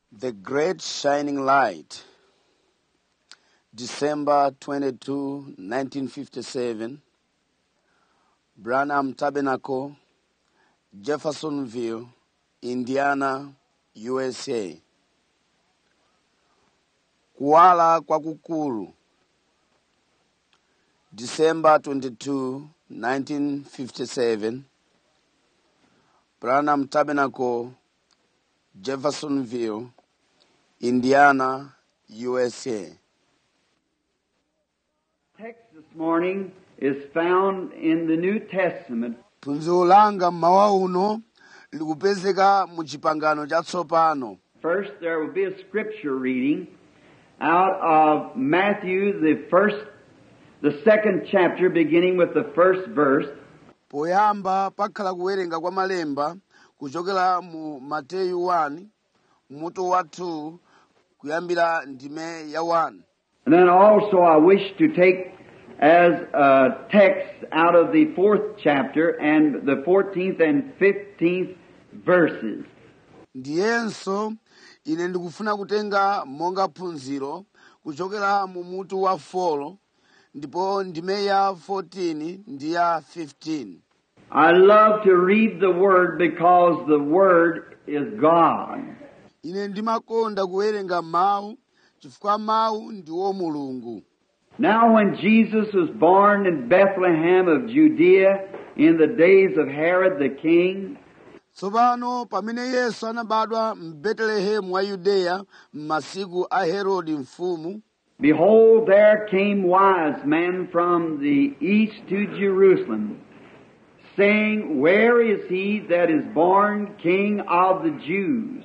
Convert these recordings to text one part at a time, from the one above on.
The Great Shining Light, December 22, 1957, Branham Tabernacle, Jeffersonville, Indiana, USA. Kuwala kwakukulu, December 22, 1957, Branham Tabernacle, Jeffersonville, Indiana, USA. text this morning is found in the New Testament, phunziro langa mmawa uno likupezeka mu chipangano chatsopano First, there will be a scripture reading out of Matthew, the first, the second chapter, beginning with the first verse, poyamba pakhala kuwerenga kwa malemba kuchokera mu mateyu 1 mutu wa 2 kuyambira ndime ya 1 and then also I wish to take as a text out of the fourth chapter and the 14th and 15th verses. ndiyenso ine ndikufuna kutenga monga phunziro kuchokera mu mutu wa 4 ndipo ndime ya 14 ndi ya 15 I love to read the Word because the Word is God. ine ndimakonda kuwerenga mawu chifukwa mawu ndiwo mulungu Now, when Jesus was born in Bethlehem of Judea in the days of Herod the king, tsopano pamene yesu anabadwa m'betelehemu wa yudeya m'masiku a herode mfumu behold, there came wise men from the east to Jerusalem, saying, Where is he that is born King of the Jews?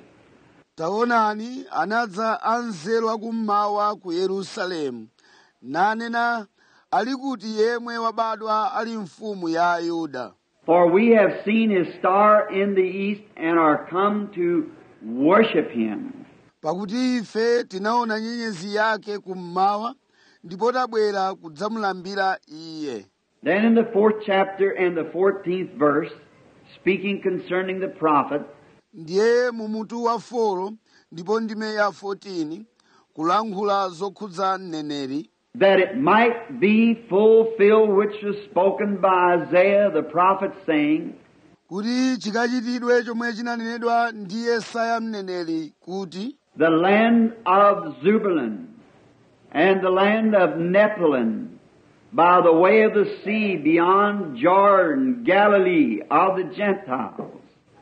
taonani anadza anzeru akummawa ku yerusalemu nanena ali kuti yemwe wabadwa ali mfumu ya ayuda For we have seen his star in the east and are come to worship him. pakuti ife tinaona nyenyezi yake kummawa ndipo tabwera kudzamulambira iye Then in the fourth chapter and the fourteenth verse, speaking concerning the prophet, ndiye mu mutu wa folo ndipo ndime ya 14 kulankhula zokhudza mneneri that it might be fulfilled which was spoken by Isaiah the prophet, saying, kuti chikachitidwe chomwe chinanenedwa ndi yesaya mneneri kuti The land of Zebulun and the land of Nephilim, by the way of the sea beyond Jordan, Galilee of the Gentiles.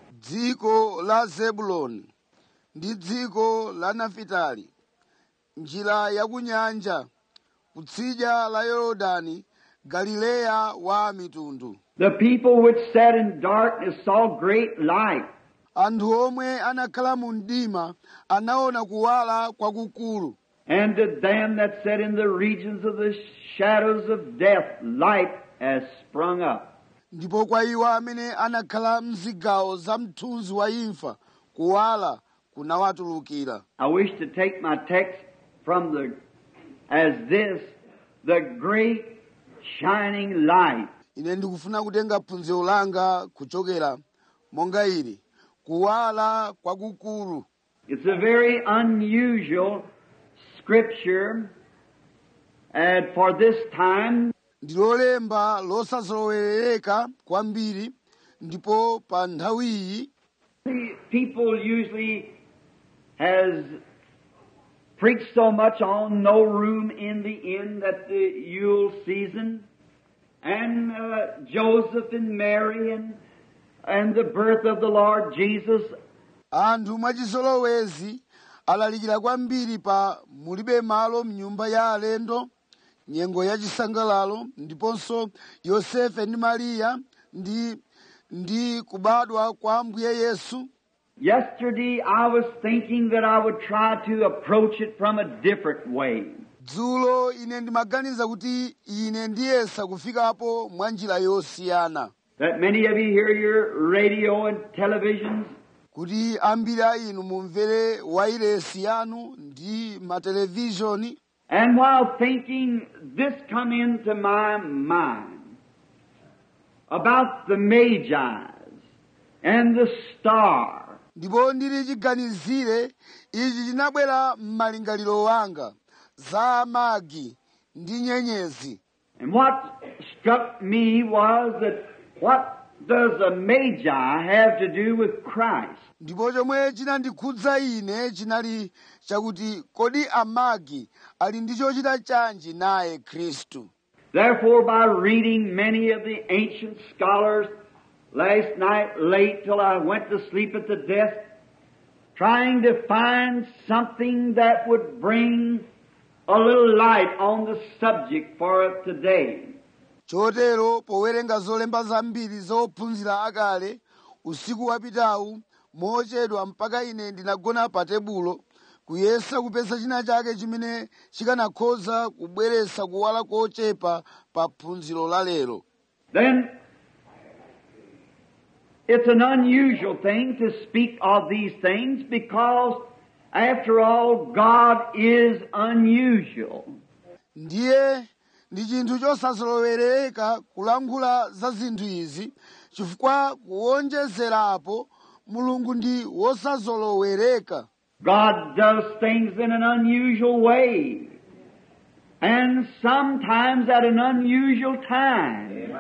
dziko la zebuloni ndi dziko la nafitali njira ya ku nyanja kutsidya la yorodani galileya wa mitundu The people which sat in darkness saw great light. anthu omwe anakhala mu mdima anaona kuwala kwakukulu And to them that sat in the regions of the shadows of death, light has sprung up. ndipo kwa iwo amene anakhala mzigawo za mthunzi wa imfa kuwala kunawatulukira I wish to take my text from the, as this, the great shining light. ine ndikufuna kutenga phunziro langa kuchokera monga ili kuwala kwakukulu It's a very unusual scripture, and for this time, ndilolemba losazolowerereka kwambiri ndipo pa nthawi iyi the people usually has preached so much on no room in the inn that the Yule season, and uh, Joseph and Mary and and the birth of the Lord Jesus anthu mwachizolowezi alalikira kwambiri pa mulibe malo mnyumba ya alendo nyengo ya chisangalalo ndiponso yosefe ndi mariya ndi ndi kubadwa kwa ambuye yesu Yesterday I was thinking that I would try to approach it from a different way. dzulo ine ndimaganiza kuti ine ndiyesa kufikapo mwa njira yosiyana That many of you hear your radio and televisions, kuti ambiri a inu mumvere wairesi yanu ndi matelevizhoni and while thinking, this come into my mind about the Magi's and the star ndipo ndili chiganizire ichi chinabwera m'malingaliro wanga za amagi ndi nyenyezi And what struck me was that what does a magi have to do with Christ? ndipo chomwe chinandikhudza ine chinali chakuti kodi amagi ali ndi chochita chanji naye khristu Therefore, by reading many of the ancient scholars last night late till I went to sleep at the desk, trying to find something that would bring a little light on the subject for today. chotero powerenga zolemba zambiri zophunzira akale usiku wapitawu mochedwa mpaka ine ndinagona pa tebulo kuyesa kupeza china chake chimene chikanakhoza kubweretsa kuwala kochepa pa phunziro la lero Then, it's an unusual thing to speak of these things because, after all, God is unusual. ndiye ndi chinthu chosazolowereka kulankhula za zinthu izi chifukwa kuwonjezerapo mulungu ndi wosazolowereka God does things in an unusual way. And sometimes at an unusual time.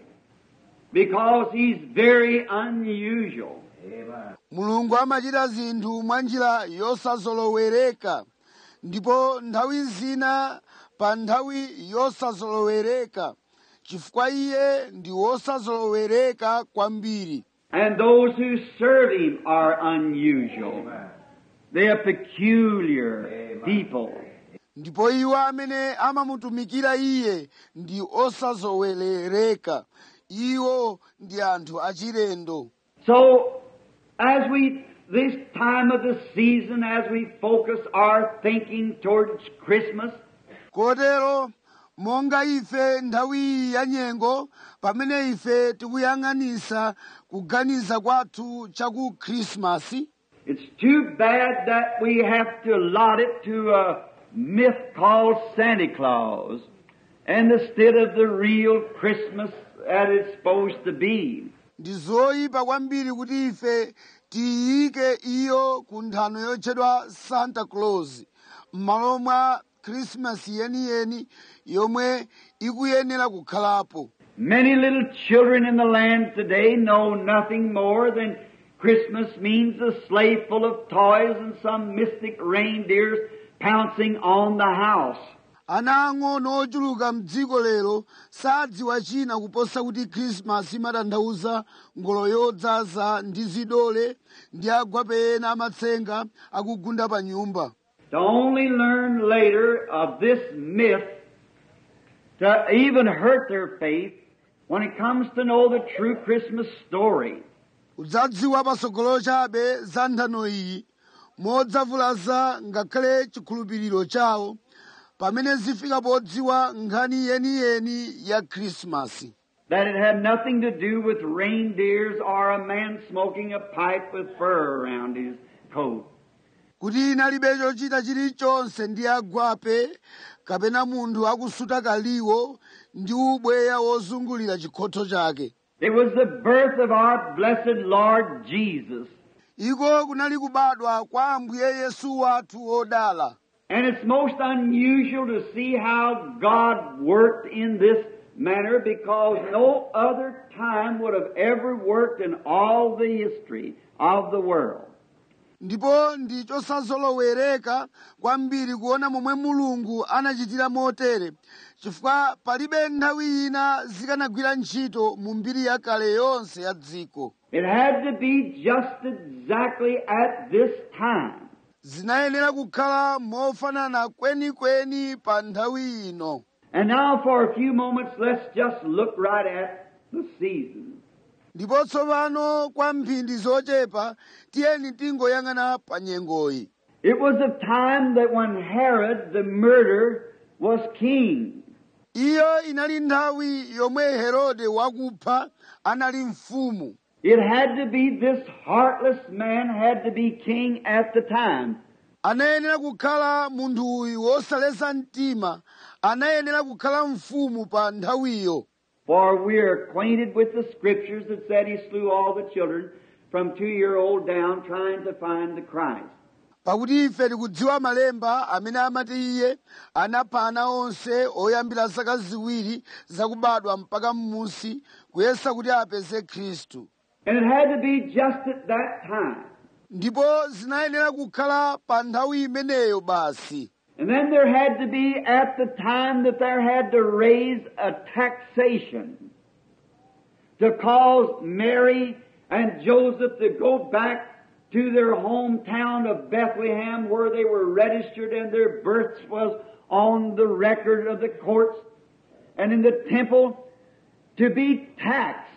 Because He's very unusual. mulungu amachita zinthu mwa njira yosazolowereka ndipo nthawi zina pa nthawi yosazolowereka chifukwa iye ndi wosazolowereka kwambiri And those who serve Him are unusual. They are peculiar people. ndipo iwo amene amamutumikira iye ndi osazowerereka iwo ndi anthu achilendo So, as we, this time of the season, as we focus our thinking towards Christmas, kotero monga ife nthawi iyi ya nyengo pamene ife tikuyang'anisa kuganiza kwathu cha ku khrisimasi it's too bad that we have to allot it to a myth called Santa Claus, and instead of the real Christmas that it's supposed to be. ndi zoyipa kwambiri kuti ife tiyike iyo ku nthano yotchedwa santa claus m'malo mwa khrisimasi yeniyeni yomwe ikuyenera kukhalapo Many little children in the land today know nothing more than Christmas means a sleigh full of toys and some mystic reindeers pouncing on the house. ana ang'ono ochuluka mdziko lero sadziwa china kuposa kuti khrisimasi imatanthauza ngolo yodzaza ndi zidole ndi agwape ena amatsenga akugunda pa nyumba To only learn later of this myth to even hurt their faith when it comes to know the true Christmas story. udzadziwa patsogolo chabe za nthano iyi modzavulaza ngakhale chikhulupiriro chawo pamene zifika podziwa nkhani yeniyeni ya khrisimasi That it had nothing to do with reindeers or a man smoking a pipe with fur around his coat. kuti inalibe chochita chilichonse ndi agwape kapena munthu akusuta kaliwo ndi ubweya wozungulira chikhotho chake It was the birth of our blessed Lord Jesus. iko kunali kubadwa kwa ambuye yesu wathu wodala And it's most unusual to see how God worked in this manner because no other time would have ever worked in all the history of the world. ndipo ndi chosazolowereka kwambiri kuona momwe mulungu anachitira motere chifukwa palibe nthawi ina zikanagwira ntchito mu mbiri yakale yonse ya dziko It had to be just exactly at this time. zinayenera kukhala mofanana kwenikweni pa nthawi ino And now for a few moments, let's just look right at the season. ndipo tsopano kwa mphindi zochepa tiyeni tingoyang'ana pa nyengoyi It was a time that when Herod the murderer was king. iyo inali nthawi yomwe herode wakupha anali mfumu It had to be this heartless man had to be king at the time. anayenera kukhala munthu uyu wosaleza mtima anayenera kukhala mfumu pa nthawiyo For we are acquainted with the scriptures that said he slew all the children from two year old down trying to find the Christ. pakuti ife tikudziwa malemba amene amati iye anapha ana onse oyambira zaka ziwiri zakubadwa mpaka m'munsi kuyesa kuti apeze khristu And it had to be just at that time. ndipo zinayenera kukhala pa nthawi imeneyo basi And then there had to be at the time that there had to raise a taxation to cause Mary and Joseph to go back to their hometown of Bethlehem where they were registered and their births was on the record of the courts and in the temple to be taxed.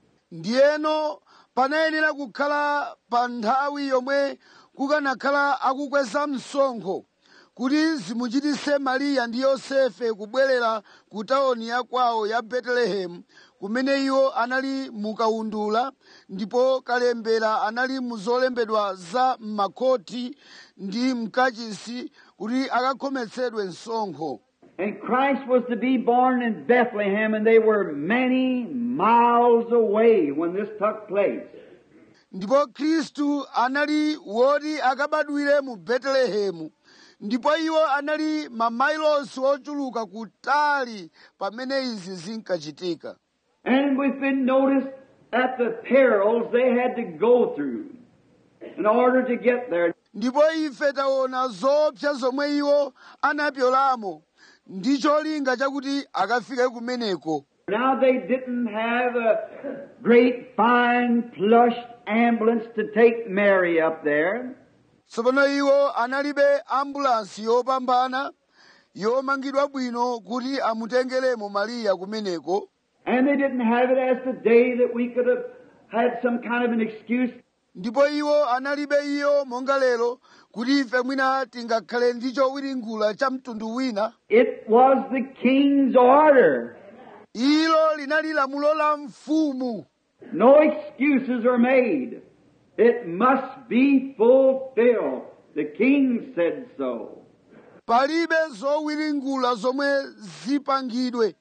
ndiyeno panayenera kukhala pa nthawi yomwe kukanakhala akukweza msonkho kuti zimuchitise mariya ndi yosefe kubwerera ku tawuni ya kwawo ya betelehemu kumene iwo anali mukaundula ndipo kalembera anali muzolembedwa za m'makhoti ndi mkachisi kuti akakhometsedwe msonkho And Christ was to be born in Bethlehem and they were many miles away when this took place. ndipo khristu anali woti akabadwire mu betelehemu ndipo iwo anali mamailosi ochuluka kutali pamene izi zinkachitika And we've been noticed at the perils they had to go through in order to get there. ndipo ife taona zoopsa zomwe iwo anapyolamo ndi cholinga chakuti akafike kumeneko Now they didn't have a great fine plush ambulance to take Mary up there. tsopano iwo analibe ambulansi yopambana yomangidwa bwino kuti amutengeremo mariya kumeneko And they didn't have it as today that we could have had some kind of an excuse ndipo iwo analibe iyo monga lero kuti ife mwina tingakhale ndi chowiringula cha mtundu wina It was the king's order. ilo linali lamulo la mfumu No excuses are made. It must be fulfilled. The king said so. palibe zowiringula zomwe zipangidwe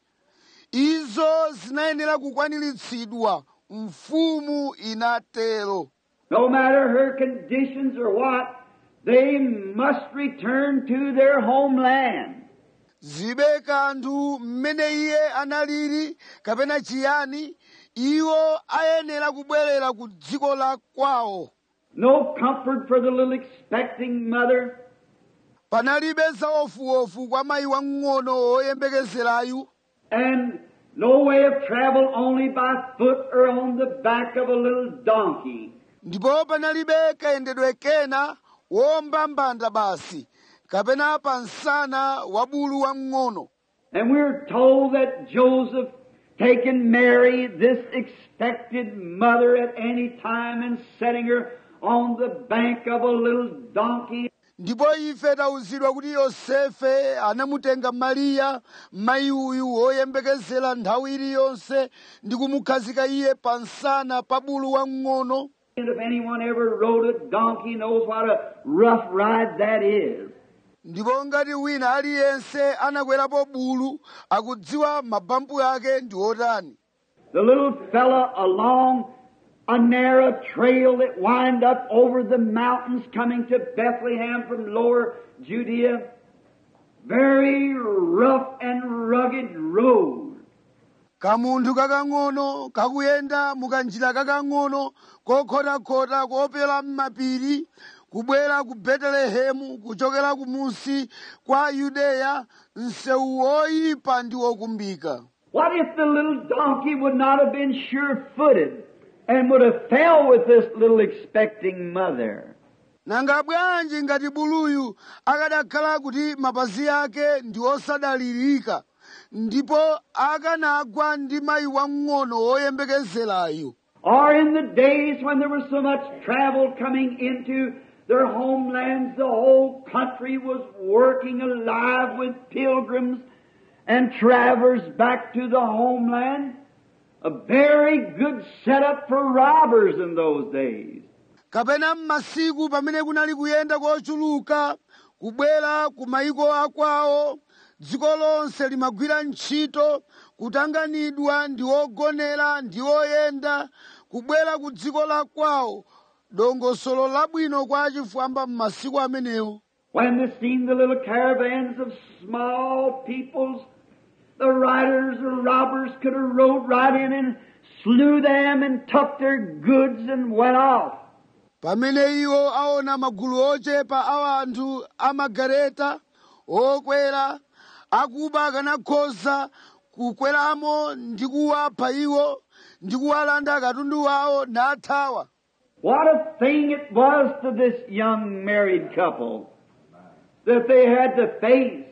izo zinayenera kukwaniritsidwa mfumu inatero No matter her conditions or what, they must return to their homeland. zibe kanthu mmene iye analili kapena chiyani iwo ayenera kubwerera ku dziko la kwawo No comfort for the little expecting mother. panalibe zaofuofu kwa mayi wamng'ono woyembekezerayu and no way of travel only by foot or on the back of a little donkey. ndipo panalibe kayendedwe kena womba mbanda basi kapena pa msana wa bulu wamng'ono And we're told that Joseph taken Mary, this expected mother at any time, and setting her on the bank of a little donkey ndipo ife tauzidwa kuti yosefe anamutenga mariya mayi uyu woyembekezera nthawi iliyonse ndi kumukhazika iye pa msana pa bulu wamng'ono And if anyone ever rode a donkey knows what a rough ride that is. ndipo ngati wina aliyense anakwerapo bulu akudziwa mabampu ake ndi otani The little fella along a narrow trail that wind up over the mountains coming to Bethlehem from lower Judea. Very rough and rugged road. kamunthu kakang'ono kakuyenda mukanjira kakang'ono kokhotakhota kopera m'mapiri kubwera ku betelehemu kuchokera kumunsi kwa yudeya msewu woyipa ndi wokumbika What if the little donkey would not have been sure footed and would have fell with this little expecting mother? nanga bwanji ngati buluyu akadakhala kuti mapazi ake ndi osadalirika ndipo akanagwa ndi mayi wamng'ono woyembekezerayo Or in the days when there was so much travel coming into their homelands, the whole country was working alive with pilgrims and travelers back to the homeland. A very good setup for robbers in those days. kapena m'masiku pamene kunali kuyenda kochuluka kubwera ku mayiko akwawo dziko lonse limagwira ntchito kutanganidwa ndi ogonera ndi oyenda kubwera ku dziko la kwawo dongosolo labwino kwa achifwamba m'masiku amenewo When they seen the little caravans of small peoples, the riders or robbers could have rode right in and slew them and took their goods and went off. pamene iwo aona magulu ochepa a anthu amagareta okwera akuba akanakhoza kukweramo ndi kuwapha iwo ndi kuwalanda katundu wawo nathawa What a thing it was to this young married couple that they had to face.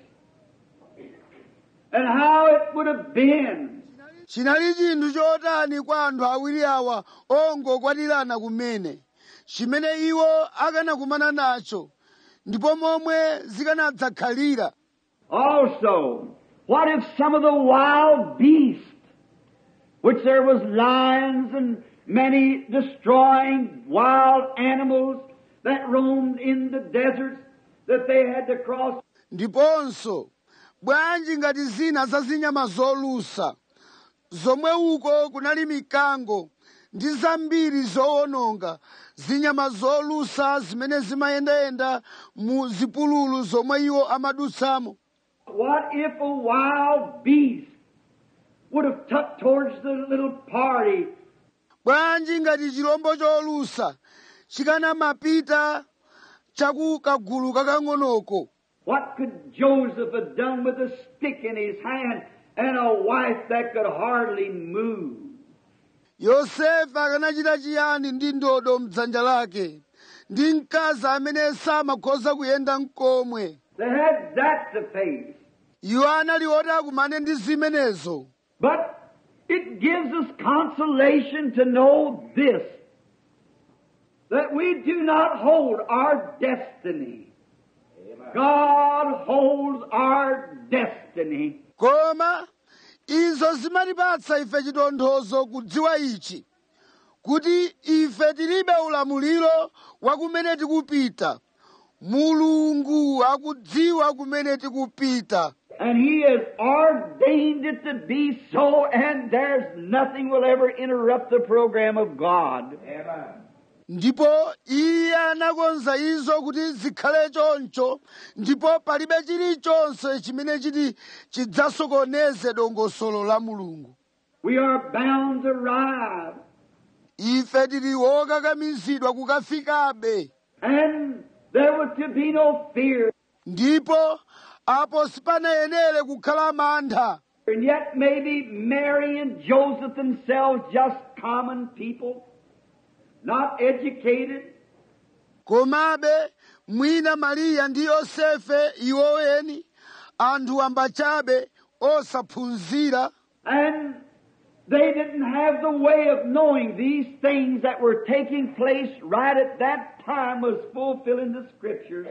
And how it would have been chinali chinthu chotani kwa anthu awiri awa ongokwatirana kumene chimene iwo akanakumana nacho ndipo momwe zikanadzakhalira Also, what if some of the wild beasts, which there was lions and many destroying wild animals that roamed in the deserts that they had to cross, ndiponso bwanji ngati zina za zinyama zolusa zomwe uko kunali mikango ndi zambiri zowononga zinyama zolusa zimene zimayendayenda mu zipululu zomwe iwo amadutsamo what if a wild beast would have tucked towards the little party bwanji ngati chilombo cholusa chikanamapita chaku kagulu kakang'onoko What could Joseph have done with a stick in his hand and a wife that could hardly move? yosefe akanachita chiyani ndi ndodo mdzanja lake ndi mkazi amene samakhoza kuyenda mkomwe They had that to face. iwo anali oti akumane ndi zimenezo But it gives us consolation to know this that we do not hold our destiny. God holds our destiny. koma izo zimatipatsa ife chitonthozo kudziwa ichi kuti ife tilibe ulamuliro wa kumene tikupita mulungu akudziwa kumene tikupita And He has ordained it to be so, and there's nothing will ever interrupt the program of God. ndipo iye anakonza izo kuti zikhale choncho ndipo palibe chilichonse chimene chiti chidzasokoneze dongosolo la mulungu We are bound to arrive. ife tili wokakamizidwa kukafikabe And there was to be no fear. ndipo apo sipanayenere kukhala mantha And yet maybe Mary and Joseph themselves just common people, not educated, komabe mwina mariya ndi yosefe iwoweni anthu ambachabe osaphunzira and they didn't have the way of knowing these things that were taking place right at that time was fulfilling the scriptures.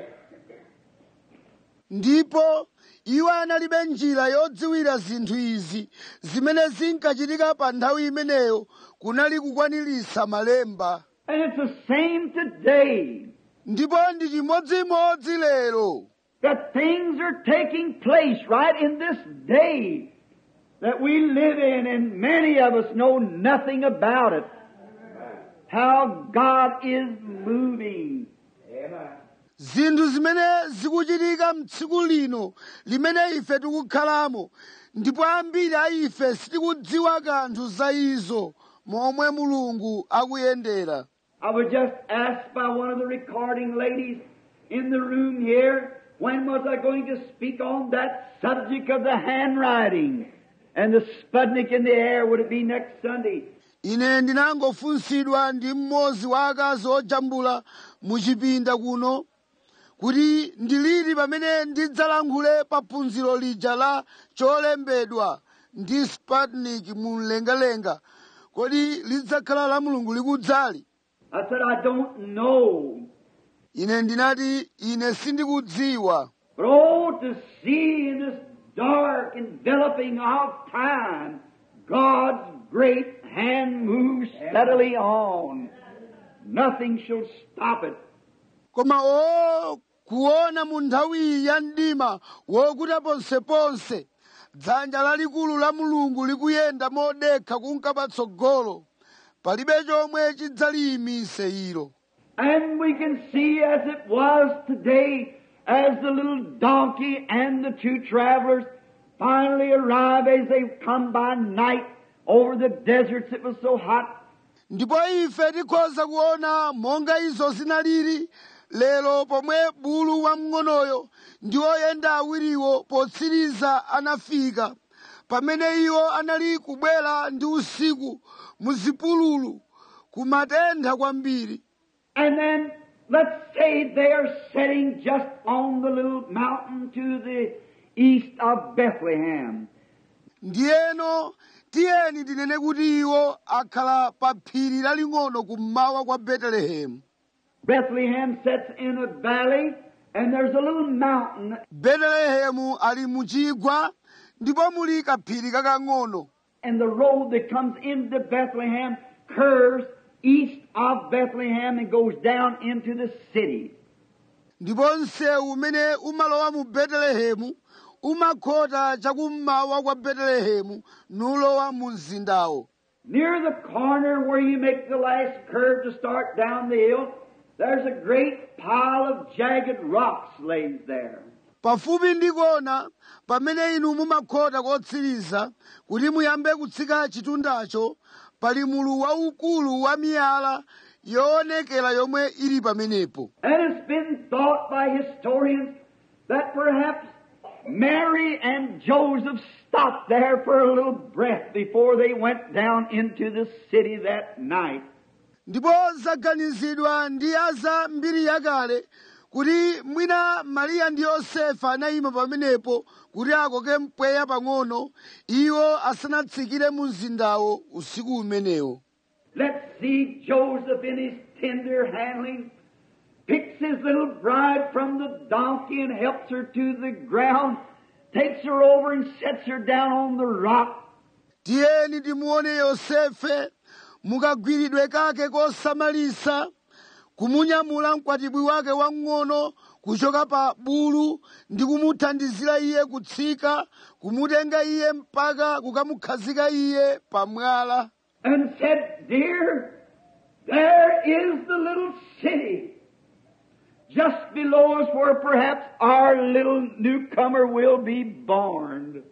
ndipo iwo analibe njira yodziwira zinthu izi zimene zinkachitika pa nthawi imeneyo kunali kukwaniritsa malemba And it's the same today. ndipo ndi chimodzimodzi lero That things are taking place right in this day that we live in, and many of us know nothing about it. How God is moving. zinthu zimene zikuchitika mtsiku lino limene ife tikukhalamo ndipo ambiri a ife sitikudziwa kanthu za izo momwe mulungu akuyendera I was just asked by one of the recording ladies in the room here, when was I going to speak on that subject of the handwriting and the Sputnik in the air? Would it be next Sunday? ine ndinangofunsidwa ndi mmodzi wa akazi ojambula muchipinda kuno kuti ndiliti pamene ndidzalankhule pa phunziro lija la cholembedwa ndi sputnik mu mlengalenga kodi lidzakhala la mulungu likudzali I said, I don't know. ine ndinati ine sindikudziwa But oh, to see in this dark enveloping of time, God's great hand moves steadily on. Nothing shall stop it. koma o kuona mu nthawiyi ya mdima wokuta ponseponse dzanja lalikulu la mulungu likuyenda modekha kunka patsogolo palibe chomwe chidzaliyimise ilo And we can see as it was today, as the little donkey and the two travelers finally arrive as they come by night over the deserts. It was so hot. ndipo ife tikhoza kuona monga izo zinalili lero pomwe bulu wamng'onoyo ndi oyenda awiriwo potsiriza anafika pamene iwo anali kubwera ndi usiku mu zipululu kumatentha kwambiri And then let's say they are sitting just on the little mountain to the east of Bethlehem. ndiyeno tiyeni tinene kuti iwo akhala pa phiri laling'ono kummawa kwa betelehemu Bethlehem sits in a valley and there's a little mountain betelehemu ali mu chigwa ndipo muli kaphiri kakang'ono and the road that comes into Bethlehem curves east of Bethlehem and goes down into the city. ndipo msewu umene umalowa mu betelehemu umakhota chakummawa kwa betelehemu nulowa mu mzindawo Near the corner where you make the last curve to start down the hill, there's a great pile of jagged rocks laid there. pafupi ndi kona pamene inu mumakhota kotsiriza kuti muyambe kutsika chitundacho pali mulu waukulu wa miyala yoonekera yomwe ili pamenepo And it's been thought by historians that perhaps Mary and Joseph stopped there for a little breath before they went down into the city that night. ndipo zaganizidwa ndi aza mbiri yakale kuti mwina mariya ndi yosefa anayima pamenepo kuti akoke mpweya pang'ono iwo asanatsikire mu mzindawo usiku umenewo Let's see Joseph in his tender handling picks his little bride from the donkey and helps her to the ground, takes her over and sets her down on the rock. tiyeni timuone yosefe mukagwiridwe kake kosamalisa kumunyamula mkwatibwi wake wamng'ono kuchoka pa bulu ndi kumuthandizira iye kutsika kumutenga iye mpaka kukamukhazika iye pamwala and said, Dear, there is the little city just below us where perhaps our little newcomer will be born.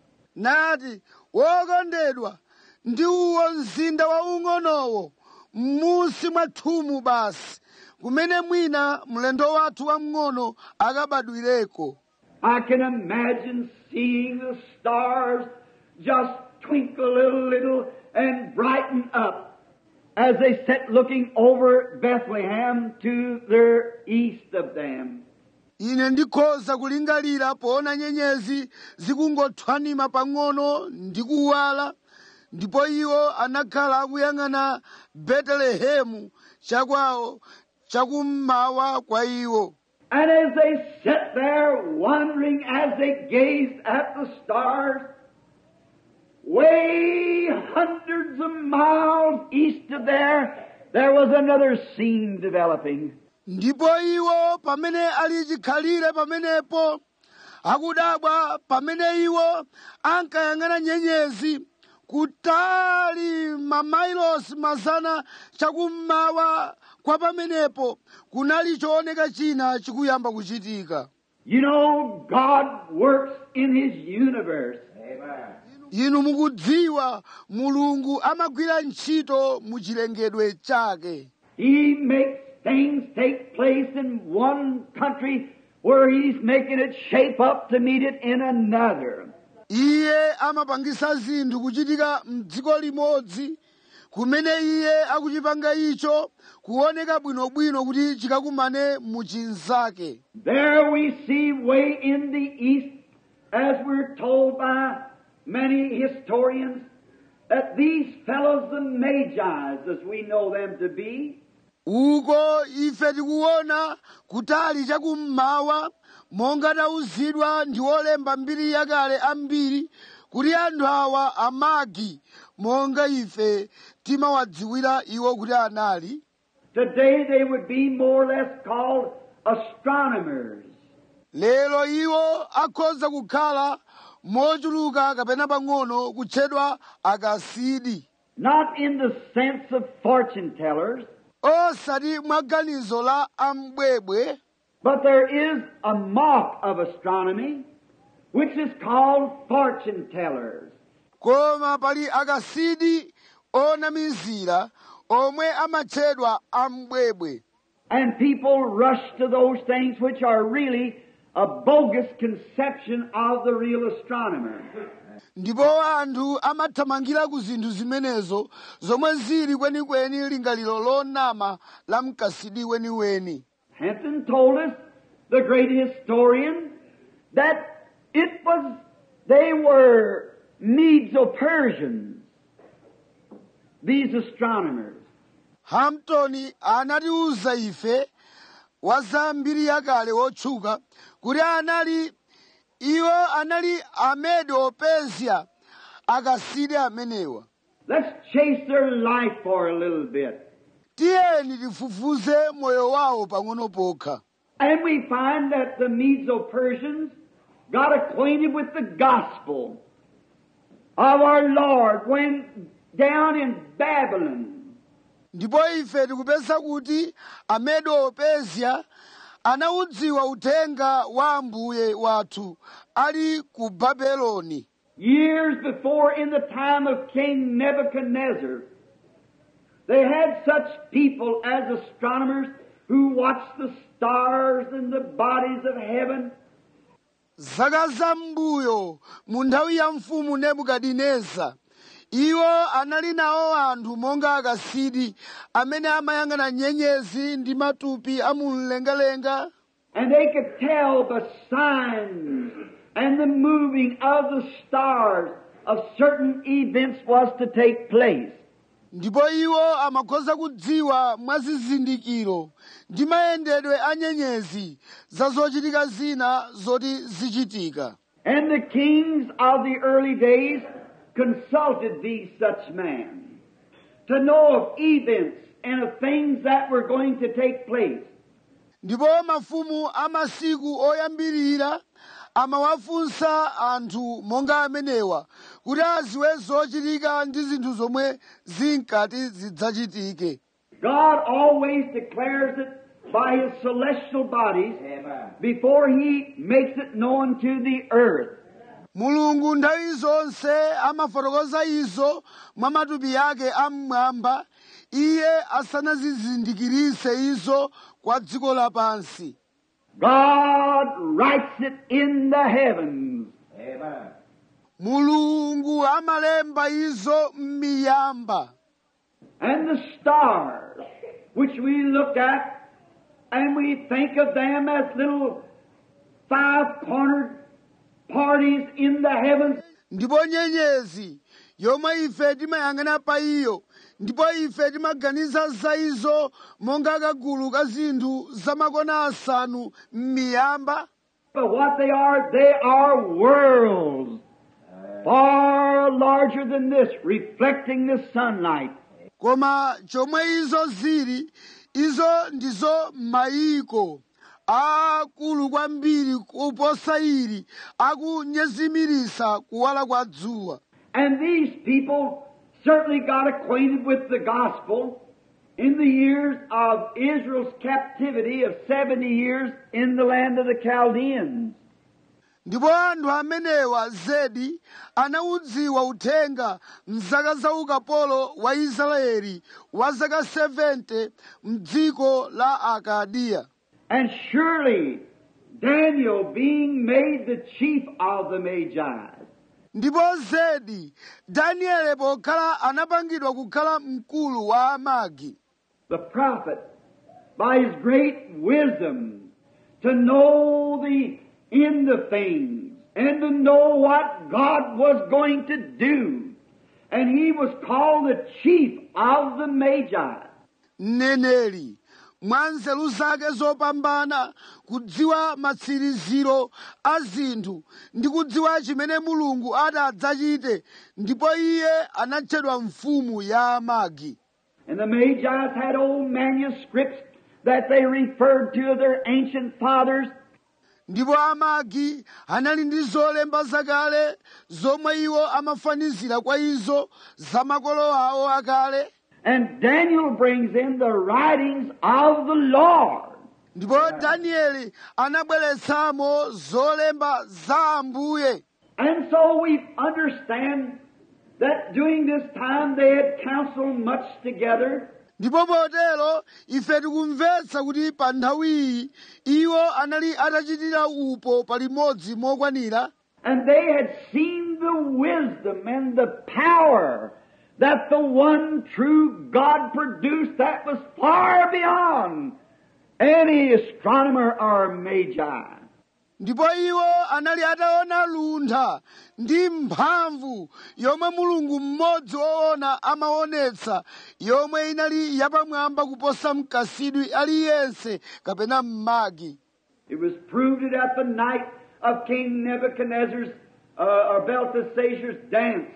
nati wokondedwa ndi uwo mzinda waung'onowo m'munsi mwa thumu basi kumene mwina mlendo wathu wamng'ono akabadwireko I can imagine seeing the stars just twinkle a little and brighten up as they sit looking over Bethlehem to their east of them. ine ndikhoza kulingalira poona nyenyezi zikungothwanima pang'ono ndi kuwala ndipo iwo anakhala akuyang'ana betelehemu chakwawo chakummawa kwa iwo And as they sat there wondering as they gazed at the stars, way hundreds of miles east of there, there was another scene developing. ndipo iwo pamene ali chikhalire pamenepo akudabwa pamene iwo ankayang'ana nyenyezi kutali mamailosi mazana chakummawa kwa pamenepo kunali chooneka china chikuyamba kuchitika You know, God works in His universe. inu mukudziwa mulungu amagwira ntchito mu chilengedwe chake He makes things take place in one country where He's making it shape up to meet it in another. iye amapangisa zinthu kuchitika mdziko limodzi kumene iye akuchipanga icho kuoneka bwinobwino kuti chikakumane mu chinzake There we see way in the east, as we're told by many historians, that these fellows, the Magi's, as we know them to be, uko ife tikuona kutali chakummawa monga tauzidwa ndi olemba mbiri yakale ambiri kuti anthu awa amagi monga ife timawadziwira iwo kuti anali today they would be more or less called astronomers. lero iwo akhoza kukhala mochuluka kapena pang'ono kutchedwa akasidi not in the sense of fortune tellers, osati mwaganizo la ambwebwe but there is a mock of astronomy which is called fortune tellers. koma pali akasidi onamizira omwe amatchedwa ambwebwe And people rush to those things which are really a bogus conception of the real astronomer. ndipo anthu amathamangira ku zinthu zimenezo zomwe zili kwenikweni lingaliro lonama la mkasidi weniweni Henson told us, the great historian, that it was, they were Medo-Persians, these astronomers. hampton anatiwuza ife wa za mbiri yakale wotchuka kuti anali iwo anali amedo persia akasidi amenewa Let's chase their life for a little bit. tiyeni tifufuze moyo wawo pang'ono pokha And we find that the Medo-Persians got acquainted with the gospel of our Lord when down in Babylon. ndipo ife tikupeza kuti amedo persia anawudziwa uthenga wa ambuye wathu ali ku babeloni Years before, in the time of King Nebuchadnezzar, they had such people as astronomers who watched the stars and the bodies of heaven. zaka zam'mbuyo mu nthawi ya mfumu nebukadineza iwo anali nawo anthu monga akasidi amene amayang'ana nyenyezi ndi matupi a mumlengalenga And they could tell by signs and the moving of the stars of certain events was to take place. ndipo iwo amakhoza kudziwa mwa zizindikiro ndi mayendedwe a nyenyezi za zochitika zina zoti zichitika And the kings of the early days consulted these such men to know of events and of things that were going to take place. ndipo mafumu a masiku oyambirira amawafunsa anthu monga amenewa kuti aziwe zochitika ndi zinthu zomwe zinkati zidzachitike God always declares it by His celestial bodies before He makes it known to the earth. mulungu nthawi zonse amafotokoza izo mwa matupi ake am'mwamba iye asanazizindikirise izo kwa dziko lapansi God writes it in the heavens. mulungu amalemba izo m'miyamba And the stars, which we look at and we think of them as little five cornered parties in the heavens, ndipo nyenyezi yomwe ife timayang'ana pa iyo ndipo ife timaganiza za izo monga kagulu ka zinthu zamakona asanu m'miyamba but what they are, they are worlds far larger than this, reflecting the sunlight. koma chomwe izo zili izo ndizo mayiko akulu kwambiri kuposa ili akunyezimiritsa kuwala kwa dzuwa And these people certainly got acquainted with the gospel in the years of Israel's captivity of 70 years in the land of the Chaldeans. ndipo anthu amenewa zedi anawudziwa uthenga mzaka za ukapolo wa israeli wa zaka 70 mdziko la akadiya And surely Daniel being made the chief of the Magi, ndipo zedi danieli pokhala anapangidwa kukhala mkulu wa amagi the prophet, by his great wisdom, to know the end of things and to know what God was going to do. And he was called the chief of the Magi. mneneri mwa nzeru zake zopambana kudziwa matsiriziro a zinthu ndi kudziwa chimene mulungu adzachite ndipo iye anatchedwa mfumu ya amagi And the Magi's had old manuscripts that they referred to of their ancient fathers. ndipo amagi anali ndi zolemba zakale zomwe iwo amafanizira kwa izo za makolo awo akale And Daniel brings in the writings of the Lord. ndipo danieli anabweretsamo zolemba za ambuye And so we understand that during this time they had counseled much together. ndipo potero ife tikumvetsa kuti pa nthawi iyi iwo anali atachitira upo palimodzi mokwanira And they had seen the wisdom and the power that the one true God produced that was far beyond any astronomer or magi. ndipo iwo anali ataona luntha ndi mphamvu yomwe mulungu mmodzi woona amaonetsa yomwe inali yapamwamba kuposa mkasidwi aliyense kapena mmagi It was proved at the night of King Nebuchadnezzar's uh, or Belteshazzar's dance.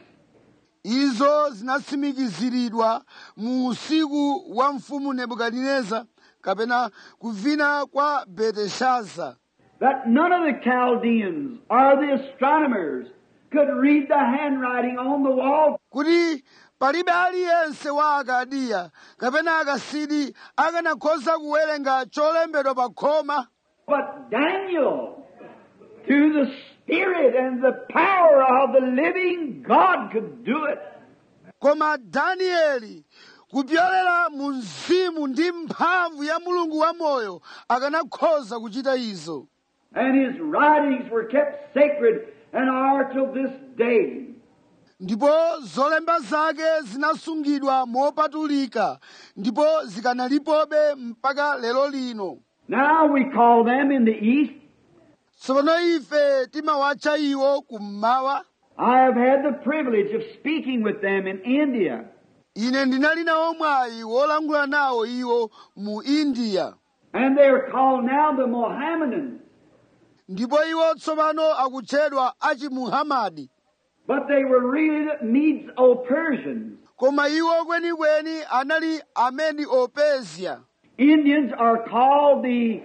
izo zinatsimikiziridwa mu usiku wa mfumu nebukadineza kapena kuvina kwa beteshaza that none of the Chaldeans or the astronomers could read the handwriting on the wall. kuti palibe aliyense wa akadiya kapena akasidi akanakhoza kuwerenga cholembedwa pa khoma But Daniel, through the Spirit and the power of the living God, could do it. koma danieli kupyolera mu mzimu ndi mphamvu ya mulungu wamoyo akanakhoza kuchita izo And his writings were kept sacred and are till this day. ndipo zolemba zake zinasungidwa mopatulika ndipo zikanalipobe mpaka lero lino Now we call them in the East. tsopano ife timawatcha iwo kummawa I have had the privilege of speaking with them in India. ine ndinali nawo mwayi wolangula nawo iwo mu india And they're called now the Mohammedans. ndipo iwo tsopano akutchedwa achimuhamadi But they were really the Medes-O-Persians. koma iwo kwenikweni anali amedi opezia Indians are called the,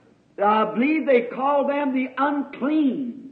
I believe they call them the unclean.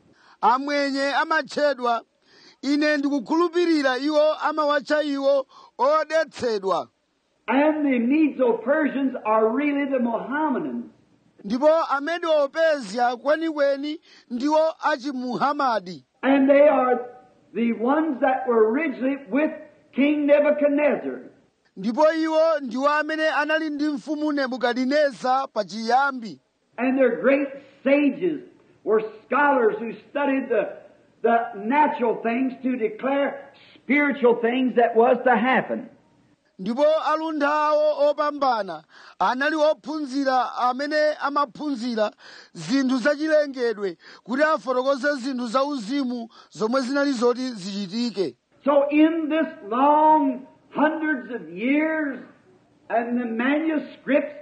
amwenye amatchedwa ine ndikukhulupirira iwo amawatcha iwo odetsedwa And the Medes-O-Persians are really the Mohammedans. ndipo amedi opezia kwenikweni ndiwo achimuhamadi And they are the ones that were originally with King Nebuchadnezzar. ndipo iwo ndiwo amene anali ndi mfumu nebukadineza pachiyambi And their great sages were scholars who studied the, the natural things to declare spiritual things that was to happen. ndipo alunthawo opambana anali ophunzira amene amaphunzira zinthu zachilengedwe kuti afotokoze zinthu zauzimu zomwe zinali zoti zichitike So in this long hundreds of years and the manuscripts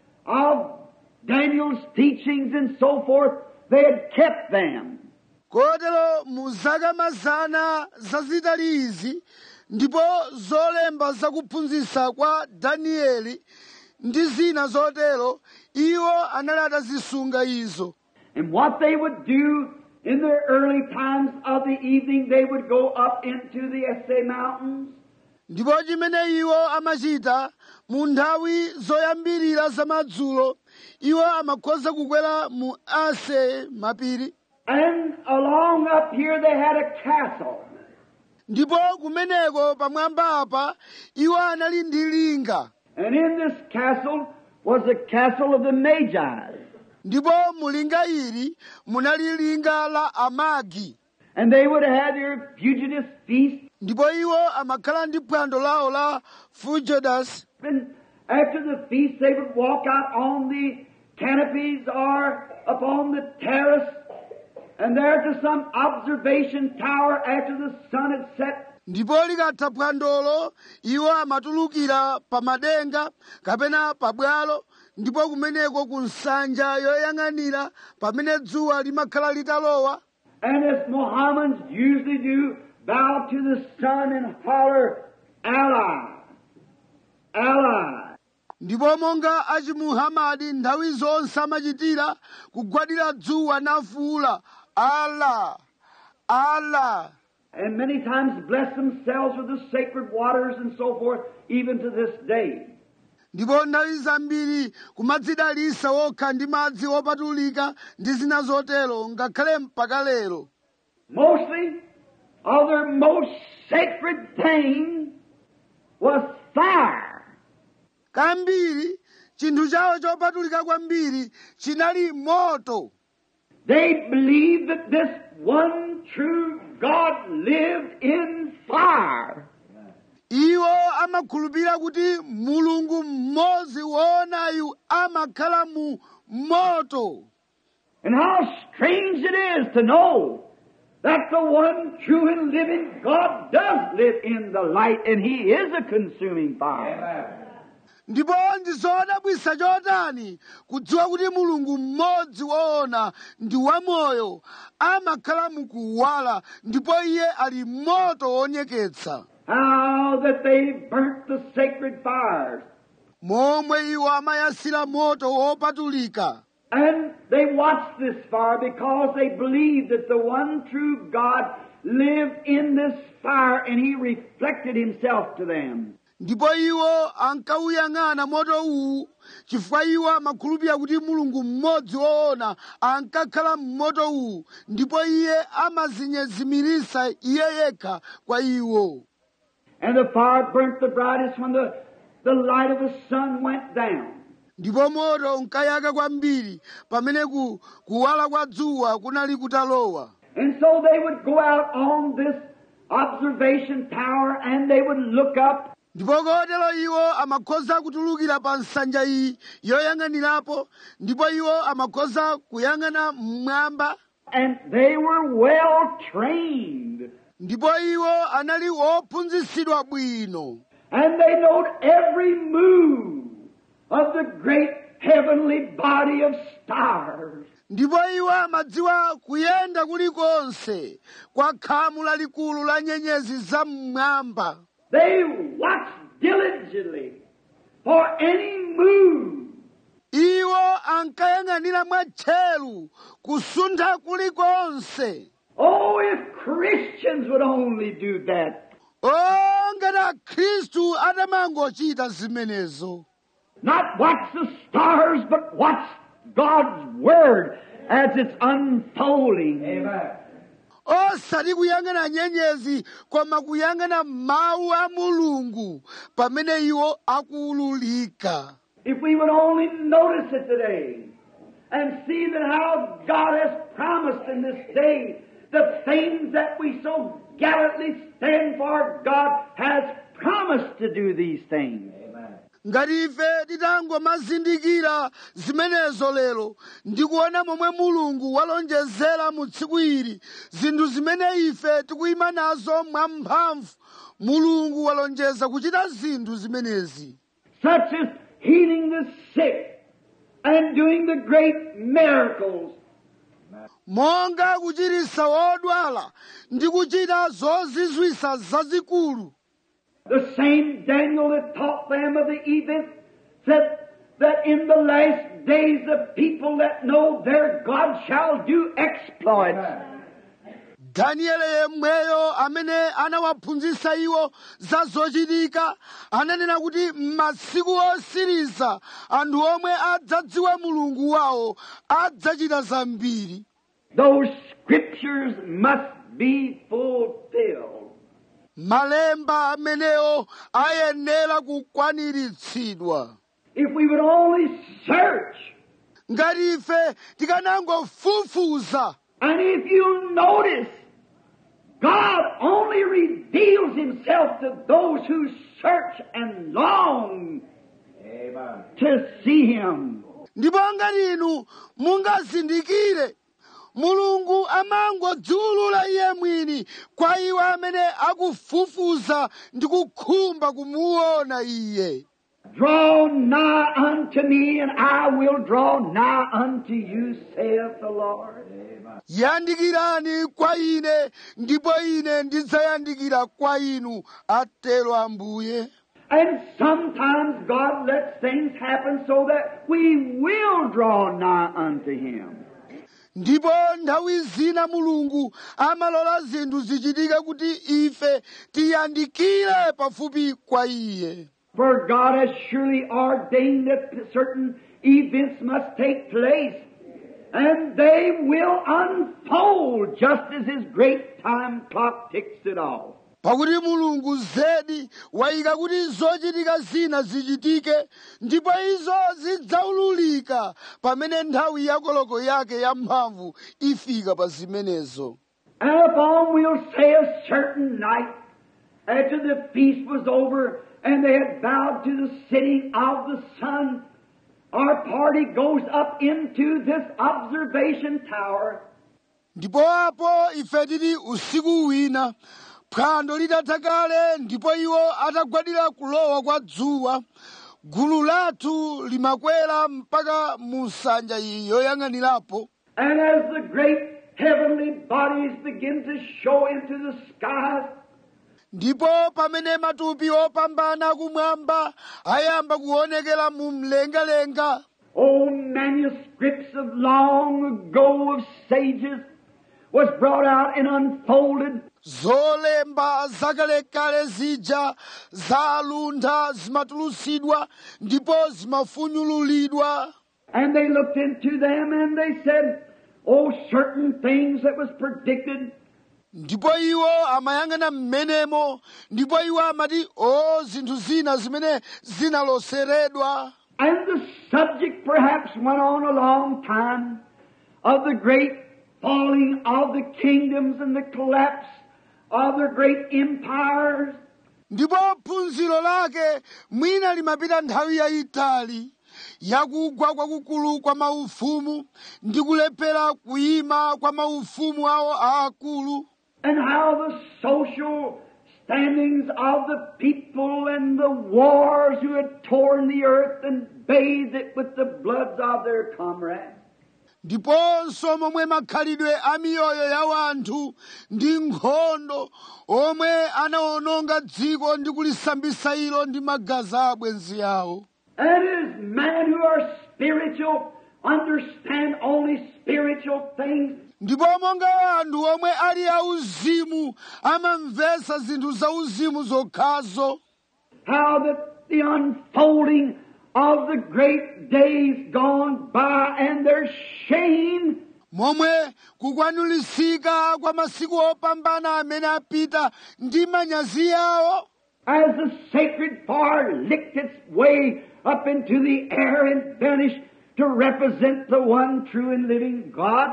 of Daniel's teachings and so forth, they had kept them. kotero mu zaka mazana zazitali izi ndipo zolemba zakuphunzitsa kwa danieli ndi zina zotero iwo anali atazisunga izo And what they would do in the early times of the evening, they would go up into the Essay Mountains ndipo chimene iwo amachita mu nthawi zoyambirira zamadzulo iwo amakhoza kukwera mu ase mapiri and along up here they had a castle. ndipo kumeneko pamwamba apa iwo anali ndi linga And in this castle was the castle of the Magi. ndipo mu linga ili munali linga la amagi And they would have their fugitive feast ndipo iwo amakhala ndi phwando lawo la fujodas And after the feast, they would walk out on the canopies or upon the terrace, and there to some observation tower after the sun had set. ndipo likatha phwandolo iwo amatulukira pa madenga kapena pabwalo ndipo kumeneko ku nsanja yoyang'anira pamene dzuwa limakhala litalowa And as Mohammedans usually do, bow to the sun and holler, Allah, Allah. ndipo monga achimuhamadi nthawi zonse amachitira kugwadira dzuwa nafuula ala ala and many times bless themselves with the sacred waters and so forth, even to this day. ndipo nthawi zambiri kumadzidalisa wokha ndi madzi opatulika ndi zina zotero ngakhale mpaka lero Mostly, of their most sacred thing was fire. kambiri chinthu chawo chopatulika kwambiri chinali moto They believed that this one true God lived in fire. iwo amakhulupirira kuti mulungu mmodzi woonayu amakhala mu moto And how strange it is to know that the one true and living God does live in the light and He is a consuming fire. ndipo ndizodabwisa chotani kudziwa kuti mulungu mmodzi woona ndi wamoyo amakhala mukuwala ndipo iye ali moto wonyeketsa How that they burnt the sacred fires. momwe iwo amayasira moto wopatulika And they watched this fire because they believed that the one true God lived in this fire and He reflected Himself to them. ndipo iwo ankawuyang'ana moto uwu chifukwa iwo amakhulupirira kuti mulungu mmodzi woona ankakhala mmoto uwu ndipo iye amazinyezimirisa iye yekha kwa iwo And the fire burnt the brightest when the, the light of the sun went down. ndipo moto unkayaka kwambiri pamene ku, kuwala kwa dzuwa kunali kutalowa And so they would go out on this observation tower and they would look up ndipo kotero iwo amakhoza kutulukira pa nsanja iyi yoyang'anirapo ndipo iwo amakhoza kuyang'ana mmwamba and they were well trained. ndipo iwo anali ophunzitsidwa bwino And they knowed every move of the great heavenly body of stars. ndipo iwo amadziwa kuyenda kulikonse kwa khamu lalikulu la nyenyezi za mmwamba They watched diligently for any move iwo ankayang'anira mwatcheru kusuntha kulikonse Oh, if Christians would only do that. o ngati akhristu atamangochita zimenezo Not watch the stars, but watch God's Word as it's unfolding. Amen. osati kuyang'ana nyenyezi koma kuyang'ana mawu a mulungu pamene iwo akuwululika If we would only notice it today and see that how God has promised in this day the things that we so gallantly stand for, God has promised to do these things. ngati ife titangomazindikira zimenezo lero ndikuona momwe mulungu walonjezera mu tsiku ili zinthu zimene ife tikuyima nazo mwamphamvu mulungu walonjeza kuchita zinthu zimenezi such as healing the sick and doing the great miracles. monga kuchiritsa wodwala ndi kuchita zozizwitsa zazikulu The same Daniel that taught them of the event said that in the last days the people that know their God shall do exploits. danieli yemweyo amene anawaphunzitsa iwo za zochitika ananena kuti m'masiku osiriza anthu omwe adzadziwa mulungu wawo adzachita zambiri Those scriptures must be fulfilled. malemba amenewo ayenera kukwaniritsidwa If we would only search, ngati ife tikanangofufuza and if you notice, God only reveals Himself to those who search and long to see Him. ndipo ngati inu mungazindikire mulungu amangodziwulula iye mwini kwa iwo amene akufufuza ndi kukhumba kumuona iye Draw nigh unto me, and I will draw nigh unto you, saith the Lord. yandikirani kwa ine ndipo ine ndidzayandikira kwa inu atero ambuye And sometimes God lets things happen so that we will draw nigh unto Him. ndipo nthawi zina mulungu amalola zinthu zichitike kuti ife tiyandikire pafupi kwa iye For God has surely ordained that certain events must take place, and they will unfold just as His great time clock ticks it off. pakuti mulungu zedi wayika kuti zochitika zina zichitike ndipo izo zidzaululika pamene nthawi ya koloko yake yamphamvu ifika pa zimenezo And upon we'll say a certain night, after the feast was over and they had bowed to the setting of the sun, our party goes up into this observation tower. ndipo apo ife tili usiku wina phwando litatha kale ndipo iwo atagwadira kulowa kwa dzuwa gulu lathu limakwera mpaka mu nsanja iyi yoyang'anirapo And as the great heavenly bodies begin to show into the skies, ndipo pamene matupi opambana kumwamba ayamba kuonekera mu mlengalenga old manuscripts of long ago of sages was brought out and unfolded zolemba zakalekale zija zaluntha zimatulutsidwa ndipo zimafunyululidwa And they looked into them and they said, Oh, certain things that was predicted, ndipo iwo amayang'ana mmenemo ndipo iwo amati o zinthu zina zimene zinaloseredwa and the subject perhaps went on a long time of the great falling of the kingdoms and the collapse of the great empires. ndipo phunziro lake mwina limapita nthawi yayitali yakugwa kwakukulu kwa maufumu ndi kulephera kuyima kwa maufumu awo aakulu and how the social standings of the people and the wars who had torn the earth and bathed it with the bloods of their comrades. ndiponso momwe makhalidwe a miyoyo ya wanthu ndi nkhondo omwe anawononga dziko ndi kulisambisa ilo ndi magazi a abwenzi awo And as men who are spiritual understand only spiritual things, ndipo monga anthu omwe ali auzimu amamvetsa zinthu zauzimu zokhazo how that the unfolding of the great days gone by and their shame momwe kukwanulisika kwa masiku opambana amene apita ndi manyazi awo as the sacred fire licked its way up into the air and vanished to represent the one true and living God.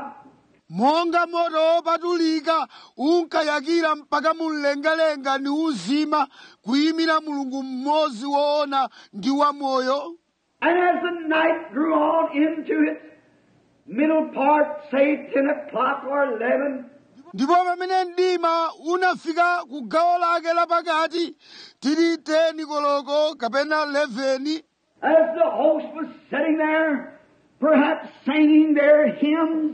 monga moto wopatulika unkayakira mpaka mumlengalenga ndi uzima kuyimira mulungu mmodzi woona ndi wamoyo And as the night grew on into its middle part, say 10 o'clock or 11, ndipo pamene mdima unafika ku gawo lake lapakati tili 10 koloko kapena 11 as the host was sitting there, perhaps singing their hymns,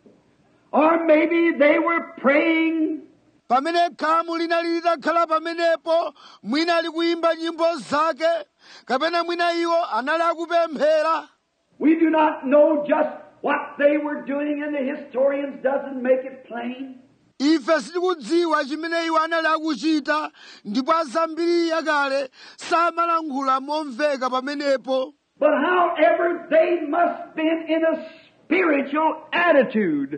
or maybe they were praying, pamene khamu linali litakhala pamenepo mwina ali kuyimba nyimbo zake kapena mwina iwo anali akupemphera we do not know just what they were doing, and the historians doesn't make it plain. ife sitikudziwa chimene iwo anali akuchita ndipo azambiri yakale samalankhula momveka pamenepo But however, they must been in a spiritual attitude.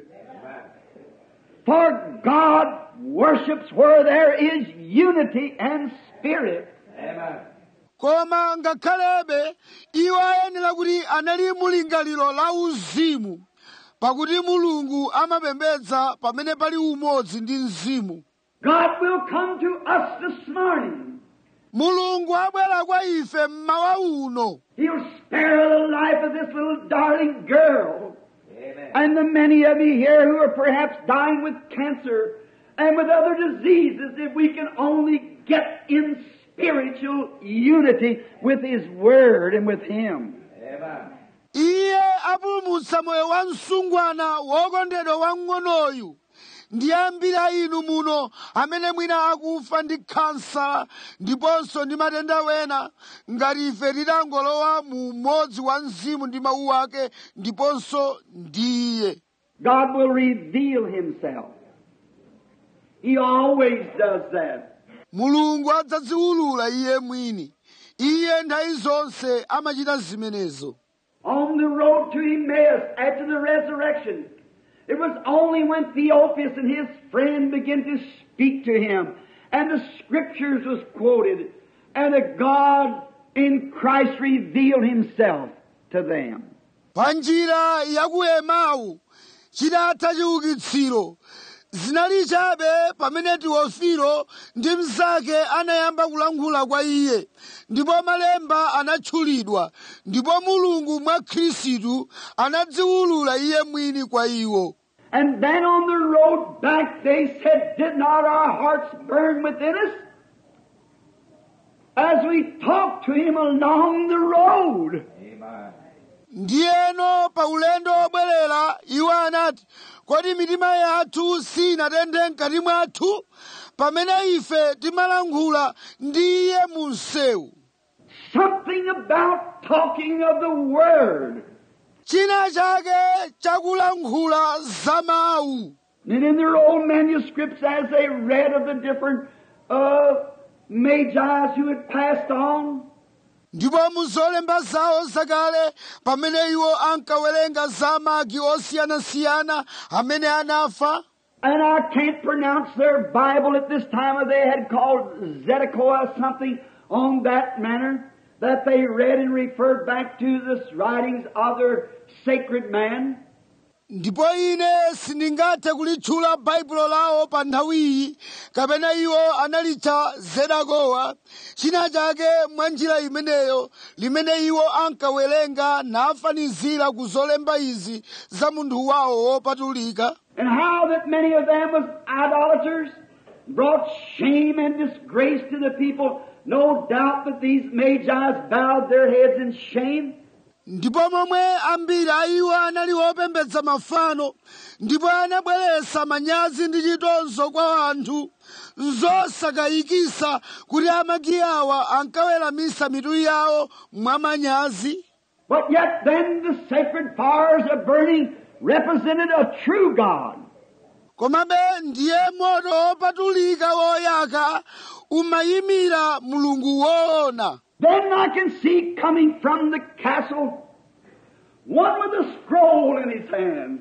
For God worships where there is unity and spirit. koma ngakhalebe iwo ayenera kuti anali mulingaliro la uzimu pakuti mulungu amapembedza pamene pali umodzi ndi mzimu God will come to us this morning. mulungu abwera kwa ife mmawa uno He'll spare the life of this little darling girl. And the many of you here who are perhaps dying with cancer and with other diseases if we can only get in spiritual unity with His Word and with Him. iye apulumutsa moyo wa msungwana wokondedwa wamng'onoyu ndi ambiri a inu muno amene mwina akufa ndi khansa ndiponso ndi matenda wena ngati ife tidangolowa mu umodzi wa mzimu ndi mawu ake ndiponso ndi iye God will reveal Himself. He always does that. mulungu adzadziwulula iye mwini iye nthawi zonse amachita zimenezo On the road to Emmaus after the resurrection, it was only when Theophilus and his friend began to speak to him, and the scriptures was quoted, and that God in Christ revealed Himself to them. pa njira ya ku emau chitatha chiukitsiro zinali chabe pamene teofilo ndi mnzake anayamba kulankhula kwa iye ndipo malemba anatchulidwa ndipo mulungu mwa khristu anadziwulula iye mwini kwa iwo And then on the road back they said, Did not our hearts burn within us? As we talked to him along the road. ndiyeno pa ulendo wobwerera iwo anati kodi mitima yathu sinatenthe mkati mwathu pamene ife timalankhula ndi iye mu msewu Something about talking of the Word. china chake chakulankhula za mawu And in their old manuscripts, as they read of the different uh, magi who had passed on, ndipo mu zolemba zawo zakale pamene iwo ankawerenga za magi osiyanasiyana amene anafa and I can't pronounce their Bible at this time, or they had called Zedekiah something on that manner, that they read and referred back to the writings of their sacred man. ndipo ine sindingathe kulitchula baibulo lawo pa nthawiyi kapena iwo analitcha zedekiya china chake mwa njira imeneyo limene iwo ankawerenga nafanizira ku zolemba izi za munthu wawo wopatulika And how that many of them was idolaters, brought shame and disgrace to the people. No doubt that these magi bowed their heads in shame. ndipo momwe ambiri a iwo anali opembedza mafano ndipo anabweretsa manyazi ndi chitonzo kwa anthu zosakayikisa kuti amagi awa ankaweramitsa mitu yawo mwa manyazi But yet then the sacred fires of burning represented a true God. komabe ndiye moto wopatulika woyaka umayimira mulungu woona Then I can see coming from the castle one with a scroll in his hand.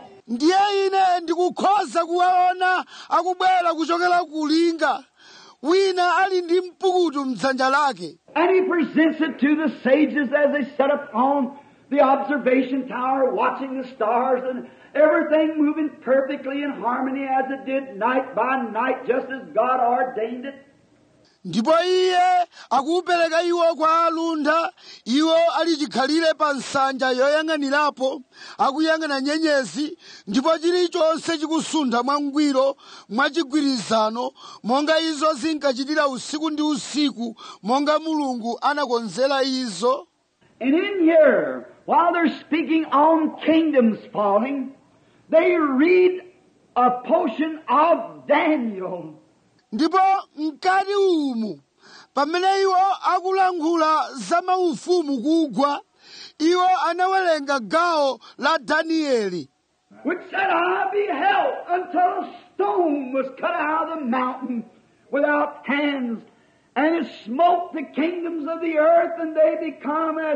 ndiye ine ndikukhoza kuwaona akubwera kuchokera ku linga wina ali ndi mpukutu mdzanja lake And he presents it to the sages as they sat upon the observation tower watching the stars and everything moving perfectly in harmony as it did night by night just as God ordained it. ndipo iye akuwupereka iwo kwa alunda iwo ali chikhalire pa nsanja yoyang'anirapo akuyang'ana nyenyezi ndipo chilichonse chikusuntha mwangwiro mwachigwirizano monga izo zinkachitira usiku ndi usiku monga mulungu anakonzera izo And in here, while they're speaking on kingdoms falling, they read a portion of Daniel. ndipo mkati umu pamene iwo akulankhula za maufumu kugwa iwo anawerenga gawo la danieli which said, I beheld until a stone was cut out of the mountain without hands, and it smote the kingdoms of the earth, and they become as,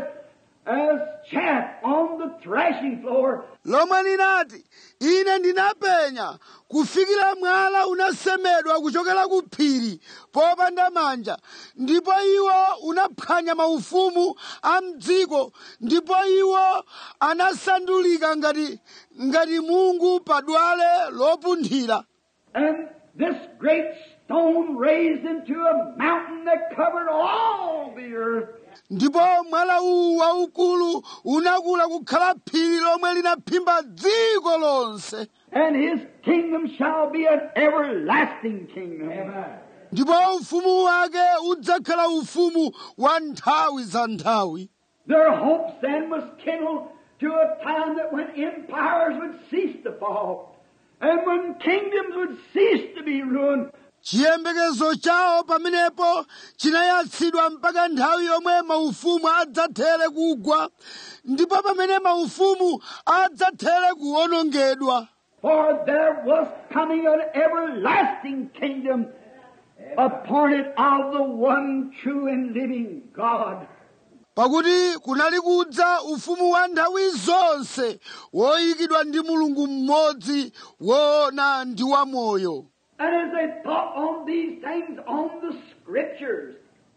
as chaff on the thrashing floor. lomwe linati ine ndinapenya kufikira mwala unasemedwa kuchokera ku phiri popanda manja ndipo iwo unaphwanya maufumu a mdziko ndipo iwo anasandulika ngati ngati mungu padwale lopunthira And this great stone raised into a mountain that covered all the earth. ndipo mwala uwu waukulu unakula kukhala phiri lomwe linaphimba dziko lonse And his kingdom shall be an everlasting kingdom. ndipo ufumu wake udzakhala ufumu wa nthawi za nthawi Their hopes then was kindled to a time that when empires would cease to fall And when kingdoms would cease to be ruined, chiyembekezo chawo pamenepo chinayatsidwa mpaka nthawi yomwe maufumu adzathere kugwa ndipo pamene maufumu adzathere kuwonongedwa for there was coming an everlasting kingdom appointed of the one true and living God. pakuti kunali kudza ufumu wa nthawi zonse woyikidwa ndi mulungu mmodzi woona ndi wamoyo And as they thought on these things on the scriptures,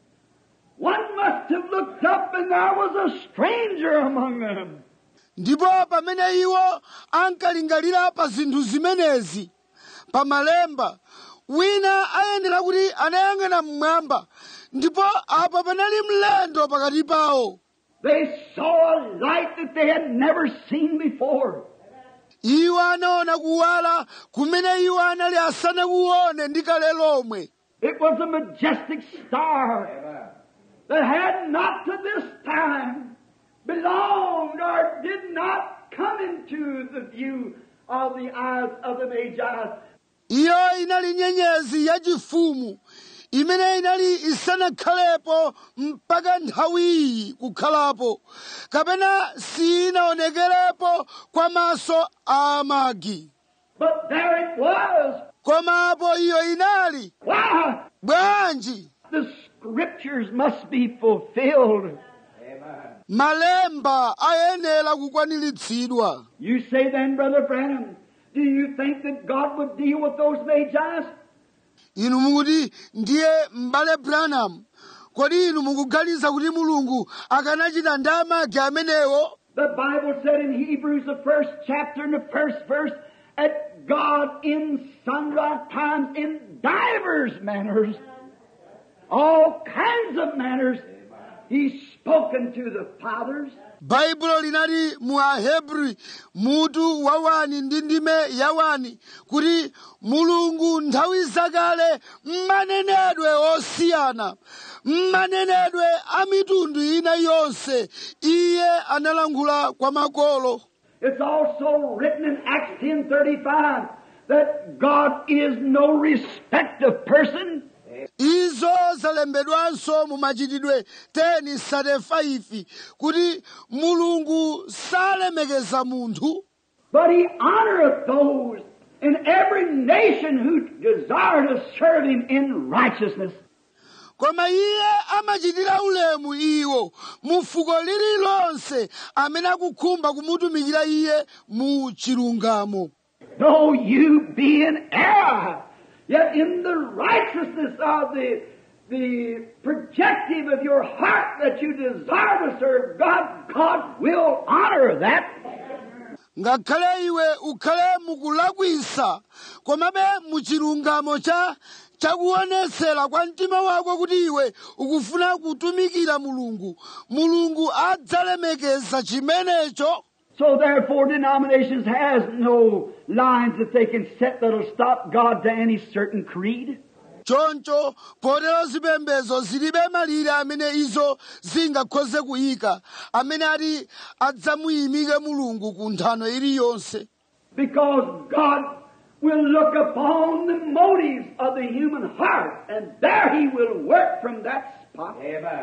one must have looked up and there was a stranger among them. ndipo pamene iwo ankalingalira pa zinthu zimenezi pa malemba wina ayenera kuti anayang'ana mmwamba ndipo apa panali mlendo pakati pawo They saw a light that they had never seen before. iwo anaona kuwala kumene iwo anali asanakuone ndi kale lomwe It was a majestic star that had not to this time belonged or did not come into the view of the eyes of the Magi. iyo inali nyenyezi yachifumu imene inali isanakhalepo mpaka nthawi iyi kukhalapo kapena sinaonekerepo kwa maso a amagi But there it was. komapo iyo inali Why? bwanji The scriptures must be fulfilled. malemba ayenera kukwaniritsidwa You say then, Brother Branham, do you think that God would deal with those Magi? inu mukuti ndiye m'bale branham kodi inu mukuganiza kuti mulungu akanachita ndi amagi amenewo The Bible said in Hebrews, the first chapter and the first verse, that God in sundry times, in divers manners, all kinds of manners, He's spoken to the fathers. baibulo linali mu ahebri mutu wawani ndi ndime yawani kuti mulungu nthawi zakale mmanenedwe osiyana mmanenedwe a mitundu ina yonse iye analankhula kwa makolo It's also written in Acts 10.35 that God is no respect of person. izo zalembedwanso mu machitidwe 10:35 kuti mulungu salemekeza munthu But he honoreth those in every nation who desire to serve him in righteousness. koma iye amachitira ulemu iwo mu fuko lililonse amene akukhumba kumutumikira iye mu chilungamo Though you be in error, yet in the righteousness of the, the projective of your heart that you desire to serve God, God will honor that. ngakhale iwe ukhale mukulakwisa komabe mu chilungamo cha chakuonetsera kwa mtima wako kuti iwe ukufuna kutumikira mulungu mulungu adzalemekeza chimenecho So therefore denominations has no lines that they can set that'll stop God to any certain creed. choncho potero zipembedzo zilibe malire amene izo zingakhoze kuyika amene ati adzamuyimike mulungu ku nthano iliyonse Because God will look upon the motives of the human heart, and there He will work from that spot.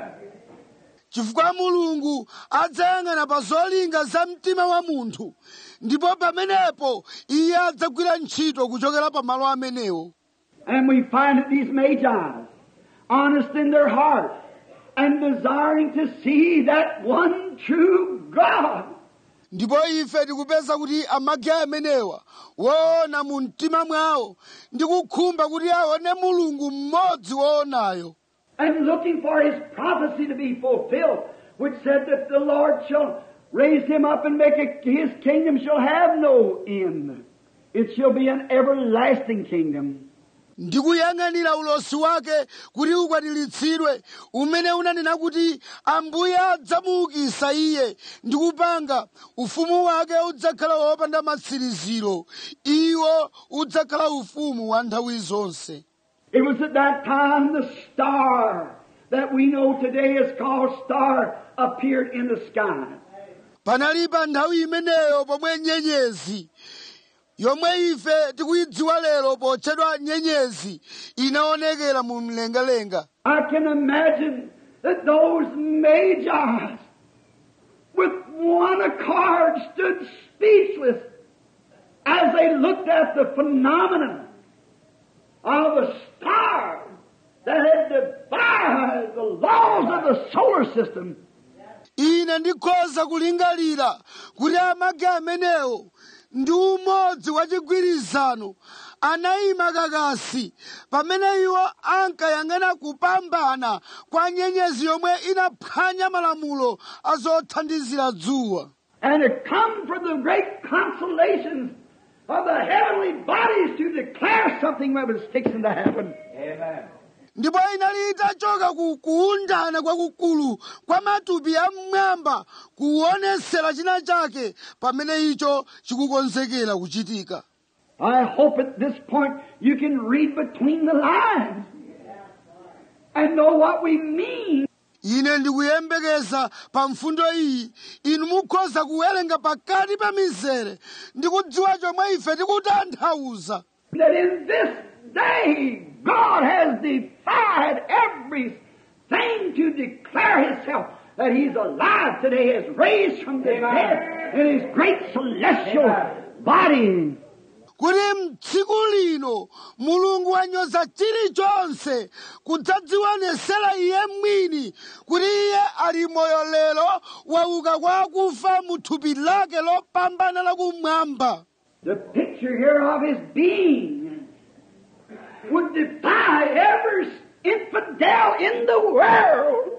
chifukwa mulungu adzayang'ana pa zolinga za mtima wa munthu ndipo pamenepo iye adzagwira ntchito kuchokera pa malo amenewo And we find that these magi, honest in their heart, and desiring to see that one true God, ndipo ife tikupeza kuti amagi amenewa woona mu mtima mwawo ndi kukhumba kuti aone mulungu mmodzi woonayo and looking for His prophecy to be fulfilled, which said that the Lord shall raise Him up and make it, His kingdom shall have no end. It shall be an everlasting kingdom. ndikuyang'anira ulosi wake kuti ukwaniritsidwe umene unanena kuti ambuye adzamuukisa iye ndi kupanga ufumu wake udzakhala wopanda matsiriziro iwo udzakhala ufumu wa nthawi zonse It was at that time the star that we know today is called star appeared in the sky. panali pa nthawi imeneyo pomwe nyenyezi yomwe ife tikuyidziwa lero potchedwa nyenyezi inaonekera mu mlengalenga I can imagine that those magi with one accord stood speechless as they looked at the phenomenon of a star that had defied the laws of the solar system. ine ndikhoza kulingalira kuti amagi amenewo ndi umodzi wa chigwirizano anayima kakasi pamene iwo ankayang'ana kupambana kwa nyenyezi yomwe inaphwanya malamulo a zothandizira dzuwa and to come from the great consolations of the heavenly bodies to declare something that was fixing to happen. Amen. ndipo inali itachoka ku kuundana kwakukulu kwa matupi a mmwamba kuonesera china chake pamene icho chikukonzekera kuchitika I hope at this point you can read between the lines and know what we mean ine ndikuyembekeza pa mfundo iyi inu mukhoza kuwerenga pakati pa mizere ndi kudziwa chomwe ife tikutanthauza that in this day God has defied everything to declare Himself that He's alive today, is raised from the dead in His great celestial body. kuti mtsiku lino mulungu wanyoza chilichonse kudzadzionesera iye mwini kuti iye ali moyo lero wauka kwa akufa mu thupi lake lopambana lakumwamba The picture here of His being would defy every infidel in the world.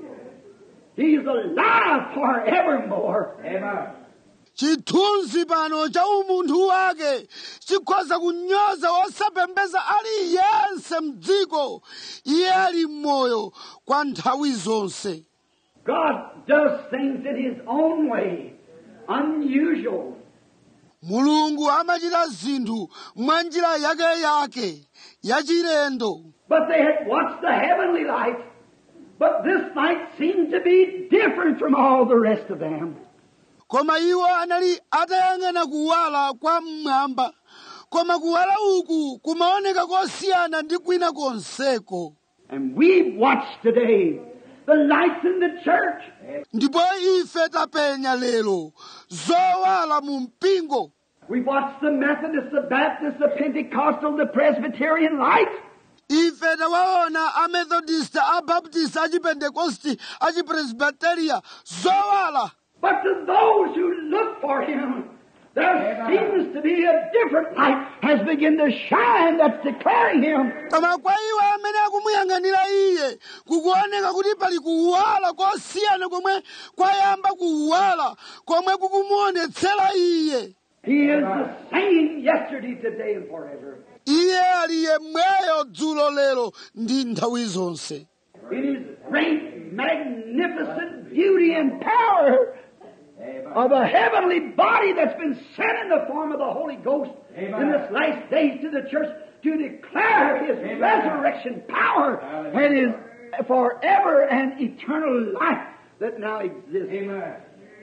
He's alive forevermore. Amen. chithunzi pano cha umunthu wake chikhoza kunyoza osapembeza aliyense mdziko iye ali m'moyo kwa nthawi zonse God does things in His own way, unusual. mulungu amachita zinthu mwa njira yake yake yachilendo But they had watched the heavenly light. But this light seemed to be different from all the rest of them. koma iwo anali atayang'ana kuwala kwa mmwamba koma kuwala uku kumaoneka kosiyana ndi kwina konseko And we watch today the lights in the church. ndipo ife tapenya lero zowala mu mpingo We watch the Methodist, the Baptist, the Pentecostal, the Presbyterian light. ife tawaona amethodist abaptist achipentekosti achipresbiteria zowala But to those who look for Him, there seems to be a different light has begun to shine that's declaring Him. koma kwa iwo amene akumuyang'anira iye kukuoneka kuti pali kuwala kosiyana komwe kwayamba kuwala komwe kukumuonetsera iye He is the same yesterday, today, and forever. iye ali yemweyo dzulo lero ndi nthawi zonse in his great, magnificent beauty and power of a heavenly body that's been sent in the form of the Holy Ghost in this last days to the church to declare his resurrection power and his forever and eternal life that now exists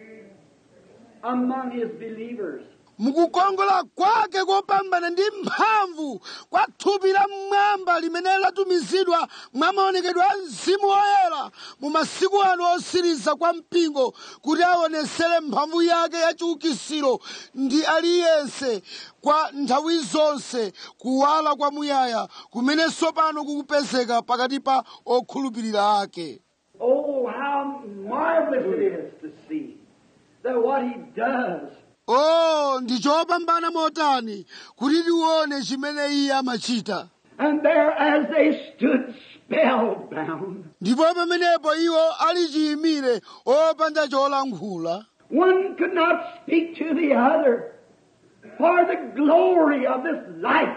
among his believers. mukukongola kwake kopambana ndi mphamvu kwa thupi la mmwamba limene latumizidwa mwa maonekedwe a mzimu woyera mu masiku ano osiriza kwa mpingo kuti aonesere mphamvu yake ya chiukisiro ndi aliyense kwa nthawi zonse kuwala kwamuyaya kumene tsopano kukupezeka pakati pa okhulupirira ake Oh, how marvelous it is to see that what he does o ndi chopambana motani kuti tione chimene iye amachita And there, as they stood spellbound, ndipo pamenepo iwo ali chiyimire opanda cholankhula one could not speak to the other, for the glory of this light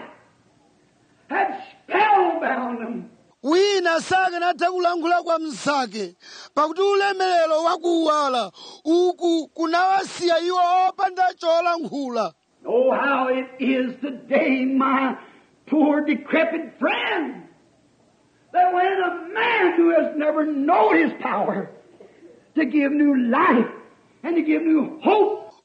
had spellbound them. wina sakanatha kulankhula kwa mnzake pakuti ulemerero wakuwala uku kunawasiya iwo opanda cholankhula Oh, how it is today, my poor decrepit friend, that when a man who has never known his power to give new life and to give new hope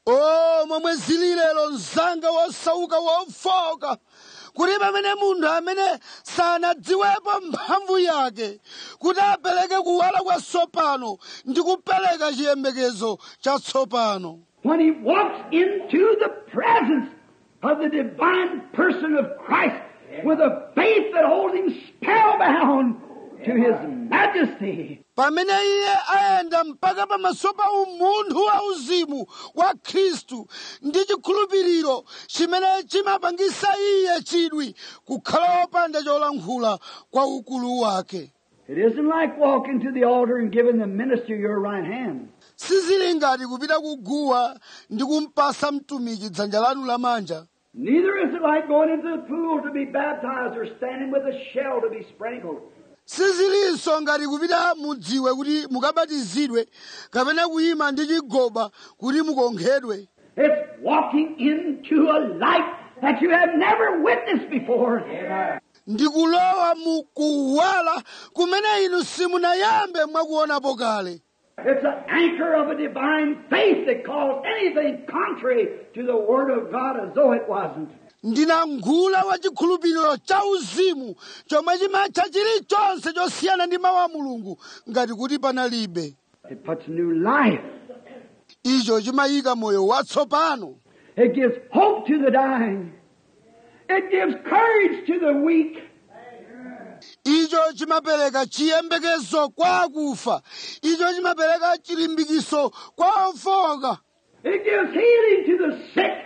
o momwe zili lero mzanga wosauka wofoka kuti pamene munthu amene sanadziwepo mphamvu yake kuti apereke kuwala kwatsopano ndi kupereka chiyembekezo chatsopano When he walks into the presence of the divine person of Christ with a faith that holds him spellbound to his majesty. pamene iye ayenda mpaka pamaso pa umunthu wauzimu wa khristu ndi chikhulupiriro chimene chimapangisa iye chidwi kukhala wopanda cholankhula kwa ukulu wake It isn't like walking to the altar and giving the minister your right hand. sizili ngati kupita kuguwa ndi kumpasa mtumiki dzanja lanu lamanja Neither is it like going into the pool to be baptized or standing with a shell to be sprinkled. sizilinso ngati kupita mudziwe kuti mukabatizidwe kapena kuyima ndi chigoba kuti mukonkhedwe It's walking into a light that you have never witnessed before. ndi kulowa mu kuwala kumene inu simunayambe mwakuonapo kale It's an anchor of a divine faith that calls anything contrary to the Word of God as though it wasn't. ndinangula wa chikhulupiriro cha uzimu chomwe chimatcha chilichonse chosiyana ndi mawu a mulungu ngati kuti panalibe It puts new life. icho chimayika moyo watsopano It gives hope to the dying. It gives courage to the weak. icho chimapereka chiyembekezo kwa akufa icho chimapereka chilimbikiso kwa ofoka It gives healing to the sick.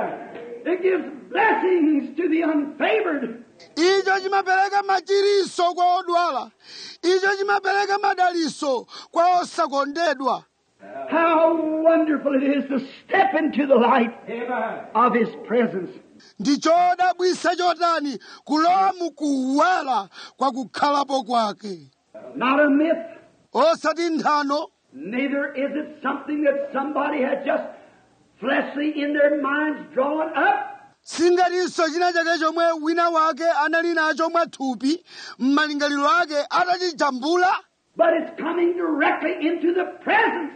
It gives blessings to the unfavored. icho chimapereka machiriso kwa odwala icho chimapereka madaliso kwa osakondedwa How wonderful it is to step into the light of His presence. ndi chodabwisa chotani kulowa mukuwala kwa kukhalapo kwake Not a myth. osati nthano Neither is it something that somebody has just fleshly in their minds drawn up. singatinso china chake chomwe wina wake anali nacho mwathupi m'malingaliro ake atachijambula but it's coming directly into the presence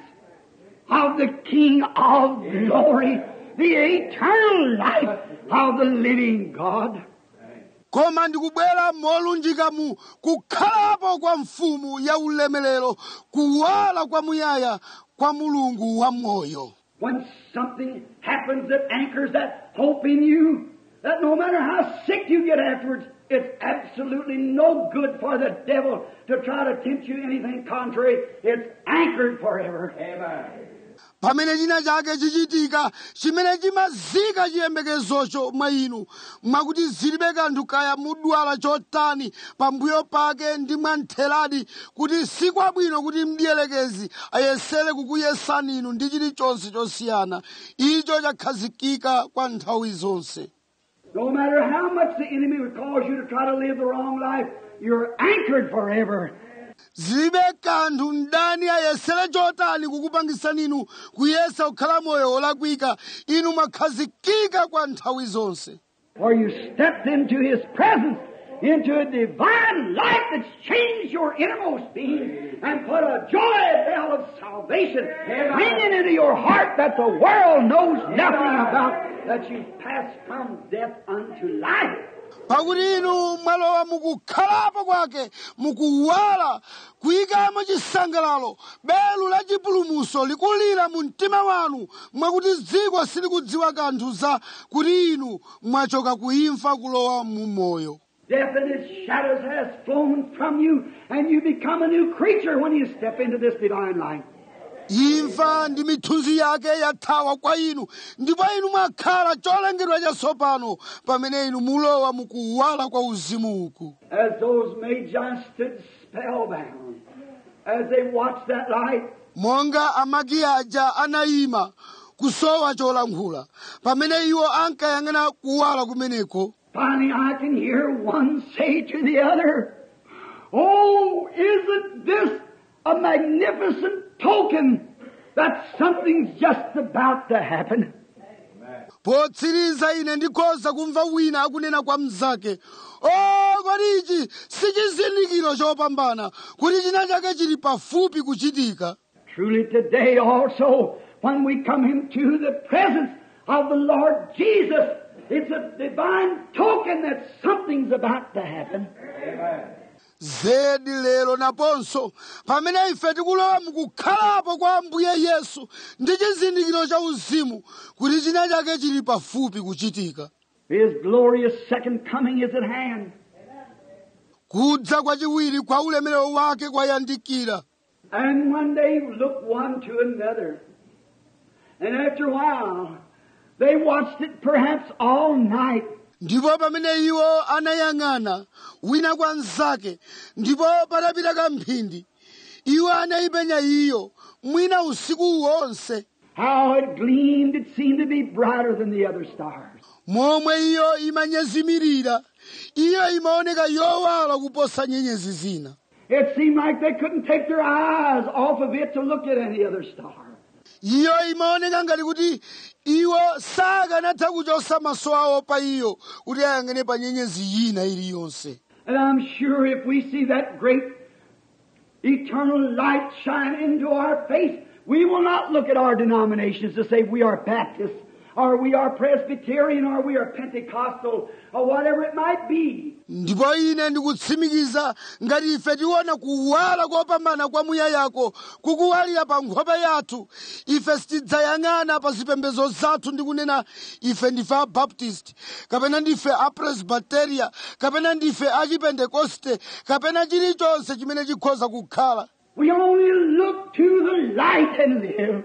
of the King of glory, the eternal life of the living God. koma ndikubwera molunjika mu kukhalapo kwa mfumu ya ulemerero kuwala kwamuyaya kwa mulungu wa moyo When something happens that anchors that hope in you, that no matter how sick you get afterwards, it's absolutely no good for the devil to try to tempt you anything contrary. It's anchored forever. pamene china chake chichitika chimene chimazika chiyembekezocho mwa inu mwakuti zilibe kanthu kaya mudwala chotani pambuyo pake ndi mwantheradi kuti sikwabwino kuti mdiyelekezi ayesere kukuyesani inu ndi chilichonse chosiyana icho chakhazikika kwa nthawi zonse No matter how much the enemy would cause you to try to live the wrong life, you're anchored forever. zilibe kanthu mdani ayesere chotani kukupangisani inu kuyesa kukhala moyo wolakwika inu mwakhazikika kwa nthawi zonse For you stepped into His presence, into a divine light that's changed your innermost being and put a joy bell of salvation ringing into your heart that the world knows nothing about, that you passed from death unto life. pakuti inu mwalowa mukukhalapo kwake mukuwala kuyikamo chisangalalo belu la chipulumuso likulira mu mtima wanu mwakuti dziko silikudziwa kanthu za kuti inu mwachoka kuimfa kulowa mu moyo Death and its shadows has flown from you, and you become a new creature when you step into this divine light. imfa ndi mithunzi yake yathawa kwa inu ndipo inu mwakhala cholengedwa chatsopano pamene inu mulowa mukuwala kwa uzimu uku As those magi stood spellbound, as they watched that light, monga amagi aja anayima kusowa cholankhula pamene iwo ankayang'ana kuwala kumeneko finally I can hear one say to the other, Oh, isn't this a magnificent token that something's just about to happen? potsiriza ine ndikhoza kumva wina akunena kwa mnzake o kodi ichi si chizindikiro chopambana kuti china chake chili pafupi kuchitika Truly today also, when we come into the presence of the Lord Jesus. It's a divine token that something's about to happen. zedi lero naponso pamene ife tikulowa mukukhalapo kwa ambuye yesu ndi chizindikiro cha uzimu kuti china chake chili pafupi kuchitika His glorious second coming is at hand. kudza kwachiwiri kwa ulemerero wake kwayandikira And when they looked one to another, and after a while, they watched it perhaps all night. ndipo pamene iwo anayang'ana wina kwa mnzake ndipo patapita kamphindi iwo anayipenya iyo mwina usiku wonse How it gleamed, it seemed to be brighter than the other stars. momwe iyo imanyezimirira iyo imaoneka yowala kuposa nyenyezi zina It seemed like they couldn't take their eyes off of it to look at any other star. iyo imaoneka ngati kuti iwo sakanatha kuchosa maso awo pa iyo kuti ayang'ane pa nyenyezi yina iliyonse And I'm sure if we see that great eternal light shine into our face, we will not look at our denominations to say we are Baptists, or we are Presbyterian, or we are Pentecostal, or whatever it might be. ndipo ine ndikutsimikiza ngati ife tiona kuwala kopambana kwa muyayako kukuwalira pa nkhope yathu ife sitidzayang'ana pa zipembedzo zathu ndi kunena ife ndife abaptist kapena ndife apresbiteria kapena ndife achipentekoste kapena chilichonse chimene chikhoza kukhala We only look to the light and live.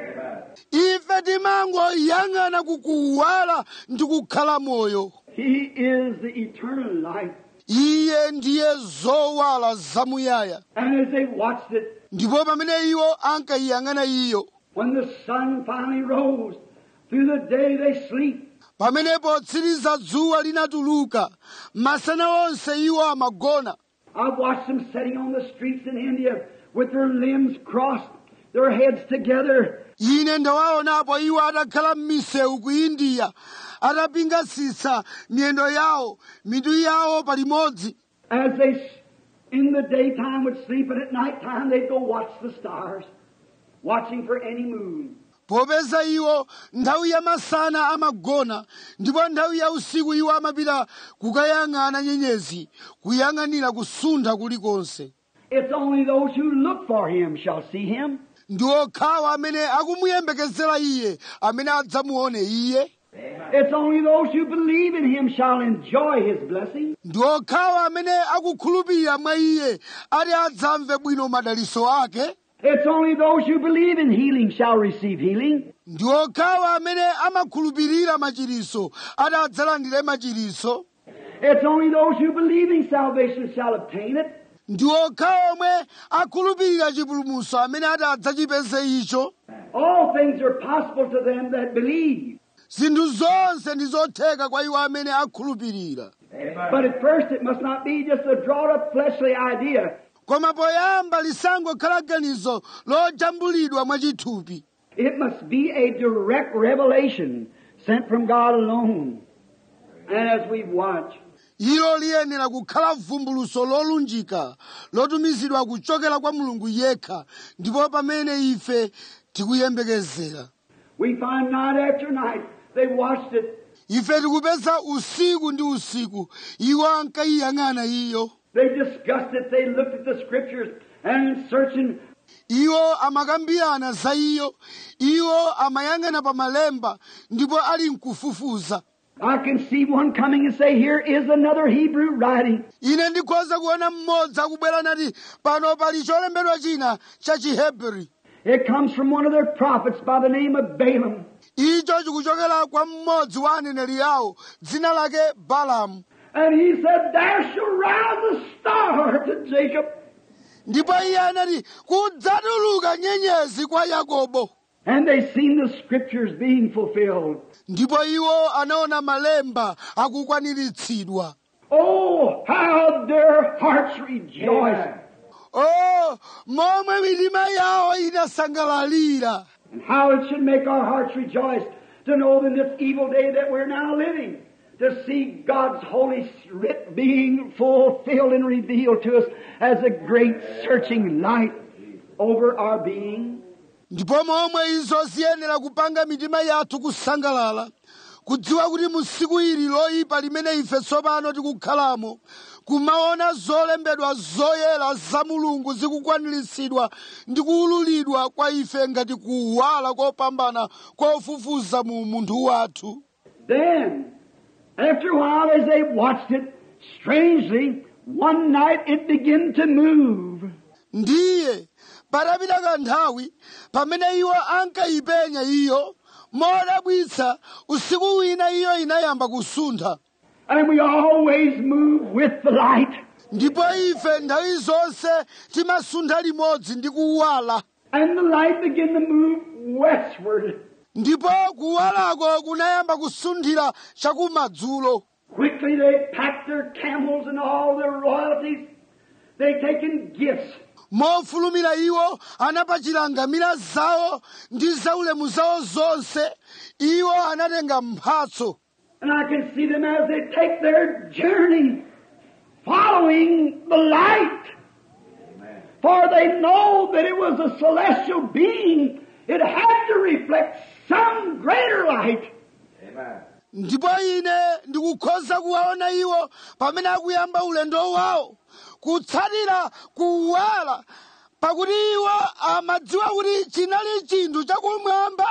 ife timangoyang'ana kukuwala ndi kukhala moyo He is the eternal light. iye ndiye zowala zamuyaya And as they watched it, ndipo pamene iwo ankayiyang'ana iyo when the sun finally rose, through the day they sleep. pamene potsiriza dzuwa linatuluka masana onse iwo amagona I've watched them sitting on the streets in India with their limbs crossed, their heads together, ine ndawaonapo iwo atakhala m'misewu ku indiya atapingasitsa miyendo yawo mitu yawo palimodzi as they s- in the daytime would sleep and at night time they'd go watch the stars, watching for any moon. popeza iwo nthawi ya masana amagona ndipo nthawi ya usiku iwo amapita kukayang'ana nyenyezi kuyang'anira kusuntha kulikonse It's only those who look for him shall see him. ndi okhawa amene akumuyembekezera iye amene adzamuone iye It's only those who believe in him shall enjoy his blessing. ndi okhawa amene akukhulupirira mwa iye ati adzamve bwino madaliso ake It's only those who believe in healing shall receive healing. ndi okhawa amene amakhulupirira machiriso ati adzalandire machiriso It's only those who believe in salvation shall obtain it. ndi okhawa omwe akhulupirira chipulumutso amene ati adzachipeze icho All things are possible to them that believe. zinthu zonse ndi zotheka kwa iwo amene akhulupirira But at first it must not be just a drawn up fleshly idea. koma poyamba lisangokhala ganizo lojambulidwa mwachithupi It must be a direct revelation sent from God alone. And as we watch, ilo liyenera kukhala vumbuluso lolunjika lotumizidwa kuchokera kwa mulungu yekha ndipo pamene ife tikuyembekezera we find night after night they watched it. ife tikupeza usiku ndi usiku iwo ankayiyang'ana iyo They discussed it. They looked at the scriptures and in searching iwo amakambirana za iyo iwo amayang'ana pa malemba ndipo ali mkufufuza I can see one coming and say, here is another Hebrew writing. ine ndikhoza kuona mmodzi akubwera nati pano pali cholembedwa china cha chihebri It comes from one of their prophets by the name of Balaam. icho chikuchokera kwa mmodzi wa aneneri awo dzina lake balamu And he said, There shall rise a star to Jacob. ndipo iye anati kudzatuluka nyenyezi kwa yakobo And they seen the scriptures being fulfilled. ndipo iwo anaona malemba akukwaniritsidwa Oh, how their hearts rejoiced. o momwe mitima yawo inasangalalira And how it should make our hearts rejoice to know in this evil day that we're now living, to see God's holy writ being fulfilled and revealed to us as a great searching light over our being. ndipo momwe izo ziyenera kupanga mitima yathu kusangalala kudziwa kuti mu tsiku ili loyipa limene ife tsopano tikukhalamo kumaona zolembedwa zoyera za mulungu zikukwaniritsidwa ndi kuwululidwa kwa ife ngati kuwala kopambana kofufuza mu munthu wathu Then, after a while, as they watched it, strangely, one night it began to move. ndiye patapita kanthawi pamene iwo ankayipenya iyo modabwitsa usiku wina iyo inayamba kusuntha And we always move with the light. ndipo ife nthawi zonse timasuntha limodzi ndi kuwala And the light began to move westward. ndipo kuwalako kunayamba kusunthira chakumadzulo Quickly they packed their camels and all their royalties. They taken gifts. mofulumira iwo anapachira ngamira zawo ndi zaulemu zawo zonse iwo anatenga mphatso And I can see them as they take their journey, following the light. For they know that it was a celestial being. It had to reflect some greater light. ndipo ine ndikukhoza kuwaona iwo pamene akuyamba ulendo wawo kutsatira kuwala pakuti iwo amadziwa kuti chinali chinthu chakumwamba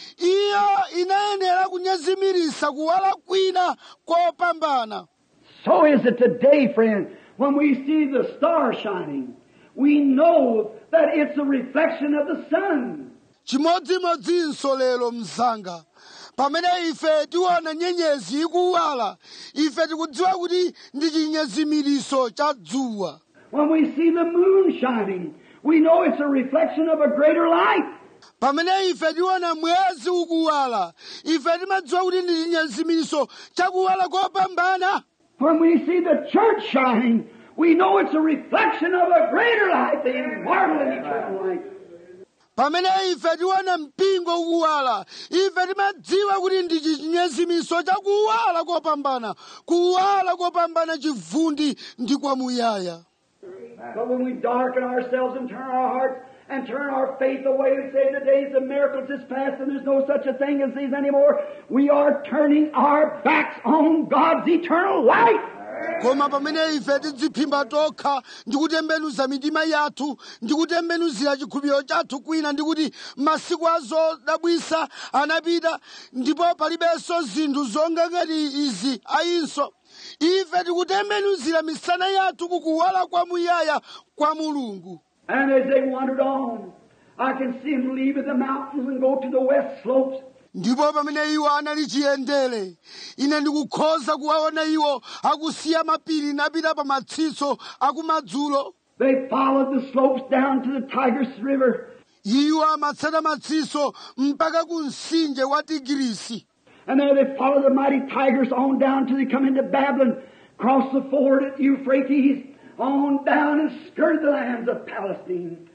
iyo inayenera kunyazimirisa kuwala kwina kopambana So is it today, friend, when we see the star shining. We know that it's a reflection of the sun. chimodzimodzinso lero mzanga pamene ife tiona nyenyezi ikuwala ife tikudziwa kuti ndi chinyezimiriso cha dzuwa When we see the moon shining, we know it's a reflection of a greater light. pamene ife tiona mwezi ukuwala ife timadziwa kuti ndi chinyezimiriso chakuwala kopambana When we see the church shining, we know it's a reflection of a greater light, the immortal and eternal light. pamene ife tiona mpingo ukuwala ife timadziwa kuti ndi chinyezimiriso chakuwala kopambana kuwala kopambana chivundi ndi kwamuyaya But when we darken ourselves and turn our hearts and turn our faith away and say the days of miracles is past and there's no such a thing as these anymore, we are turning our backs on God's eternal light. koma pamene ife tidziphimba tokha ndi kutembenuza mitima yathu ndi kutembenuzira chikhulupiriro chathu kwina ndi kuti masiku azodabwisa anapita ndipo palibenso zinthu zonga ngati izi ayinso ife tikutembenuzira misana yathu kukuwala kwamuyaya kwa mulungu And as they wandered on, I can see them leaving the mountains and go to the west slopes. ndipo pamene iwo anali chiyendere ine ndikukhoza kuwaona iwo akusiya mapiri napita pa matsitso akumadzulo They followed the slopes down to the Tigris River. iwo amatsata matsitso mpaka ku mtsinje wa tigirisi And there they followed the mighty Tigris on down till they come into Babylon, cross the ford at Euphrates, on down and skirted the lands of Palestine,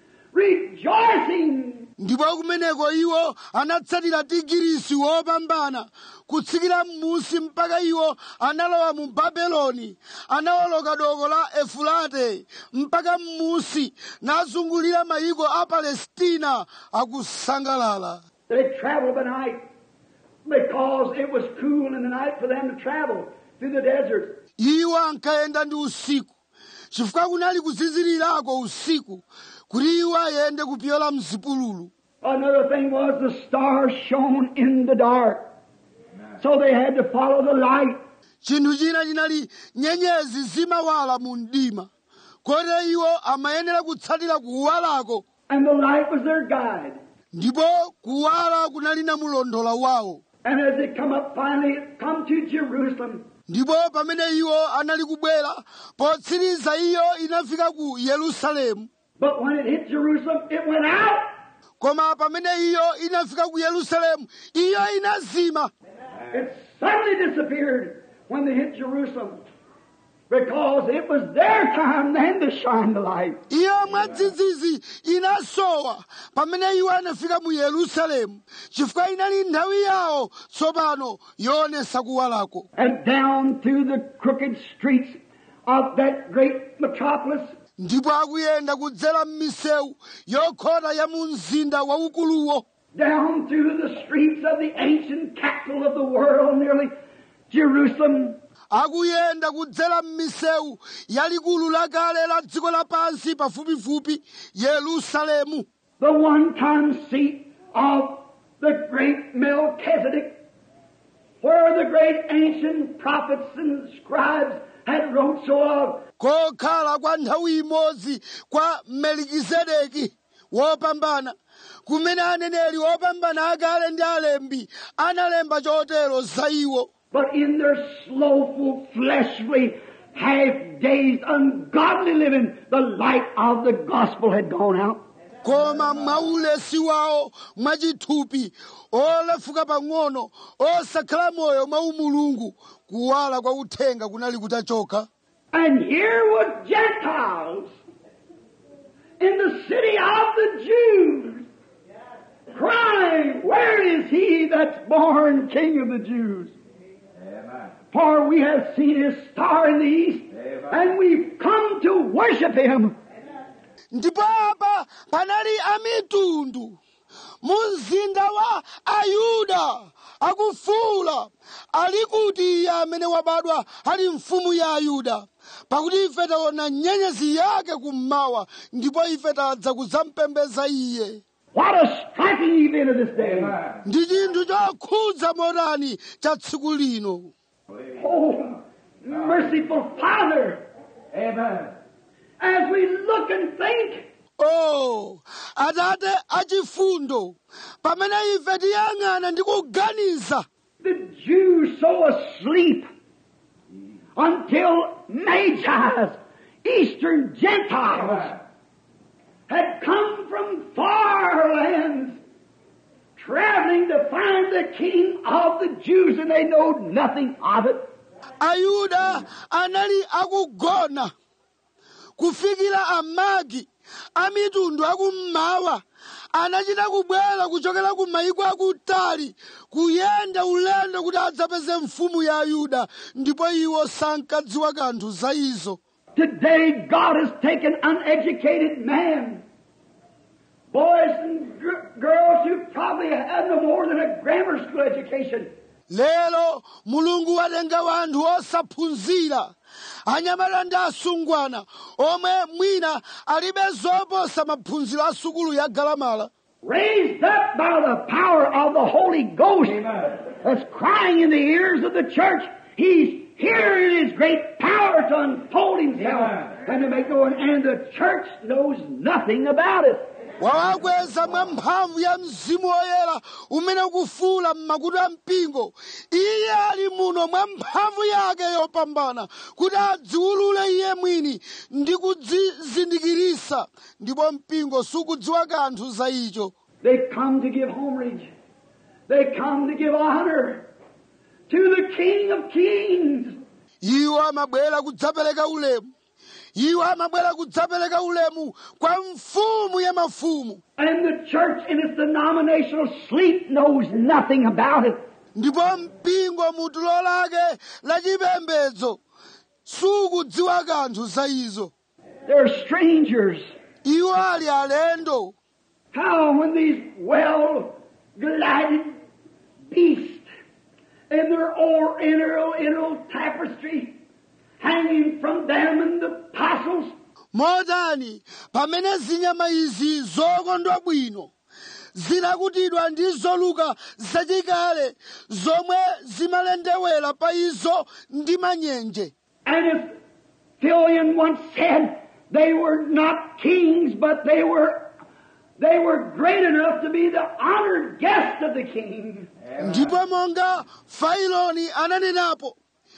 rejoicing ndipo kumeneko iwo anatsatira tigirisi wopambana kutsikira m'musi mpaka iwo analowa mu babeloni anawoloka doko la efulate mpaka m'musi nazungulira mayiko a palestina akusangalala They traveled by night because it was cool in the night for them to travel through the desert. iwo ankayenda ndi usiku chifukwa kunali kuzizirirako usiku kuti iwo ayende kupyola mzipululu Another thing was the stars shone in the dark. So they had to follow the light. chinthu china chinali nyenyezi zimawala mu mdima kotero iwo amayenera kutsatira kuwalako And the light was their guide. ndipo kuwala kunali namulondola wawo And as they come up finally, come to Jerusalem, ndipo pamene iwo anali kubwera potsiriza iyo inafika ku yerusalemu but when it hit Jerusalem, it went out. koma pamene iyo inafika ku yerusalemu iyo inazima It suddenly disappeared when they hit Jerusalem. Because it was their time then to shine the light. iyo mwadzidzidzi inasowa pamene iwo anafika mu yerusalemu chifukwa inali nthawi yawo tsopano yoonesa kuwalako And down through the crooked streets of that great metropolis, ndipo akuyenda kudzera m'misewu yokhota ya mu mzinda waukuluwo down through the streets of the ancient capital of the world, nearly Jerusalem, akuyenda kudzera m'misewu yalikulu lakale la dziko lapansi pafupifupi yerusalemu the one-time seat of the great Melchizedek, where the great ancient prophets and scribes had wrote so of. kokhala kwa nthawi imodzi kwa melikizedeki wopambana kumene aneneri opambana akale ndi alembi analemba chotero za iwo But in their slothful, fleshly, half-dazed, ungodly living, the light of the gospel had gone out. koma mwaulesi wawo mwachithupi olefuka pang'ono osakhala moyo mwa umulungu kuwala kwa uthenga kunali kutachoka And here was Gentiles in the city of the Jews crying, Where is he that's born King of the Jews? For we have seen his star in the east, and we've come to worship him. ndipo apa panali amitundu mu mzinda wa ayuda akufuula ali kuti iye amene wabadwa ali mfumu ya ayuda pakuti ife taona nyenyezi yake kummawa ndipo ife tadza kudzampembeza iye What a striking event of this day. ndi chinthu chokhudza motani cha tsiku lino Oh, merciful Father. Amen. As we look and think, o atate achifundo pamene ife tiyang'ana ndi kuganiza the Jews so asleep until Magi's, Eastern Gentiles, had come from far lands traveling to find the King of the Jews and they know nothing of it. ayuda anali akugona kufikira amagi amitundu akummawa anachita kubwera kuchokera ku mayiko akutali kuyenda ulendo kuti adzapeze mfumu ya ayuda ndipo iwo sankadziwa kanthu za izo Today God has taken uneducated men, boys and gr- girls who probably have no more than a grammar school education, lero mulungu watenga wanthu osaphunzira anyamata ndi asungwana omwe mwina alibe zoposa maphunziro a sukulu ya galamala raised up by the power of the Holy Ghost that's crying in the ears of the church. He's here in His great power to unfold Himself and to make known, and the church knows nothing about it. wawakweza mwa mphamvu ya mzimu woyera umene ukufuula m'makutu a mpingo iye ali muno mwa mphamvu yake yopambana kuti adziwulule iye mwini ndi kudzizindikirisa ndipo mpingo sukudziwa kanthu za icho They come to give homage. They come to give honor to the King of Kings. iwo amabwera kudzapereka ulemu iwo amabwera kudzapereka ulemu kwa mfumu ya mafumu And the church in its denominational sleep knows nothing about it. ndipo mpingo mu tulo lake lachipembedzo sukudziwa kanthu za izo They're strangers. iwo ali alendo How when these well glided beasts in their or inner inner tapestry hanging from them and the apostles motani pamene zinyama izi zokondwa bwino zinakutidwa ndi zoluka zachikale zomwe zimalendewera pa izo ndi manyenje And as Philion once said, they were not kings, but they were they were great enough to be the honored guest of the king. ndipo monga failoni ananenapo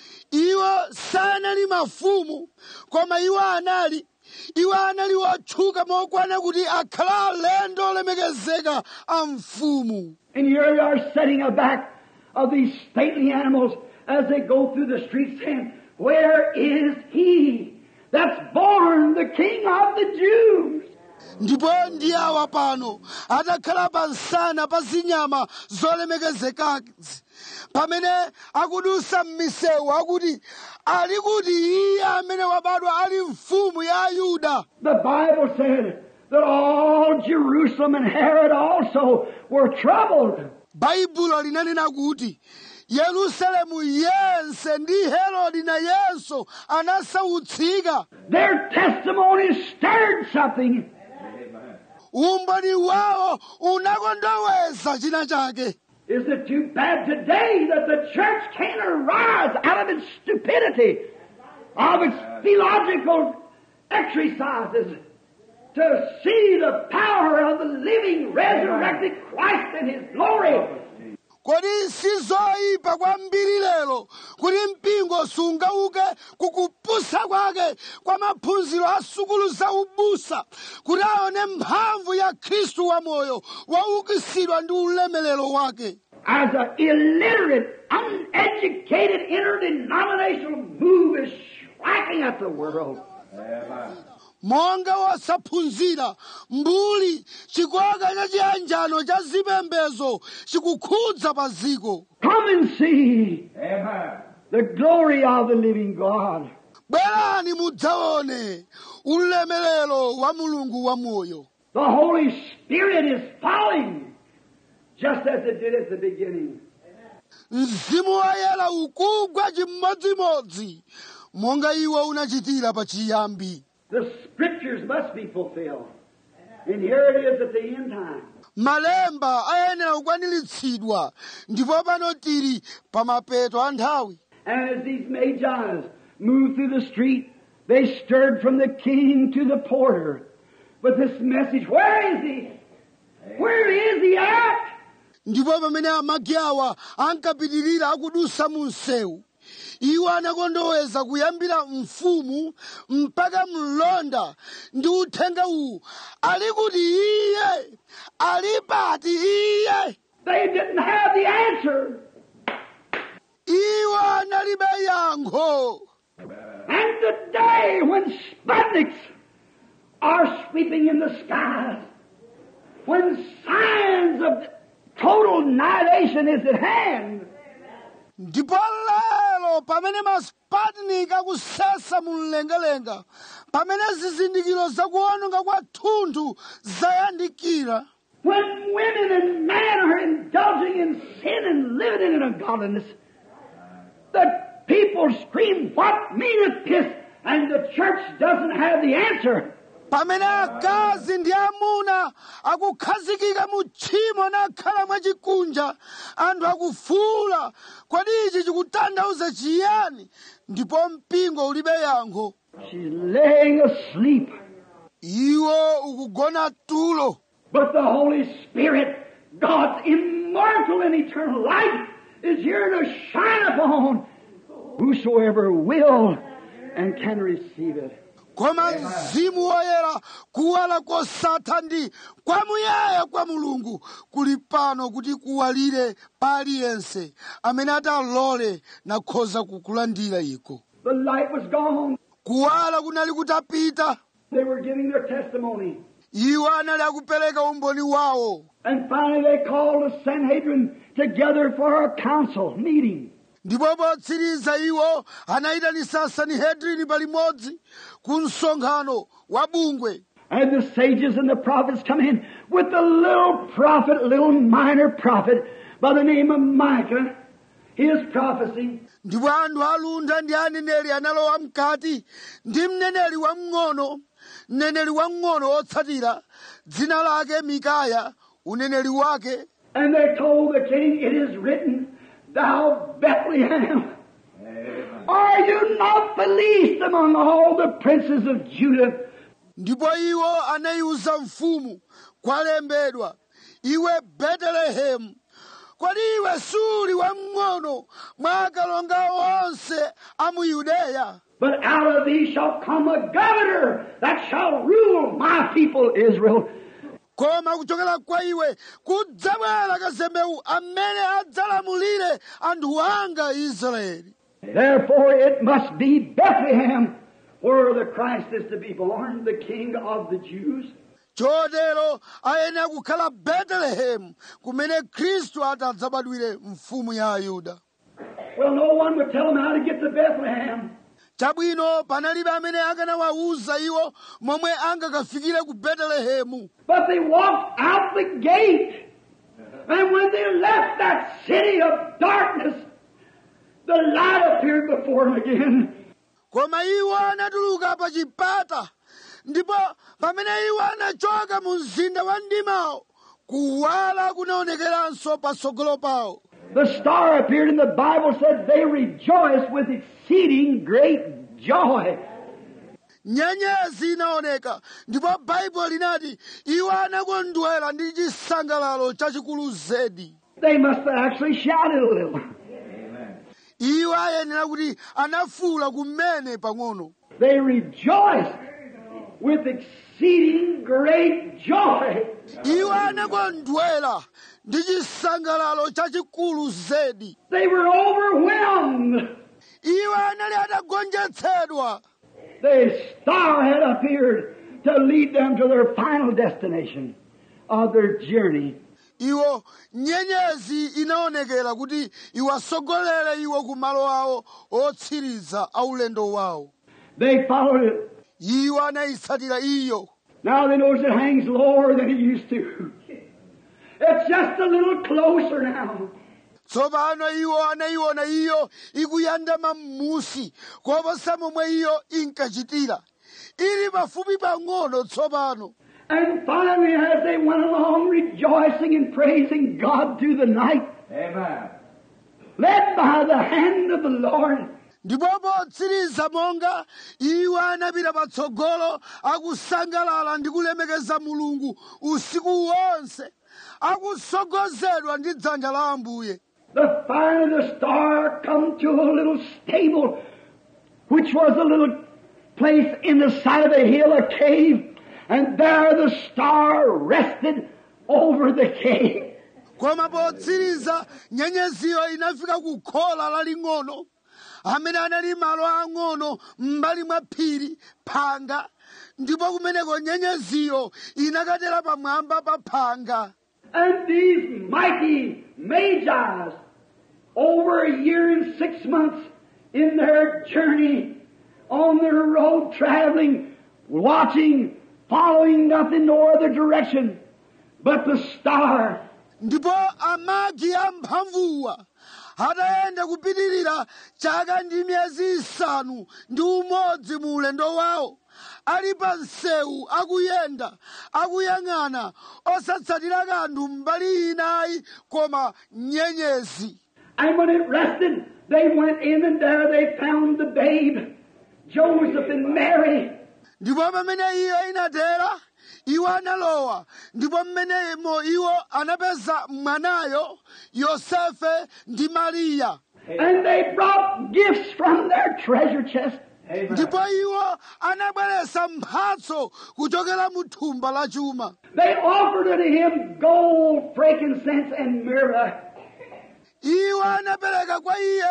iwo sanali mafumu koma iwo anali iwo anali otchuka mokwana kuti akhala alendo olemekezeka a mfumu And here they are sitting aback of these stately animals as they go through the streets saying, Where is he that's born the king of the Jews? ndipo ndi awa pano atakhala pa nsana pa zinyama zolemekezekazi pamene akudusa m'misewu akuti ali kuti iye amene wabadwa ali mfumu ya ayuda The Bible said that all Jerusalem and Herod also were troubled. baibulo linanena kuti yerusalemu yense ndi herodi nayenso anasautsika Their testimony stirred something. umboni wawo unakondoweza china chake Is it too bad today that the church can't arise out of its stupidity, of its theological exercises, to see the power of the living, resurrected Christ in His glory? kodi sizoyipa kwambiri lero kuti mpingo sungauke kukupusa kwake kwa maphunziro a sukulu za ubusa kuti aone mphamvu ya khristu wamoyo waukitsidwa ndi ulemelero wake As an illiterate, uneducated, interdenominational move is striking at the world. monga wosaphunzira mbuli chikoka cha chiyanjano cha zipembezo chikukhudza pa ziko Come and see the glory of the living God. bwerani mudzaone ulemelero wa mulungu wamoyo The Holy Spirit is falling, just as it did at the beginning. mzimu woyera ukugwa chimodzimodzi monga iwo unachitira pa chiyambi The scriptures must be fulfilled. And here it is at the end time. malemba ayenera kukwaniritsidwa ndipo pano tili pa mapeto a nthawi And as these magi's moved through the street, they stirred from the king to the porter with this message, Where is he? Where is he at? ndipo pamene amagi awa ankapitirira akudusa mu msewu iwo anakondoweza kuyambira mfumu mpaka mlonda ndi uthenga uwu ali kuti iye ali pati iye They didn't have the answer. iwo analibe yankho And today, when Sputniks are sweeping in the skies, when signs of total annihilation is at hand, ndipo lero pamene masputnik akusesa mu mlengalenga pamene zizindikiro zakuononga kwa thunthu zayandikira when women and men are indulging in sin and living in ungodliness, the people scream, What meaneth this? And the church doesn't have the answer. pamene akazi ndi amuna akukhazikika mu tchimo nakhala mwachikunja anthu akufuula kodi ichi chikutanthauza chiyani ndipo mpingo ulibe yankho She's laying asleep. iwo ukugona tulo But the Holy Spirit, God's immortal and eternal light, is here to shine upon whosoever will and can receive it. koma mzimu woyera kuwala kosatha ndi kwamuyaya kwa mulungu kuli pano kuti kuwalire pa aliyense amene atalole nakhoza kukulandira iko The light was gone. kuwala kunali kutapita They were giving their testimony. iwo anali akupereka umboni wawo And finally they called the Sanhedrin together for a council meeting. ndipo potsiriza iwo anayitanisa sanihedrini palimodzi ku msonkhano wa bungwe And the sages and the prophets come in with the little prophet, little minor prophet by the name of Micah, his prophecy. ndipo anthu alunda ndi aneneri analowa mkati ndi mneneri wamng'ono mneneri wamng'ono wotsatira dzina lake mikaya uneneri wake And they told the king, It is written, Thou Bethlehem, are you not the least among all the princes of Judah? ndipo iwo anayiwuza mfumu kwalembedwa iwe betelehemu kodi iwe suli wamng'ono mwa akalonga onse a mu yudeya But out of thee shall come a governor that shall rule my people Israel. koma kuchokera kwa iwe kudzabwera kazembewu amene adzalamulire anthu anga israeli Therefore it must be Bethlehem where the Christ is to be born, the King of the Jews. chotero ayenera kukhala betelehemu kumene khristu adzabadwire mfumu ya ayuda Well, no one would tell them how to get to Bethlehem. chabwino panalibe amene akanawawuza iwo momwe angakafikire ku betelehemu But they walked out the gate. And when they left that city of darkness, the light appeared before them again. koma iwo anatuluka pa chipata ndipo pamene iwo anachoka mu mzinda wa mdimawo kuwala kunaonekeranso patsogolo pawo The star appeared and the Bible said they rejoiced with exceeding great joy. nyenyezi inaoneka ndipo baibulo linati iwo anakondwera ndi chisangalalo chachikulu zedi They must have actually shouted a little. iwo ayenera kuti anafuula kumene pang'ono They rejoiced with exceeding great joy. iwo anakondwera ndi chisangalalo chachikulu zedi They were overwhelmed. iwo anali atagonjetsedwa The star had appeared to lead them to their final destination of their journey. iwo nyenyezi inaonekera kuti iwasogolere iwo ku malo awo otsiriza aulendo wawo They followed it. iwo anayitsatira iyo Now they notice it hangs lower than it used to. It's just a little closer now. tsopano iwo anayiona iyo ikuyandama m'musi koposa momwe iyo inkachitira ili pafupi pang'ono tsopano And finally, as they went along rejoicing and praising God through the night, Amen. led by the hand of the Lord, ndipo potsiriza monga iwo anapita patsogolo akusangalala ndi kulemekeza mulungu usiku wonse akusogozedwa ndi dzanja la ambuye the fire of the star come to a little stable, which was a little place in the side of a hill, a cave, and there the star rested over the cave. koma potsiriza nyenyeziyo inafika ku khola laling'ono amene anali malo ang'ono m'mbali mwa phiri phanga ndipo kumeneko nyenyeziyo inakatera pamwamba pa phanga And these mighty magi, over a year and six months in their journey, on their road traveling, watching, following nothing no other direction but the star. ndipo amagi amphamvuwa atayenda kupitirira chaka ndi miyezi isanu ndi umodzi mu ulendo wawo ali pa msewu akuyenda akuyang'ana osatsatira kanthu mbali inayi koma nyenyezi And when it rested, they went in and there they found the babe, Joseph and Mary. ndipo pamene iyo inatera iwo analowa ndipo mmenemo iwo anapeza mwanayo yosefe ndi mariya And they brought gifts from their treasure chest. ndipo iwo anabweretsa mphatso kuchokera mu thumba la chuma They offered unto him gold, frankincense, and myrrh. iwo anapereka kwa iye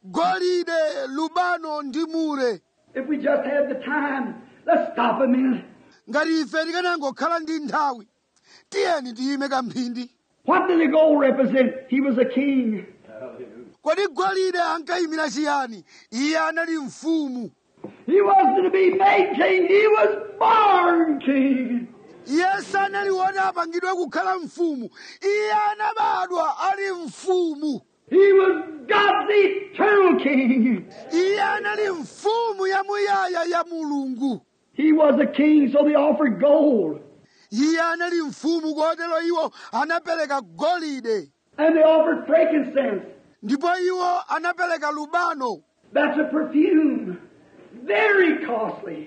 golide lubano ndi mure If we just had the time, let's stop a minute. ngati ife tikanangokhala ndi nthawi tiyeni tiyime kamphindi What did the gold represent? He was a king. kodi golide ankayimira chiyani iye anali mfumu He wasn't to be made king, he was born king. iye sanali woti apangidwe kukhala mfumu iye anabadwa ali mfumu He was God's eternal king. iye anali mfumu yamuyaya ya mulungu He was a king, so they offered gold. iye anali mfumu kotero iwo anapereka golide And they offered frankincense. ndipo iwo anapereka lubano That's a perfume. Very costly.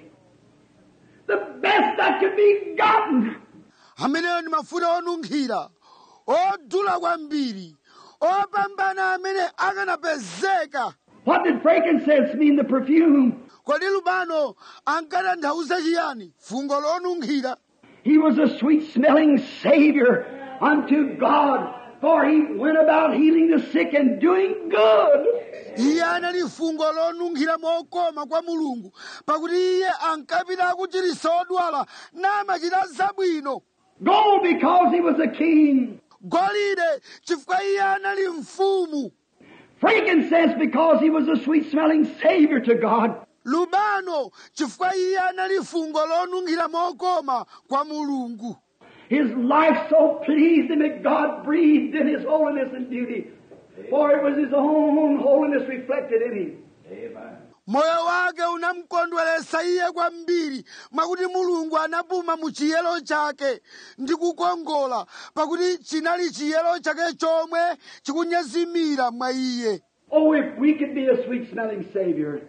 The best that could be gotten. ameneyo ndi mafuta onunkhira odula kwambiri opambana amene akanapezeka What did frankincense mean, the perfume? kodi lubano ankatanthauza chiyani fungo lonunkhira He was a sweet smelling Savior unto God for he went about healing the sick and doing good. iye anali fungo lonunkhira mokoma kwa mulungu pakuti iye ankapita akuchiritsa odwala namachita zabwino Gold because he was a king. golide chifukwa iye anali mfumu Frankincense because he was a sweet smelling Savior to God. lubano chifukwa iye anali fungo lonunkhira mokoma kwa mulungu His life so pleased him that God breathed in his holiness and beauty. For it was his own holiness reflected in him. moyo wake unamkondweresa iye kwambiri mwakuti mulungu anapuma mu chiyero chake ndi kukongola pakuti chinali chiyero chake chomwe chikunyezimira mwa iye Oh, if we could be a sweet smelling Savior.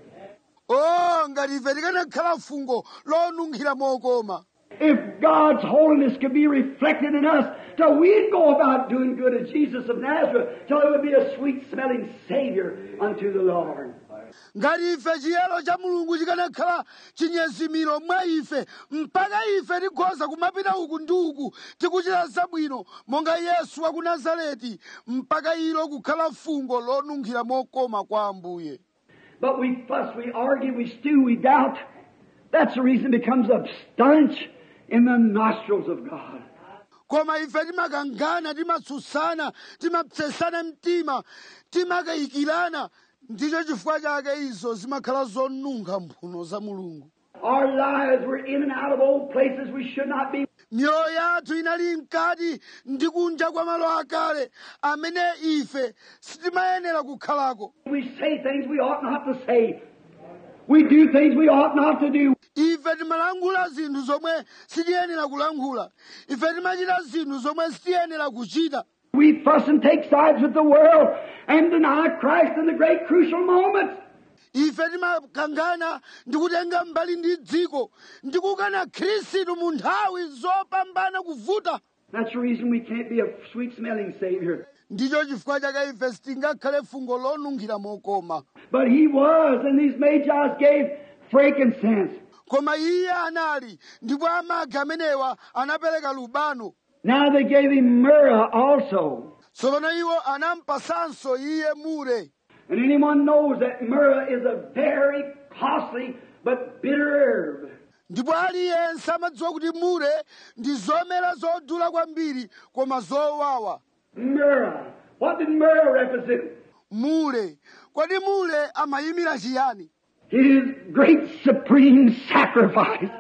o ngati ife tikanakhala fungo lonunkhira mokoma If God's holiness could be reflected in us, till we'd go about doing good as Jesus of Nazareth, till it would be a sweet smelling Savior unto the Lord. ngati ife chiyero cha mulungu chikanakhala chinyezimiro mwa ife mpaka ife tikhoza kumapita uku ndi uku tikuchita zabwino monga yesu wa ku nazareti mpaka ilo kukhala fungo lonunkhira mokoma kwa ambuye But we fuss, we argue, we stew, we doubt. That's the reason it becomes a stench in the nostrils of God. koma ife timakangana timatsutsana timapsesana mtima timakayikirana ndicho chifukwa chake izo zimakhala zonunkha mphuno za mulungu Our lives were in and out of old places we should not be. miyoyo yathu inali mkati ndi kunja kwa malo akale amene ife sitimayenera kukhalako We say things we ought not to say. We do things we ought not to do. ife timalankhula zinthu zomwe sitiyenera kulankhula ife timachita zinthu zomwe sitiyenera kuchita We fuss and take sides with the world and deny Christ in the great crucial moments. ife timakangana ndi kutenga mbali ndi dziko ndi kukana khristu mu nthawi zopambana kuvuta That's the reason we can't be a sweet smelling Savior. ndicho chifukwa chake ife sitingakhale fungo lonunkhira mokoma But He was, and these Magi's gave frankincense. koma iye anali ndipo amagi amenewa anapereka lubano Now they gave Him myrrh also. tsopano iwo anampasanso iye mure And anyone knows that myrrh is a very costly but bitter herb. ndipo aliyense amadziwa kuti mure ndi zomera zodula kwambiri koma zowawa Myrrh. What did myrrh represent? mule kodi mule amayimira chiyani His great supreme sacrifice.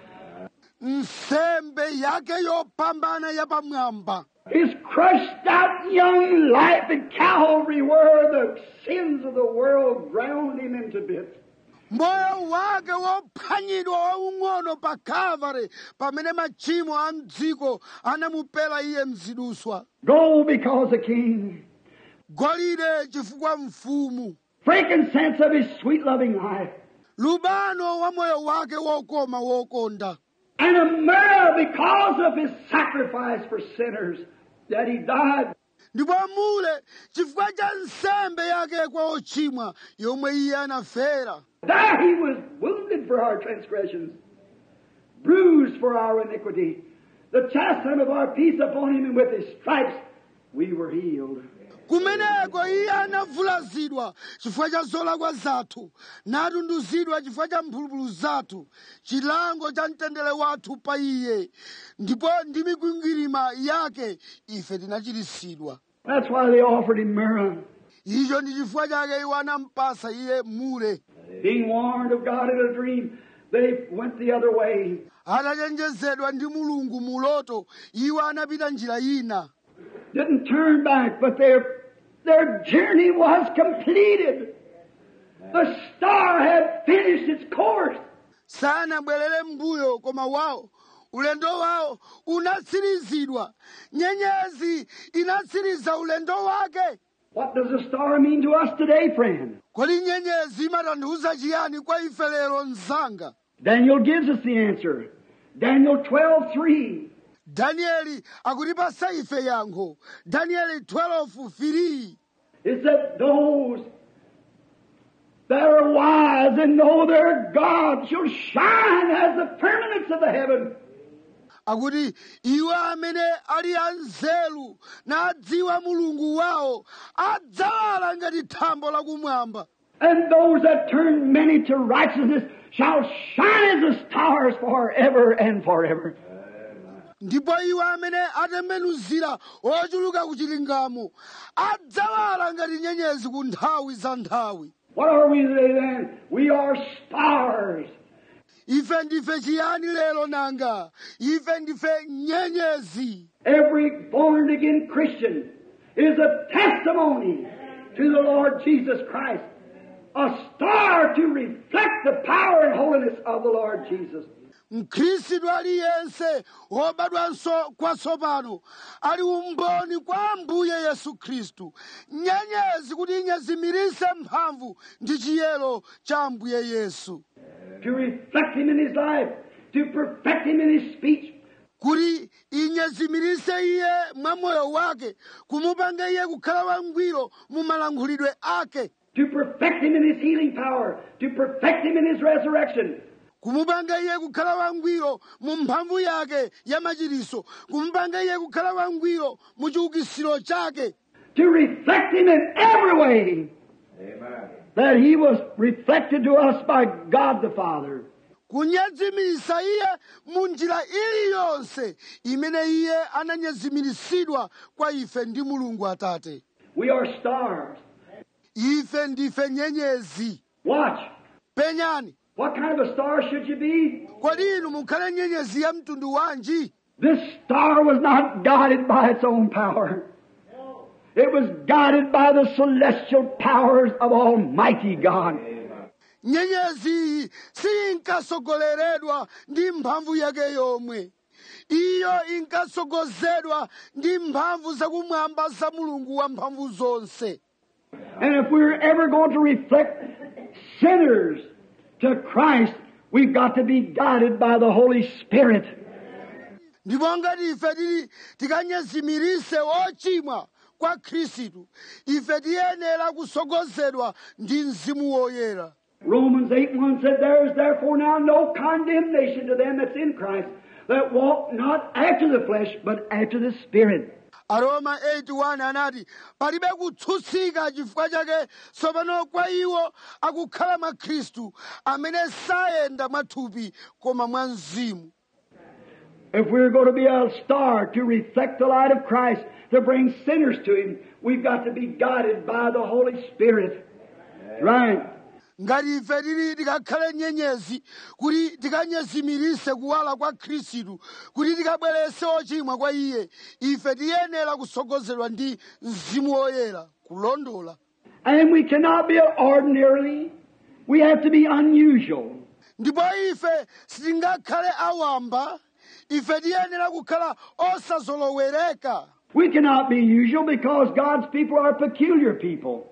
nsembe yake yopambana yapamwamba His crushed out young life at Calvary where the sins of the world ground him into bits. moyo wake wophwanyidwa waung'ono pa kalvari pamene machimo a mdziko anamupera iye mziduswa Gold because a king. golide chifukwa mfumu Frankincense of his sweet loving life. lubano wa moyo wake wokoma wokonda And a myrrh because of his sacrifice for sinners that he died. ndipo mule chifukwa cha nsembe yake kwa ochimwa yomwe iye anafera There he was wounded for our transgressions, bruised for our iniquity. The chastisement of our peace upon him, and with his stripes we were healed. kumeneko iye anavulazidwa chifukwa cha zolakwa zathu natunduzidwa chifukwa cha mphulupulu zathu chilango cha mtendere wathu pa iye ndipo ndi mikwingwirima yake ife tinachiritsidwa That's why they offered him myrrh. icho ndi chifukwa chake iwo anampasa iye mule Being warned of God in a dream, they went the other way. atachenjezedwa ndi mulungu muloto iwo anapita njira ina Didn't turn back, but their, their journey was completed. The star had finished its course. sanabwerere mbuyo koma wawo ulendo wawo unatsirizidwa nyenyezi inatsiriza ulendo wake What does a star mean to us today, friend? kodi nyenyezi imatanthauza chiyani kwa ife lero mzanga Daniel gives us the answer. Daniel 12, 3. danieli akutipasa ife yankho danieli 12:3 is that those that are wise and know their God shall shine as the firmaments of the heaven. akuti iwo amene ali anzeru nadziwa mulungu wawo adzawala ngati thambo lakumwamba And those that turn many to righteousness shall shine as the stars forever and forever. ndipo iwo amene atembenuzira ochuluka ku chilungamo adzawala ngati nyenyezi ku nthawi za nthawi What are we today then? We are stars. ife ndife chiyani lero nanga ife ndife nyenyezi Every born again Christian is a testimony to the Lord Jesus Christ. A star to reflect the power and holiness of the Lord Jesus. mkhristu aliyense wobadwanso kwatsopano ali umboni kwa ambuye yesu khristu nyenyezi kuti inyezimirise mphamvu ndi chiyero cha ambuye yesu To reflect Him in His life. To perfect Him in His speech. kuti inyezimirise iye mwa moyo wake kumupanga iye kukhala wangwiro mu malankhulidwe ake To perfect Him in His healing power. To perfect Him in His resurrection. kumupanga iye kukhala wangwiro mu mphamvu yake ya machiriso kumupanga iye kukhala wangwiro mu chiukitsiro chake To reflect Him in every way. That He was reflected to us by God the Father. kunyezimirisa iye mu njira iliyonse imene iye ananyezimirisidwa kwa ife ndi mulungu atate We are stars. ife ndife nyenyezi Watch. penyani What kind of a star should you be? kodi inu mukhale nyenyezi ya mtundu wanji This star was not guided by its own power. It was guided by the celestial powers of Almighty God. nyenyezi iyi siinkasogoleredwa ndi mphamvu yake yomwe iyo inkasogozedwa ndi mphamvu zakumwamba za mulungu wa mphamvu zonse And if we're ever going to reflect sinners to Christ, we've got to be guided by the Holy Spirit. ndipo ngati ife tili tikanyezimirise ochimwa kwa khristu ife tiyenera kusogozedwa ndi mzimu woyera Romans 8 1 said, There is therefore now no condemnation to them that's in Christ, that walk not after the flesh, but after the Spirit. aroma 81 anati palibe kutsutsika chifukwa chake tsopano kwa iwo akukhala mwa khristu amene sayenda mwathupi koma mwa mzimu If we're going to be a star to reflect the light of Christ, to bring sinners to Him, we've got to be guided by the Holy Spirit. Right. ngati ife tili tikakhale nyenyezi kuti tikanyezimirise kuwala kwa khristu kuti tikabwerese ochimwa kwa iye ife tiyenera kusogozedwa ndi mzimu woyera kulondola And we cannot be ordinarily. We have to be unusual. ndipo ife sitingakhale awamba ife tiyenera kukhala osazolowereka We cannot be usual because God's people are peculiar people.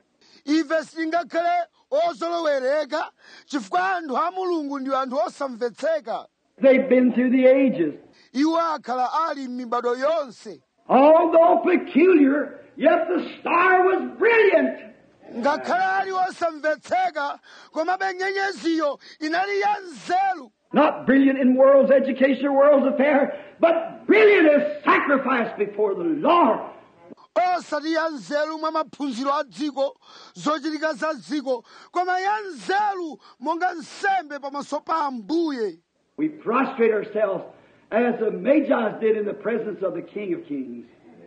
ife sitingakhale ozolowereka chifukwa anthu a mulungu ndi anthu osamvetseka They've been through the ages. iwo akhala ali m'mibado yonse Although peculiar, yet the star was brilliant. ngakhale ali osamvetseka komabe nyenyeziyo inali ya nzeru Not brilliant in world's education or world's affair, but brilliant as sacrifice before the Lord. osati ya nzeru mwa maphunziro a dziko zochitika za dziko koma ya nzeru monga nsembe pamaso pa ambuye We prostrate ourselves as the Magi did in the presence of the King of Kings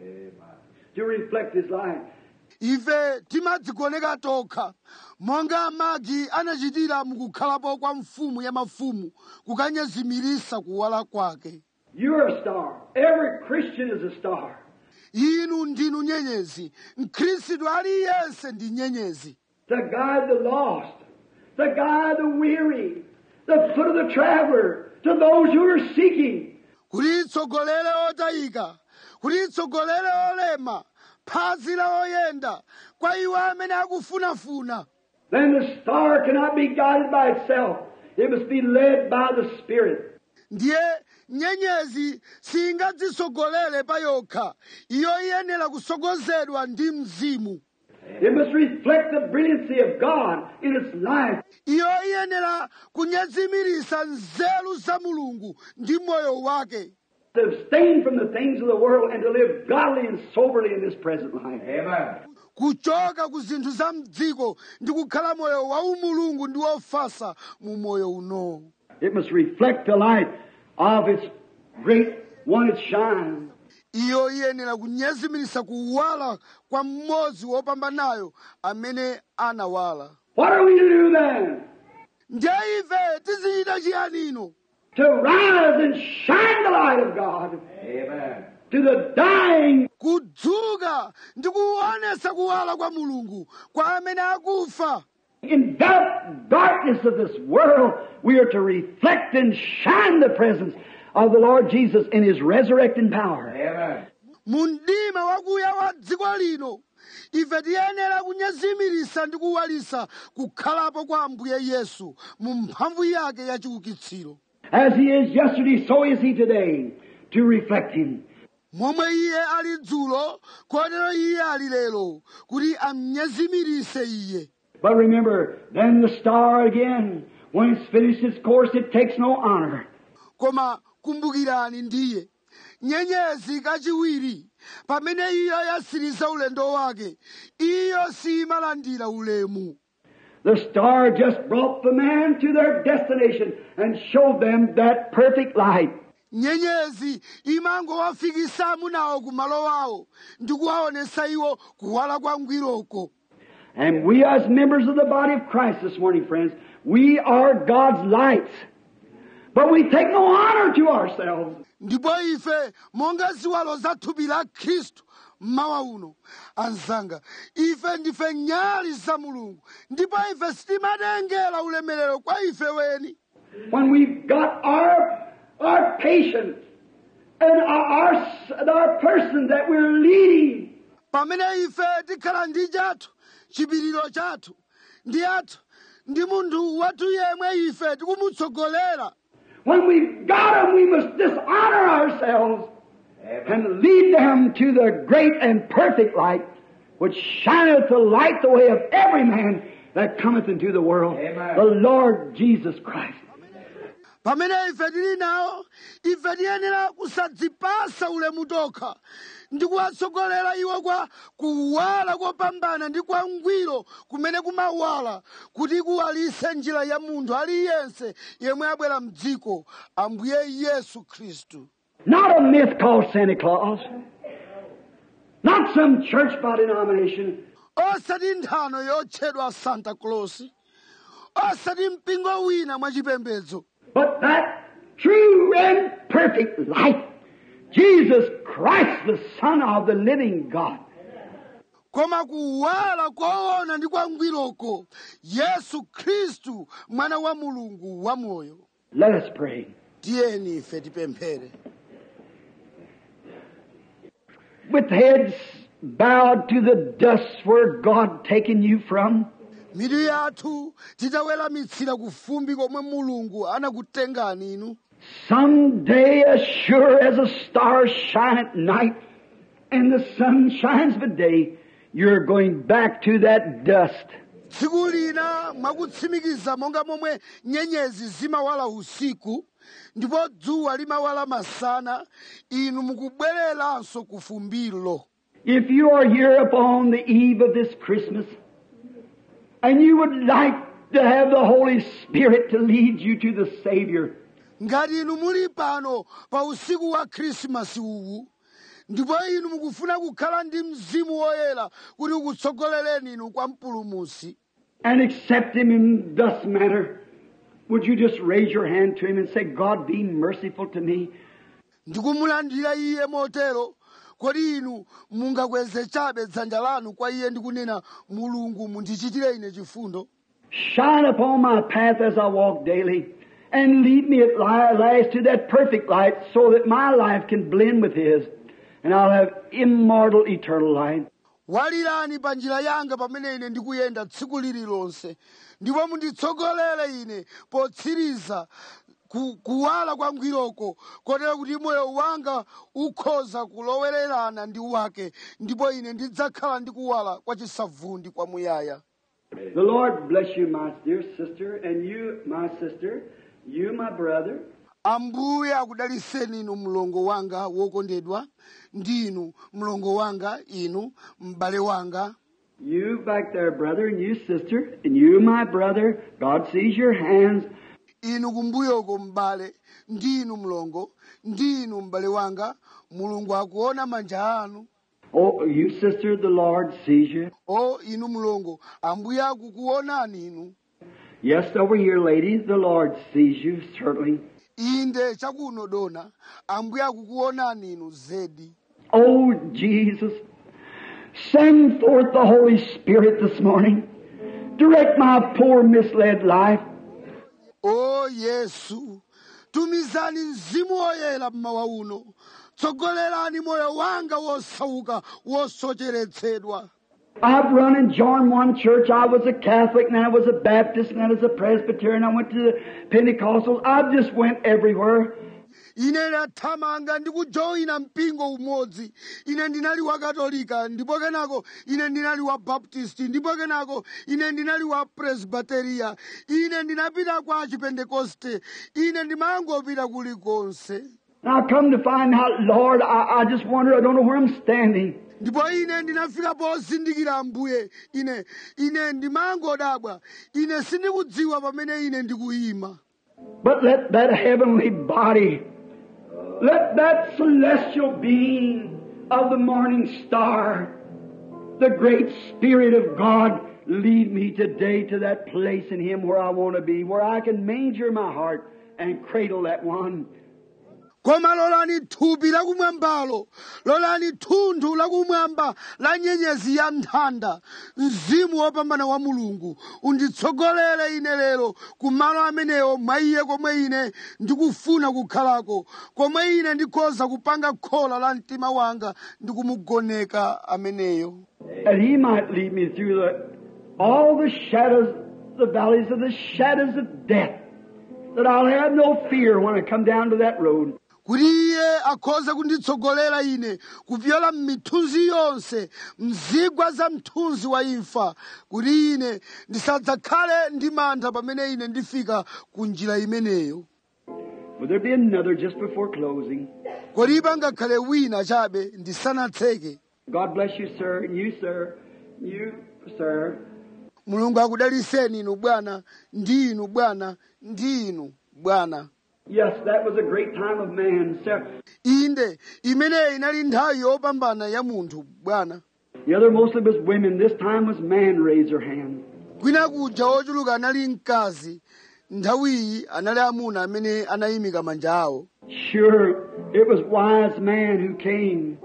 to reflect His light. ife timadzigoneka tokha monga magi anachitira mukukhalapo kwa mfumu ya mafumu kukanyezimirisa kuwala kwake You're a star. Every Christian is a star. inu ndinu nyenyezi mkhristu aliyense ndi nyenyezi To guide the lost, to guide the weary, the foot of the traveler, to those who are seeking. kuti itsogolere otayika kuti itsogolere olema phazi la oyenda kwa iwo amene akufunafuna Then the star cannot be guided by itself. It must be led by the Spirit. ndiye nyenyezi singadzisogolere pa yokha iyo iyenera kusogozedwa ndi mzimu It must reflect the brilliancy of God in its life. iyo iyenera kunyazimirisa nzeru za mulungu ndi moyo wake To abstain from the things of the world and to live godly and soberly in this present life. Amen. kuchoka ku zinthu za mdziko ndi kukhala moyo wa umulungu ndi wofasa mu moyo uno It must reflect the light of its great one it shines. iyo iyenera kunyazimirisa kuwala kwa mmodzi wopambanayo amene anawala What are we to do then? ndiye ife tizichita chiyanino To rise and shine the light of God Amen. to the dying kudzuka ndi kuonesa kuwala kwa mulungu kwa amene akufa enveloped darkness of this world. We are to reflect and shine the presence of the Lord Jesus in His resurrecting power. Amen. mu mdima wakuya wa dziko lino ife tiyenera kunyazimirisa ndi kuwalisa kukhalapo kwa ambuye yesu mu mphamvu yake ya chiukitsiro As He is yesterday, so is He today, to reflect Him. momwe iye ali dzulo kotero iye ali lero kuti amnyazimirise iye But remember, then the star again, when it's finished its course, it takes no honor. koma kumbukirani ndiye nyenyezi kachiwiri pamene iyo yasiriza ulendo wake iyo siyimalandira ulemu The star just brought the man to their destination and showed them that perfect light. nyenyezi imangowafikisa amunawo ku malo awo ndi kuwaonesa iwo kuwala kwa ngwiroko And we as members of the body of Christ this morning, friends, we are God's lights. But we take no honor to ourselves. ndipo ife monga ziwalo za thupi la khristu mmawa uno anzanga ife ndife nyali za mulungu ndipo ife sitimatengera ulemerero kwa ife weni When we've got our, our patience and our, our, our person that we're leading, pamene ife tikhala ndi chathu chipiriro chathu ndi athu ndi munthu wathu yemwe ife tikumutsogolera when we've got them, we must dishonor ourselves and lead them to the great and perfect light, which shineth to light the way of every man that cometh into the world, Amen. the Lord Jesus Christ. pamene ife tili nawo ife tiyenera kusadzipasa ulemu tokha ndi kuwatsogolera iwo kwa kuwala kopambana ndi kwa ngwiro kumene kumawala kuti kuwalise njira ya munthu aliyense yemwe abwera mdziko ambuye yesu khristu Not a myth called Santa Claus. Not some church by denomination. osati nthano yotchedwa santa claus osati mpingo wina mwachipembedzo But that true and perfect light, Jesus Christ, the Son of the living God. koma kuwala koona ndi kwa ngwiroko yesu khristu mwana wa mulungu wamoyo Let us pray. tiyeni ife tipemphere With heads bowed to the dust where God taken you from, mitu yathu titaweramitsira ku fumbi komwe mulungu anakutengani inu someday as sure as a star shine at night and the sun shines by day, you're going back to that dust. tsiku lina mwakutsimikiza monga momwe nyenyezi zimawala usiku ndipo dzuwa limawala masana inu mukubwereranso ku fumbilo If you are here upon the eve of this Christmas and you would like to have the Holy Spirit to lead you to the Savior, ngati inu muli pano pa usiku wa khrisimasi uwu ndipo inu mukufuna kukhala ndi mzimu woyera kuti ukutsogolereni inu kwa mpulumusi and accept Him in thus manner, would you just raise your hand to Him and say, God, be merciful to me? ndikumulandira iye motero kodi inu mungakweze chabe dzanja lanu kwa iye ndikunena mulungu mundichitire ine chifundo Shine upon my path as I walk daily and lead me at li- last to that perfect light so that my life can blend with His and I'll have immortal eternal life. walirani pa njira yanga pamene ine ndikuyenda tsiku lililonse ndipo munditsogolere ine potsiriza ku, kuwala kwa mngwiroko kotero kuti moyo wanga ukhoza kulowererana ndi wake ndipo ine ndidzakhala ndi kuwala kwa chisavundi kwamuyaya The Lord bless you, my dear sister, and you, my sister, you, my brother. ambuye akudaliseni inu mlongo wanga wokondedwa ndinu mlongo wanga inu m'bale wanga You back there, brother, and you, sister, and you, my brother. God sees your hands. inu kumbuyoko m'bale ndinu mlongo ndinu m'bale wanga mulungu akuona manja anu Oh, you, sister, the Lord sees you. o inu mlongo ambuye akukuonani inu Yes, over here, ladies, the Lord sees you, certainly. inde chakuno dona ambuye akukuonani inu zedi Oh, Jesus, send forth the Holy Spirit this morning. Direct my poor misled life. o yesu tumizani mzimu woyera mmawa uno tsogolerani moyo wanga wosauka wosocheretsedwa I've run and joined one church. I was a Catholic, and I was a Baptist, and I was a Presbyterian. I went to the Pentecostals. I just went everywhere. ine ndathamanga ndi kujoyina mpingo umodzi ine ndinali wa katolika ndipo kenako ine ndinali wa baptisti ndipo kenako ine ndinali wa presbiteriya ine ndinapita kwa chipentekoste ine ndimangopita kulikonse And I come to find out, Lord, I, I just wonder, I don't know where I'm standing. ndipo ine ndinafika pozindikira ambuye ine ine ndimangodabwa ine sindikudziwa pamene ine ndikuyima But let that heavenly body, let that celestial being of the morning star, the great Spirit of God, lead me today to that place in Him where I want to be, where I can manger my heart and cradle that one. koma lolani thupi lakumwambalo lolani thunthu lakumwamba la nyenyezi ya nthanda mzimu wopambana wa mulungu unditsogolere ine lero ku malo amenewo mwa iye komwe ine ndikufuna kukhalako komwe ine ndikhoza kupanga khola la mtima wanga ndi kumugoneka ameneyo And He might lead me through the, all the shadows, the valleys of the shadows of death, that I'll have no fear when I come down to that road. kuti iye akhoze kunditsogolera ine kupyola m'mithunzi yonse mzigwa za mthunzi wa imfa kuti ine ndisadzakhale ndi mantha pamene ine ndifika ku njira imeneyo Will there be another just before closing? kodi pangakhale wina chabe ndisanatseke God bless you, sir, and you, sir, you, sir. mulungu akudaliseni inu bwana ndi inu bwana ndi inu bwana Yes, that was a great time of man, sir. inde imeneyi inali nthawi yopambana ya munthu bwana The other mostly was women. This time was man raised their hand. kwina kuja ochuluka anali mkazi nthawiyi anali amuna amene anayimika manja awo Sure, it was wise man who came,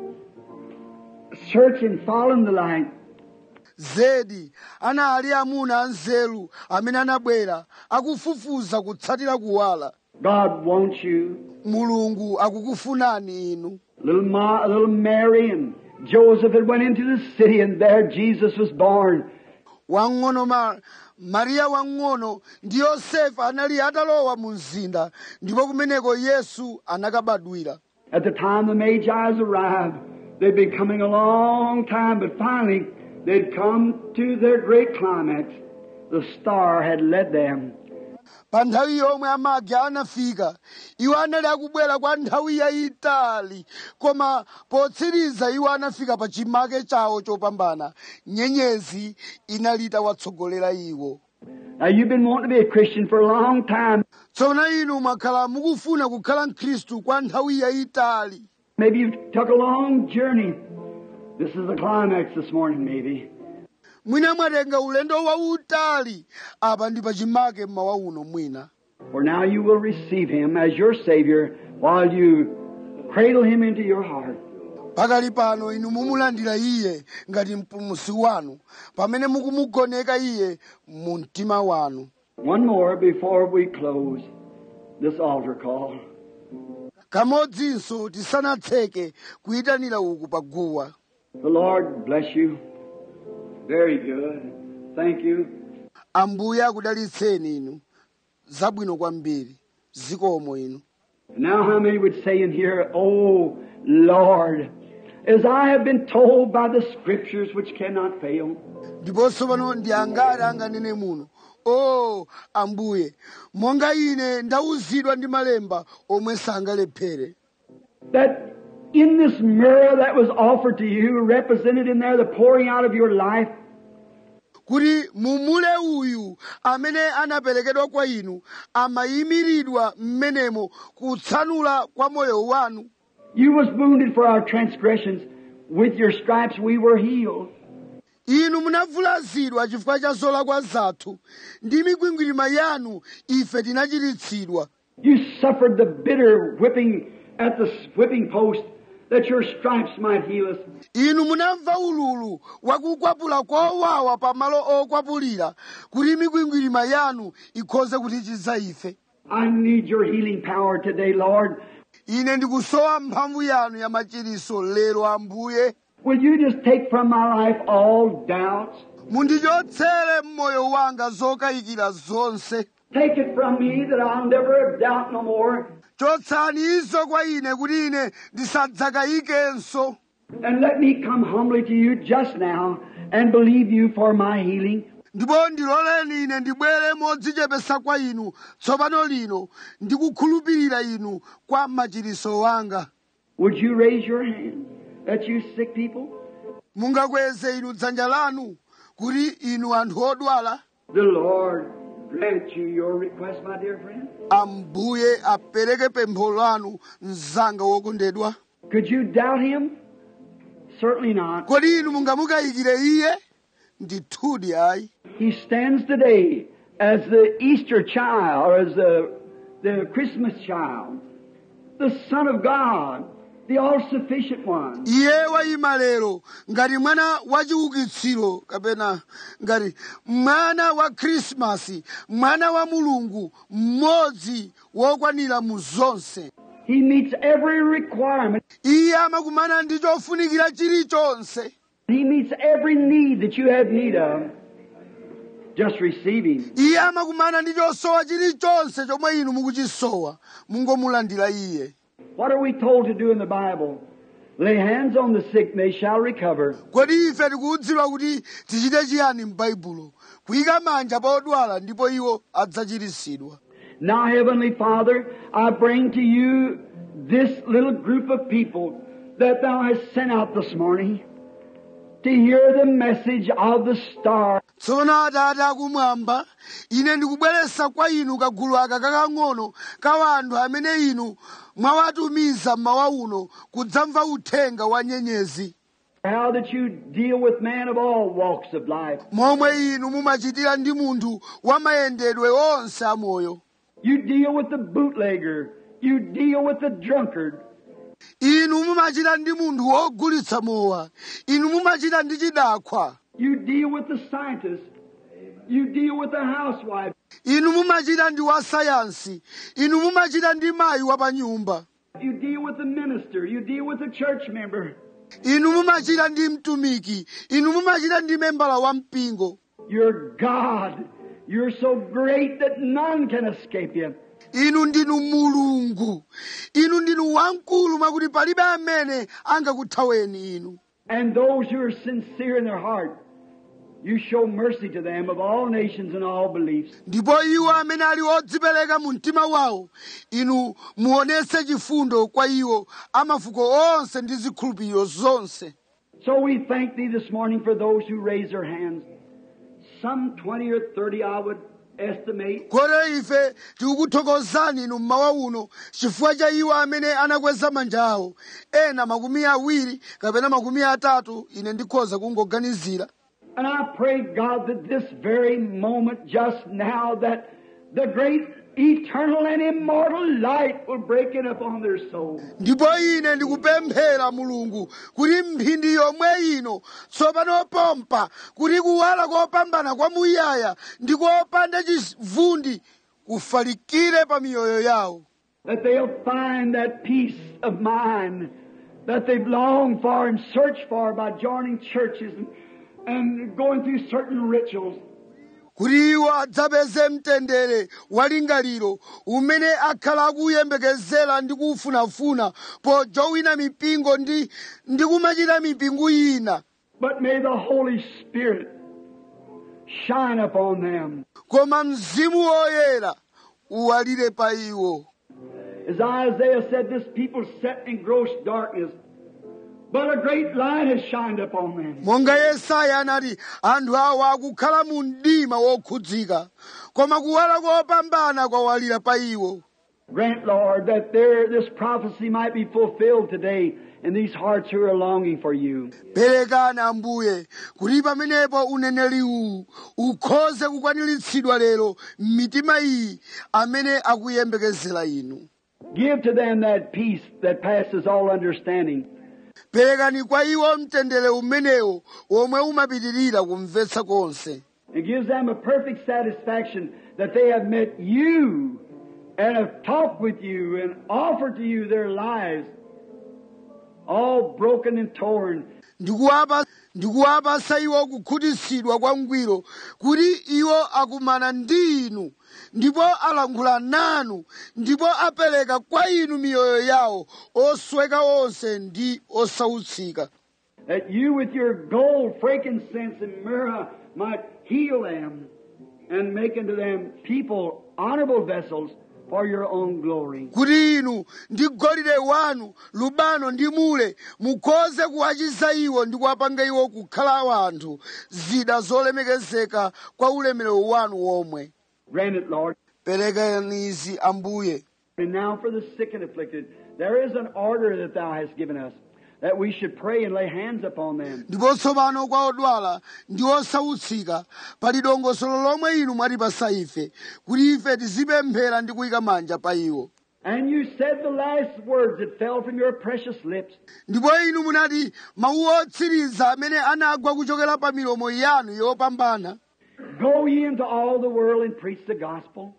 searching, following the light. zedi anali amuna anzeru amene anabwera akufufuza kutsatira kuwala God wants you. mulungu akukufunani inu Little, Ma, little Mary and Joseph had went into the city, and there Jesus was born. wang'ono ma mariya wang'ono ndi yosefa anali atalowa mu mzinda ndipo kumeneko yesu anakabadwira At the time the Magi's arrived, they'd been coming a long time, but finally they'd come to their great climax. The star had led them. pa nthawi yomwe amagi anafika iwo anali akubwera kwa nthawi yayitali koma potsiriza iwo anafika pa chimake chawo chopambana nyenyezi inalita watsogolera iwo Now you've been wanting to be a Christian for a long time. tsono inu mwakhala mukufuna kukhala mkhristu kwa nthawi yayitali Maybe you've took a long journey. This is the climax this morning, maybe. mwina mwatenga ulendo wautali apa ndi pa chimake mmawa uno mwina For now you will receive him as your Savior while you cradle him into your heart. pakali pano inu mumulandira iye ngati mpulumutsi wanu pamene mukumugoneka iye mu mtima wanu One more before we close this altar call. kamodzinso tisanatseke kuyitanira uku pa guwa The Lord bless you. Very good. Thank you. ambuye akudalitseni inu zabwino kwambiri zikomo inu Now, how many would say in here, Oh Lord, as I have been told by the Scriptures which cannot fail, ndiponso pano ndi angati anganene muno o ambuye monga ine ndauzidwa ndi malemba omwe sangalephere that in this mirror that was offered to you, represented in there the pouring out of your life, kuti mumule uyu amene anaperekedwa kwa inu amayimiridwa m'menemo kutsanula kwa moyo wanu you was wounded for our transgressions. With your stripes we were healed. inu munavulazidwa chifukwa cha zolakwa zathu ndi mikwingwirima yanu ife tinachiritsidwa You suffered the bitter whipping at the whipping post that your stripes might heal us. inu munamva ululu wakukwapula kowawa pa malo okwapulira kuti mikwingwirima yanu ikhoze kutichiza ife I need your healing power today, Lord. ine ndikusowa mphamvu yanu ya machiriso lero ambuye Will you just take from my life all doubts? mundichotsere mmoyo wanga zokayikira zonse Take it from me that I'll never doubt no more. chotsani izo kwa ine kuti ine ndisadzakayikenso And let me come humbly to you just now and believe you for my healing. ndipo ndiloleni ine ndibwere modzichepesa kwa inu tsopano lino ndikukhulupirira inu kwa machiriso wanga Would you raise your hand that you sick people? mungakweze inu dzanja lanu kuti inu anthu odwala The Lord grant you your request, my dear friend. ambuye apereke pempho lanu mzanga wokondedwa Could you doubt him? Certainly not. kodi inu mungamukayikire iye ndithudi ayi He stands today as the Easter child, or as the, the Christmas child, the Son of God, the all-sufficient one. iye wayima lero ngati mwana wa chiukitsiro kapena ngati mwana wa khrisimasi mwana wa mulungu mmodzi wokwanira mu zonse He meets every requirement. iye amakumana ndi chofunikira chilichonse He meets every need that you have need of. Just receive Him. iye amakumana ndi chosowa chilichonse chomwe inu mukuchisowa mungomulandira iye What are we told to do in the Bible? Lay hands on the sick, they shall recover. kodi ife tikudziwa kuti tichite chiyani m'baibulo kuyika manja pa odwala ndipo iwo adzachiritsidwa Now, Heavenly Father, I bring to you this little group of people that Thou hast sent out this morning to hear the message of the star. tsono atate akumwamba ine ndikubweretsa kwa inu kagulu aka kakang'ono ka anthu amene inu mwawatumiza mmawa uno kudzamva uthenga wa nyenyezi How that you deal with man of all walks of life. momwe inu mumachitira ndi munthu wa mayendedwe onse amoyo You deal with the bootlegger. You deal with the drunkard. inu mumachita ndi munthu wogulitsa mowa inu mumachita ndi chidakwa You deal with the scientist. You deal with the housewife. inu mumachita ndi wasayansi inu mumachita ndi mayi wa pa nyumba You deal with the minister. You deal with the church member. inu mumachita ndi mtumiki inu mumachita ndi membala wa mpingo You're God. You're so great that none can escape you. inu ndinu mulungu inu ndinu wamkulu mwakuti palibe amene angakuthaweni inu And those who are sincere in their heart, you show mercy to them of all nations and all beliefs. ndipo iwo amene ali odzipereka mu mtima wawo inu muonetse chifundo kwa iwo amafuko onse ndi zikhulupiriro zonse So we thank Thee this morning for those who raise their hands. Some 20 or 30, I would estimate. kotero ife tikukuthokozani inu mmawa uno chifukwa cha iwo amene anakweza manja awo ena makumi awiri kapena makumi atatu ine ndikhoza kungoganizira And I pray, God, that this very moment, just now, that the great eternal and immortal light will break in upon their souls. ndipo ine ndikupemphera mulungu kuti mphindi yomwe ino tsopano pompa kuti kuwala kopambana kwamuyaya ndi kopanda chivundi kufalikire pa miyoyo yawo that they'll find that peace of mind that they've longed for and searched for by joining churches and, and going through certain rituals. kuti iwo adzapeze mtendere walingaliro umene akhala akuyembekezera ndi kuufunafuna pojowina mipingo ndi ndi kumachita mipingo ina But may the Holy Spirit shine upon them. koma mzimu woyera uwalire pa iwo As Isaiah said, this people sat in gross darkness, but a great light has shined upon them. monga yesaya anati anthu awa akukhala mu mdima wokhudzika koma kuwala kopambana kwawalira pa iwo Grant, Lord, that there, this prophecy might be fulfilled today in these hearts who are longing for you. perekani ambuye kuti pamenepo uneneri uwu ukhoze kukwaniritsidwa lero m'mitima iyi amene akuyembekezera inu Give to them that peace that passes all understanding. perekani kwa iwo mtendere umenewo womwe umapitirira kumvetsa konse It gives them a perfect satisfaction that they have met you and have talked with you and offered to you their lives, all broken and torn. ndikuwapa ndikuwapasa iwo kukhutitsidwa kwa mgwiro kuti iwo akumana ndi inu ndipo alankhula nanu ndipo apereka kwa inu miyoyo yawo osweka onse ndi osautsika That you with your gold, frankincense, and myrrh might heal them and make unto them people honorable vessels for your own glory. kuti inu ndi golide wanu lubano ndi mule mukhoze kuwachiza iwo ndi kuwapanga iwo kukhala wanthu zida zolemekezeka kwa ulemerero wanu womwe Grant it, Lord. perekani izi ambuye And now for the sick and afflicted, there is an order that thou hast given us, that we should pray and lay hands upon them. ndipo tsopano kwa odwala ndi osautsika pali dongosolo lomwe inu mwatipasa ife kuti ife tizipemphera ndi kuyika manja pa iwo And you said the last words that fell from your precious lips. ndipo inu munati mawu otsiriza amene anagwa kuchokera pa milomo yanu yopambana Go ye into all the world and preach the gospel.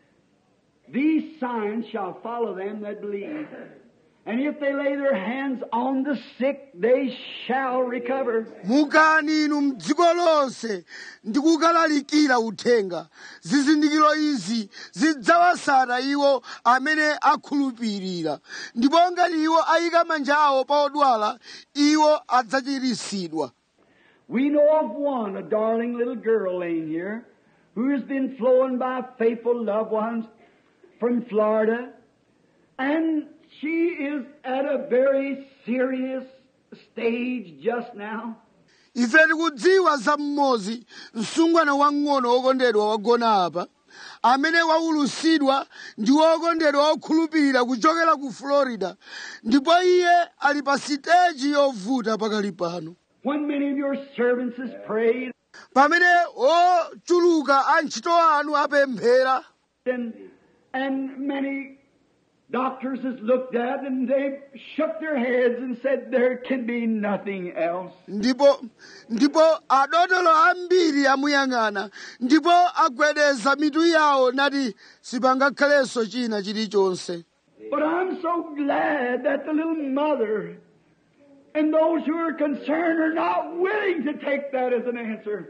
These signs shall follow them that believe. And if they lay their hands on the sick, they shall recover. mukani inu mdziko lonse ndi kukalalikira uthenga zizindikiro izi zidzawasata iwo amene akhulupirira ndipo ngati iwo ayika manja awo pa odwala iwo adzachiritsidwa We know of one, a darling little girl laying here, who has been flown by faithful loved ones from Florida, and she is at a very serious stage just now. ife tikudziwa za mmodzi msungwana wang'ono wokondedwa wagona apa amene waulusidwa ndi wokondedwa wokhulupirira kuchokera ku florida ndipo iye ali pa siteji yovuta pakali pano When many of your servants has prayed pamene ochuluka antchito anu apemphera and, and many doctors has looked at and they shook their heads and said there can be nothing else. ndipo ndipo adotolo ambiri amuyang'ana ndipo agwedeza mitu yawo nati sipangakhalenso china chilichonse But I'm so glad that the little mother and those who are concerned are not willing to take that as an answer.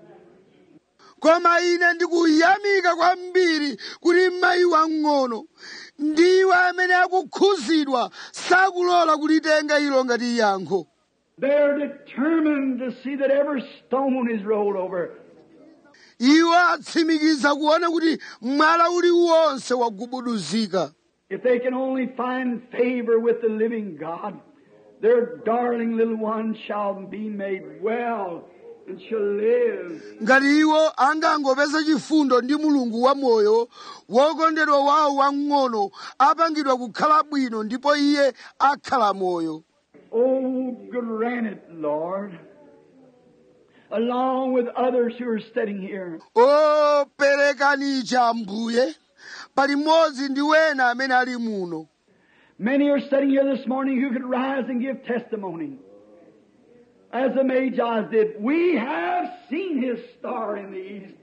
koma ine ndikuyamika kwambiri kuti mayi wang'ono ndiwo amene akukhuzidwa sakulola kulitenga ilo ngati yankho They're determined to see that every stone is rolled over. iwo atsimikiza kuona kuti mwala uliwonse wagubuduzika If they can only find favor with the living God, their darling little one shall be made well and shall live. ngati iwo angangopeza chifundo ndi mulungu wamoyo wokondedwa wawo wang'ono apangidwa kukhala bwino ndipo iye akhala moyo Oh, grant it, Lord, along with others who are sitting here. o perekani cha ambuye pali mmodzi ndi wena amene ali muno Many are sitting here this morning who could rise and give testimony. As the Magi did, we have seen his star in the east.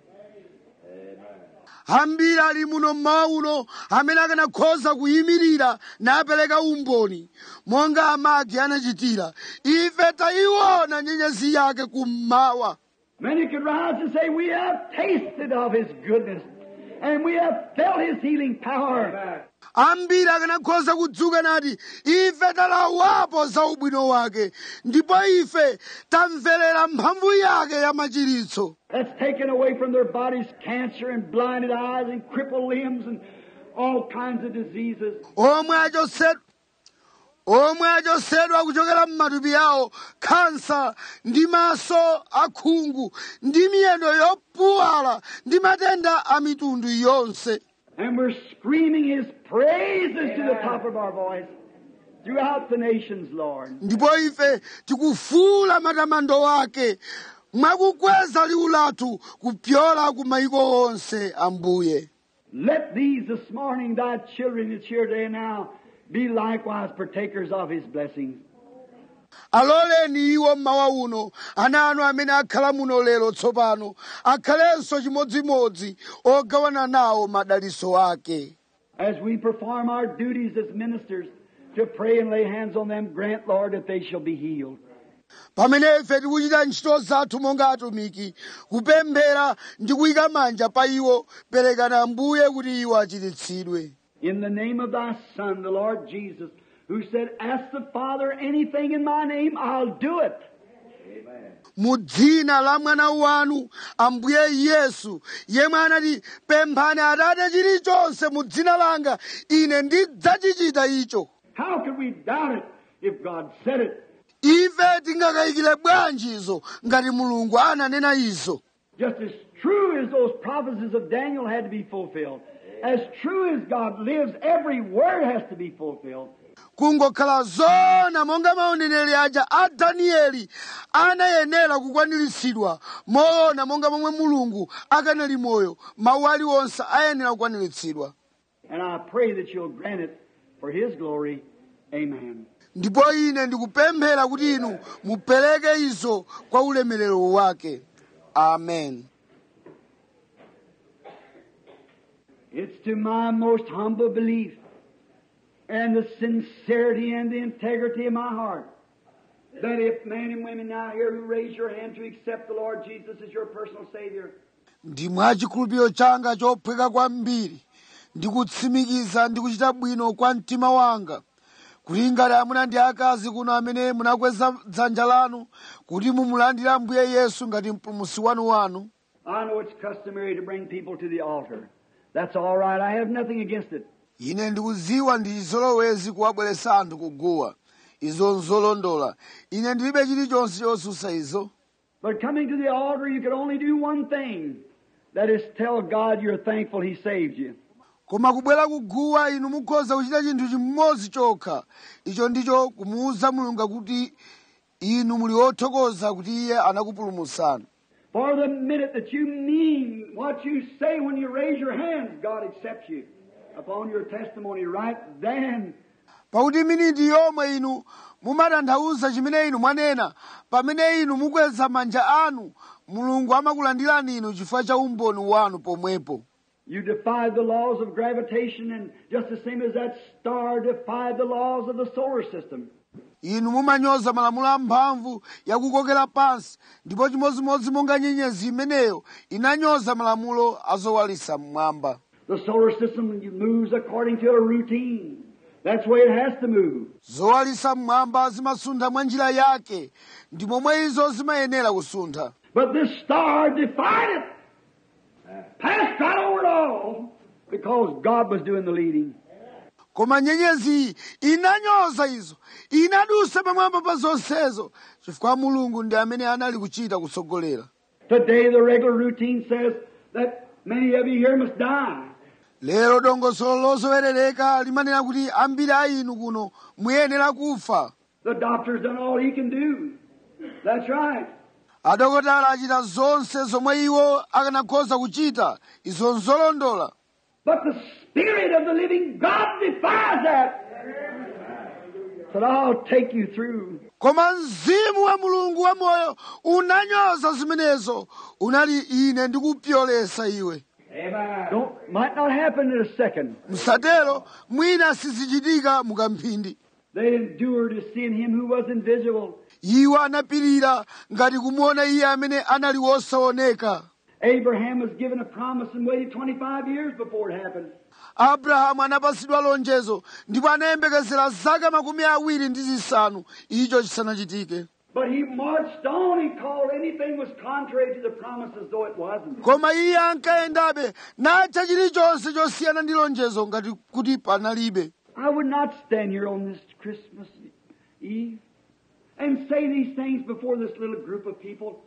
ambiri ali muno mmawa uno amene akanakhoza kuyimirira napereka umboni monga amagi anachitira ife tayiona nyenyezi yake kummawa Many could rise and say, We have tasted of His goodness, and we have felt His healing power. ambiri akanakhoza kudzuka nati ife talawapo za ubwino wake ndipo ife tamverera mphamvu yake ya machiritso That's taken away from their bodies cancer and blinded eyes and crippled limbs and all kinds of diseases. omwe achosedwa omwe achosedwa kuchokera m'matupi awo khansa ndi maso akhungu ndi miyendo yopuwala ndi matenda a mitundu yonse And we're screaming His praises to the top of our voice throughout the nations, Lord. ndipo ife tikufuula matamando ake mwakukweza liwu lathu kupyola ku mayiko onse ambuye Let these this morning, thy children that's here today now, be likewise partakers of his blessings. aloleni iwo mmawa uno ana anu amene akhala muno lero tsopano akhalenso chimodzimodzi ogawana nawo madaliso ake As we perform our duties as ministers to pray and lay hands on them, grant, Lord, that they shall be healed. pamene ife tikuchita ntchito zathu monga atumiki kupemphera ndi kuyika manja pa iwo perekana ambuye kuti iwo achiritsidwe In the name of thy Son, the Lord Jesus, who said, Ask the Father anything in my name, I'll do it. mu dzina la mwana wanu ambuye yesu yemwe anati pemphani atate chilichonse mu dzina langa ine ndidzachichita icho How could we doubt it if God said it? ife tingakayikire bwanji izo ngati mulungu ananena izo Just as true as those prophecies of Daniel had to be fulfilled, as true as God lives, every word has to be fulfilled. kungokhala zona monga maoneneri aja a danieli anayenera kukwaniritsidwa moona monga momwe mulungu akanali moyo mawu aliwonse ayenera kukwaniritsidwa And I pray that you'll grant it for His glory. Amen. ndipo ine ndikupemphera kuti inu mupereke izo kwa ulemerero wake amen It's to my most humble belief and the sincerity and the integrity of my heart that if men and women now here who raise your hand to accept the Lord Jesus as your personal Savior, ndi mwachikhulupiriro changa chophweka kwambiri ndikutsimikiza ndi kuchita bwino kwa mtima wanga kuti ngati amuna ndi akazi kuno amene munakweza dzanja lanu kuti mumulandire ambuye yesu ngati mpulumutsi wanu wanu I know it's customary to bring people to the altar. That's all right. I have nothing against it. ine ndikuziwa ndi chizolowezi kuwabweretsa anthu kuguwa izo nzolondola ine ndilibe chilichonse chosusa izo But coming to the altar, you can only do one thing. That is tell God you're thankful He saved you. koma kubwera kuguwa inu mukhoza kuchita chinthu chimodzi chokha icho ndicho kumuwuza mulungu kuti inu muli othokoza kuti iye anakupulumutsani For the minute that you mean what you say when you raise your hands, God accepts you upon your testimony right then. pakuti miniti yomwe inu mumatanthauza chimene inu mwanena pamene inu mukweza manja anu mulungu amakulandirani inu chifukwa cha umboni wanu pomwepo You defied the laws of gravitation, and just the same as that star defied the laws of the solar system. inu mumanyoza malamulo amphamvu yakukokera pansi ndipo chimodzimodzi monga nyenyezi imeneyo inanyoza malamulo azowalisa mmwamba The solar system moves according to a routine. That's the way it has to move. zowalisa mmwamba zimasuntha mwa njira yake ndi momwe izo zimayenera kusuntha But this star defied it. Passed right over it all because God was doing the leading. koma nyenyezi inanyoza izo inadusa pamwamba pa zonsezo chifukwa mulungu ndi amene anali kuchita kutsogolera Today, the regular routine says that many of you here must die. lero dongosolo lozowerereka limanena kuti ambiri a inu kuno muyenera kufa The doctor's done all he can do. That's right. adokotala achita zonse zomwe iwo akanakhoza kuchita izo nzolondola But the Spirit of the living God defies that. But I'll take you through. koma mzimu wa mulungu wamoyo unanyoza zimenezo unali ine ndikupyolesa iwe Don't, might not happen in a second. msatero mwina sizichitika mukamphindi They endured to seeing him who was invisible. iwo anapirira ngati kumuona iye amene anali wosaoneka Abraham was given a promise and waited 25 years before it happened. abrahamu anapasidwa lonjezo ndipo anayembekezera zaka makumi awiri ndi zisanu icho chisanachitike But he marched on and called anything was contrary to the promise as though it wasn't. koma iye ankayendabe natcha chilichonse chosiyana ndi lonjezo ngati kuti panalibe I would not stand here on this Christmas Eve and say these things before this little group of people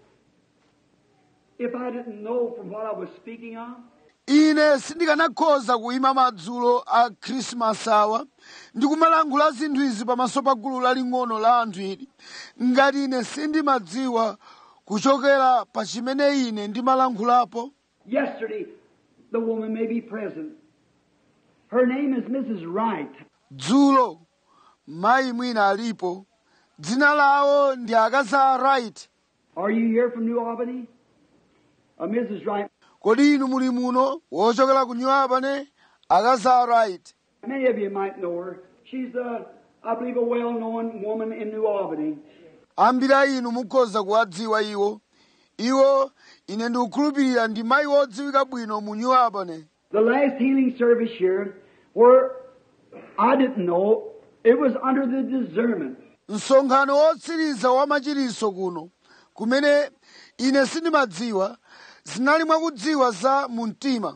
if I didn't know from what I was speaking of. ine sindikanakhoza kuyima madzulo a khrisimasi awa ndikumalankhula zinthu izi pamaso pa gulu laling'ono la anthu ili ngati ine sindimadziwa kuchokera pa chimene ine ndimalankhulapo Yesterday, the woman may be present. Her name is Mrs. Wright. dzulo mayi mwina alipo dzina lawo ndi akaza right Are you here from New Albany? Uh, Mrs. Wright. kodi inu muli muno wochokera ku new albany akaza right Many of you might know her. She's, a, I believe, a well-known woman in New Albany. ambiri a inu mukhoza kuwadziwa iwo iwo ine ndikukhulupirira ndi mayi wodziwika bwino mu new albany The last healing service here, where I didn't know, it was under the discernment. msonkhano wotsiriza wa machiritso kuno kumene ine sindimadziwa zinali mwakudziwa za mu mtima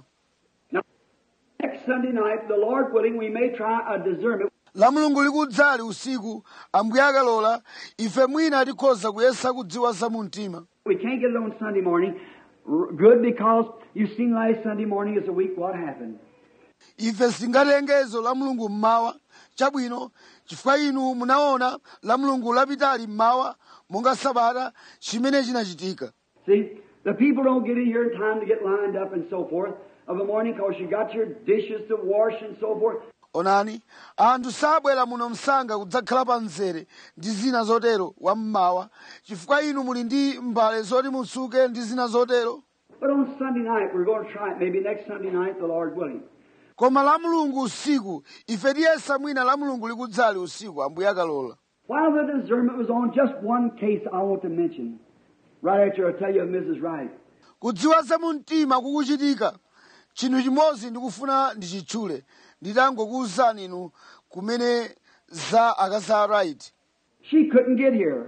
Next Sunday night, the Lord willing, we may try a discernment. la mulungu likudzali usiku ambuye akalola ife mwina tikhoza kuyesa kudziwa za mu mtima We can't get it on Sunday morning. R- Good because you've seen last Sunday morning as a week what happened. ife singatengezo la mulungu mmawa chabwino chifukwa inu munaona la mulungu lapitali mmawa monga sabata chimene chinachitika See, the people don't get in here in time to get lined up and so forth of a morning because you got your dishes to wash and so forth. onani anthu sabwera muno msanga kudzakhala pa mzere ndi zina zotero wammawa chifukwa inu muli ndi mbale zoti mutsuke ndi zina zotero But on Sunday night, we're going to try it. Maybe next Sunday night, the Lord willing. koma la mulungu usiku ife tiyesa mwina la mulungu likudzali usiku ambuye akalola While the discernment was on, just one case I want to mention. Right after I tell you of Mrs. Wright. kudziwa za mu mtima kukuchitika chinthu chimodzi ndikufuna ndichitchule nditangokuwuzani inu kumene za akaza right She couldn't get here.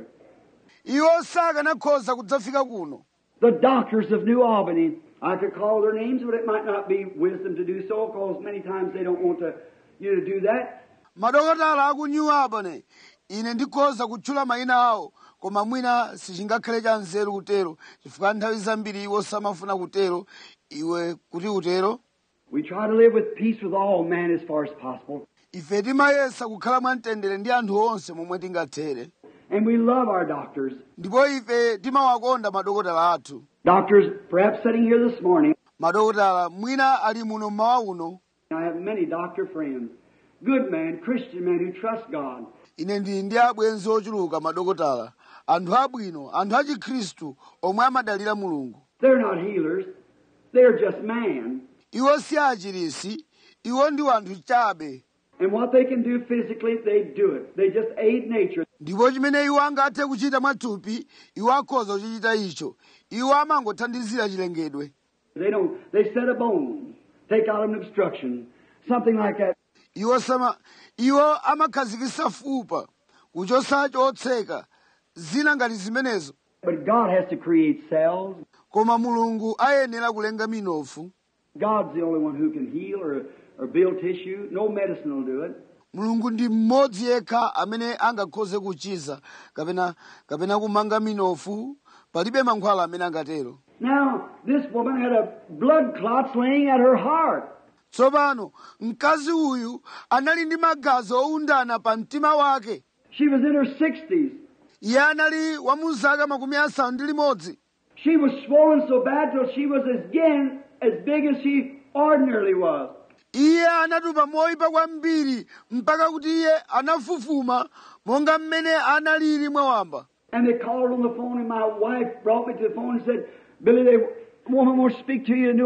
iwo sakanakhoza kudzafika kuno The doctors of New Albany, I could call their names, but it might not be wisdom to do so because many times they don't want to, you to do that. madokotala aku new albany ine ndikhoza kutchula mayina awo koma mwina sichingakhale cha nzeru kutero chifukwa nthawi zambiri iwo samafuna kutero iwe kuti utero We try to live with peace with all men as far as possible. ife timayesa kukhala mwamtendere ndi anthu onse momwe tingathere And we love our doctors. ndipo ife timawakonda madokotala athu Doctors, perhaps sitting here this morning, madokotala mwina ali muno mmawa uno I have many doctor friends. Good men, Christian men who trust God. ine ndili ndi abwenzi ochuluka madokotala anthu abwino anthu achikhristu omwe amadalira mulungu They're not healers. They're just man. iwo si achirisi iwo ndi anthu chabe And what they can do physically, they do it. They just aid nature. ndipo chimene iwo angathe kuchita mwathupi iwo akhoza kuchichita icho iwo amangothandizira chilengedwe They don't, they set a bone, take out an obstruction, something like that. iwo sama iwo amakhazikitsa fupa kuchotsa chotseka zina ngati zimenezo But God has to create cells. koma mulungu ayenera kulenga minofu God's the only one who can heal or, or build tissue. No medicine will do it. mulungu ndi mmodzi yekha amene angakhoze kuchiza kapena kapena kumanga minofu palibe mankhwala amene angatero Now, this woman had a blood clots laying at her heart. tsopano mkazi uyu anali ndi magazi owundana pa mtima wake She was in her 60s. iye anali wa mu zaka makumi asanu ndi limodzi She was swollen so bad till she was again as big as she ordinarily was. iye anatupa moyipa kwambiri mpaka kuti iye anafufuma monga mmene analili mwawamba And they called on the phone, and my wife brought me to the phone and said, Billy, the woman wants to speak to you in New Albany.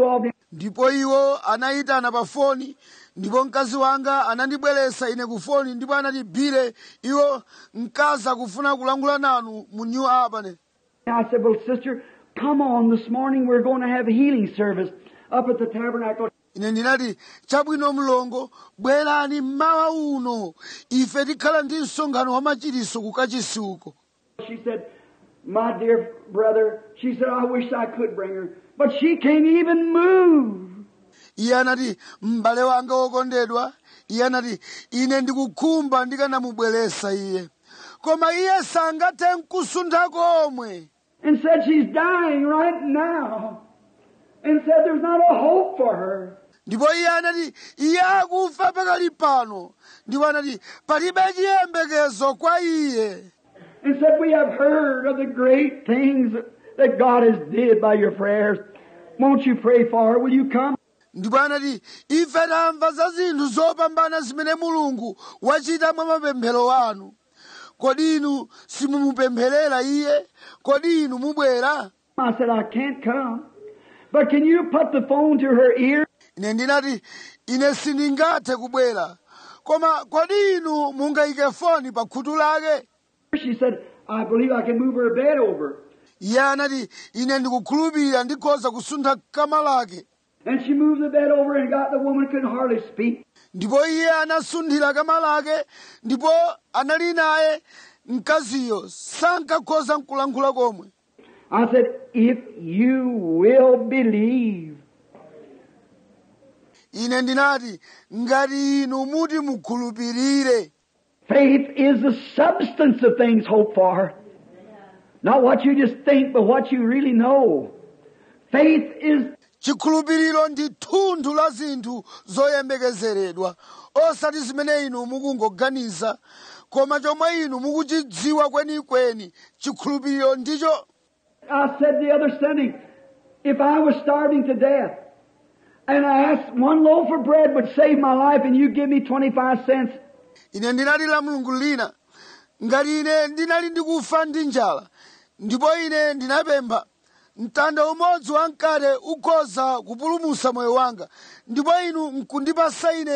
ndipo iwo anayitana pa foni ndipo mkazi wanga anandibweretsa ine ku foni ndipo anati bile iwo mkazi akufuna kulankhula nanu mu new albany I said, Well, sister, come on this morning. We're going to have a healing service up at the tabernacle. ine ndinati chabwino mlongo bwerani mmawa uno ife tikhala ndi msonkhano wa machiriso ku kachisi uko She said, My dear brother, she said, I wish I could bring her. But she can't even move. iye anati m'bale wanga wokondedwa iye anati ine ndikukhumba ndikanamubweretsa iye koma iye sangathe nkusuntha komwe And said she's dying right now. And said there's not a hope for her. ndipo iye anati iye akufa pakali pano ndipo anati palibe chiyembekezo kwa iye And said, We have heard of the great things that God has did by your prayers. Won't you pray for her? Will you come? ndipo anati ife tamva za zinthu zopambana zimene mulungu wachita mwa mapemphero anu kodi inu simumupempherera iye kodi inu mubwera I said, I can't come. But can you put the phone to her ear? ine ndinati ine sindingathe kubwera koma kodi inu mungayike foni pa khutu lake She said, I believe I can move her bed over. iye anati ine ndikukhulupirira ndikhoza kusuntha kama lake And she moved the bed over and got the woman couldn't hardly speak. ndipo iye anasunthira kama lake ndipo anali naye mkaziyo sankakhoza nkulankhula komwe I said, if you will believe, ine ndinati ngati inu muti mukhulupirire faith is the substance of things hoped for. Not what you just think, but what you really know. Faith is chikhulupiriro ndi thunthu la zinthu zoyembekezeredwa osati zimene inu mukungoganiza koma chomwe inu mukuchidziwa kwenikweni chikhulupiriro ndicho I said the other Sunday, if I was starving to death and I asked one loaf of bread would save my life and you give me 25 cents, ine ndinali la mulungu lina ngati ine ndinali ndikufa ndi njala ndipo ine ndinapempha mtanda umodzi wa mkate ukhoza kupulumutsa moyo wanga ndipo inu nkundipasa ine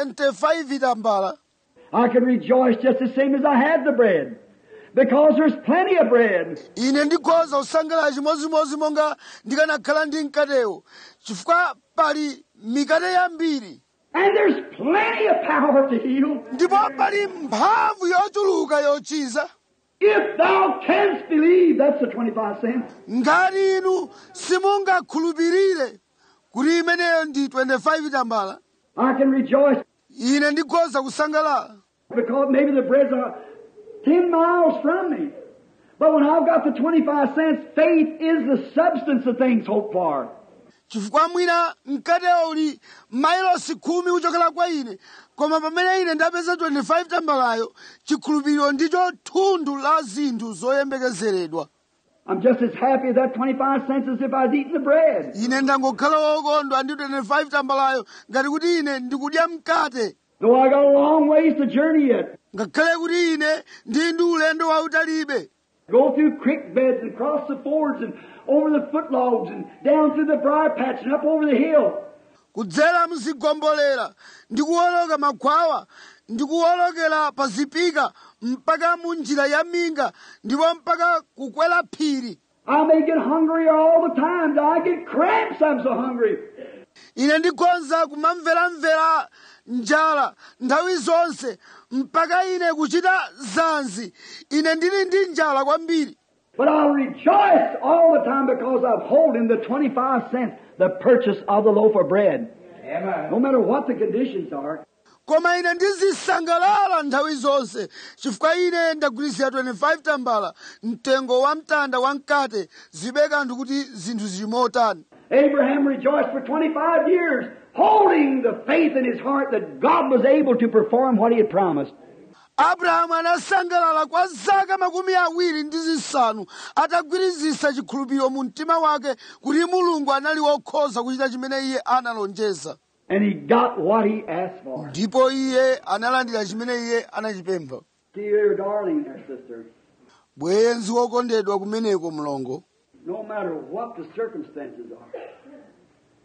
25 tambala I could rejoice just the same as I had the bread. Because there's plenty of bread. ine ndikhoza kusangalala chimodzimodzi monga ndikanakhala ndi mkatewo chifukwa pali mikate yambiri And there's plenty of power to heal. ndipo pali mphamvu yochuluka yochiza If thou canst believe, that's the 25 cents. ngati inu simungakhulupirire kuti imeneyo ndi 25 tambala I can rejoice ine ndikhoza kusangalala because maybe the bread's are 10 miles from me. But when I've got the 25 cents, faith is the substance of things hoped for. chifukwa mwina mkatewo uli mailosi khumi kuchokera kwa ine koma pamene ine ndapeza 25 tambalayo chikhulupiriro ndicho thunthu la zinthu zoyembekezeredwa I'm just as happy at that 25 cents as if I'd eaten the bread. ine ndangokhala wokondwa ndi 25 tambalayo ngati kuti ine ndikudya mkate Though I got a long ways to journey yet. ngakhale kuti ine ndi ndi ulendo wautalibe Go through creek beds and cross the fords and over the footlogs and down through the briar patch and up over the hill. kudzera mzigombolera ndikuwoloka makhwawa ndikuwolokera pa zipika mpaka mu njira ya minga ndipo mpaka kukwera phiri I may get hungry all the time. I get cramps. I'm so hungry. ine ndikhoza kumamveramvera njala nthawi zonse mpaka ine kuchita zanzi ine ndili ndi njala kwambiri But I'll rejoice all the time because I'm holding the 25 cents, the purchase of the loaf of bread. No matter what the conditions are. koma ine ndizisangalala nthawi zonse chifukwa ine ndagwirizira 25 tambala mtengo wa mtanda wa mkate zibe kanthu kuti zinthu zili motani Abraham rejoiced for 25 years, holding the faith in his heart that God was able to perform what he had promised. abrahamu anasangalala kwa zaka makumi awiri ndi zisanu atagwirizisa chikhulupiriro mu mtima wake kuti mulungu anali wokhoza kuchita chimene iye analonjeza And he got what he asked for. ndipo iye analandira chimene iye anachipempha See your darling there, sister. bwenzi wokondedwa kumeneko mlongo No matter what the circumstances are.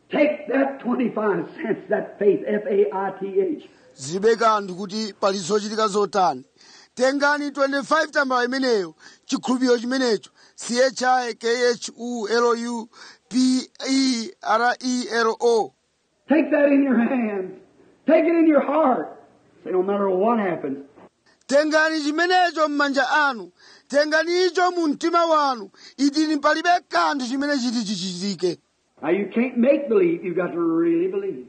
Take that 25 cents, that faith, F-A-I-T-H. zilibe kanthu kuti pali zochitika zotani tengani 25 tambala imeneyo chikhulupiriro chimenecho c-h-i-k-h-u-l-u-p-e-r-e-l-o Take that in your hands. Take it in your heart. Say, no matter what happens, tengani chimenecho m'manja anu tengani icho mu mtima wanu idini palibe kanthu chimene chiti chichitike now you can't make believe. You've got to really believe.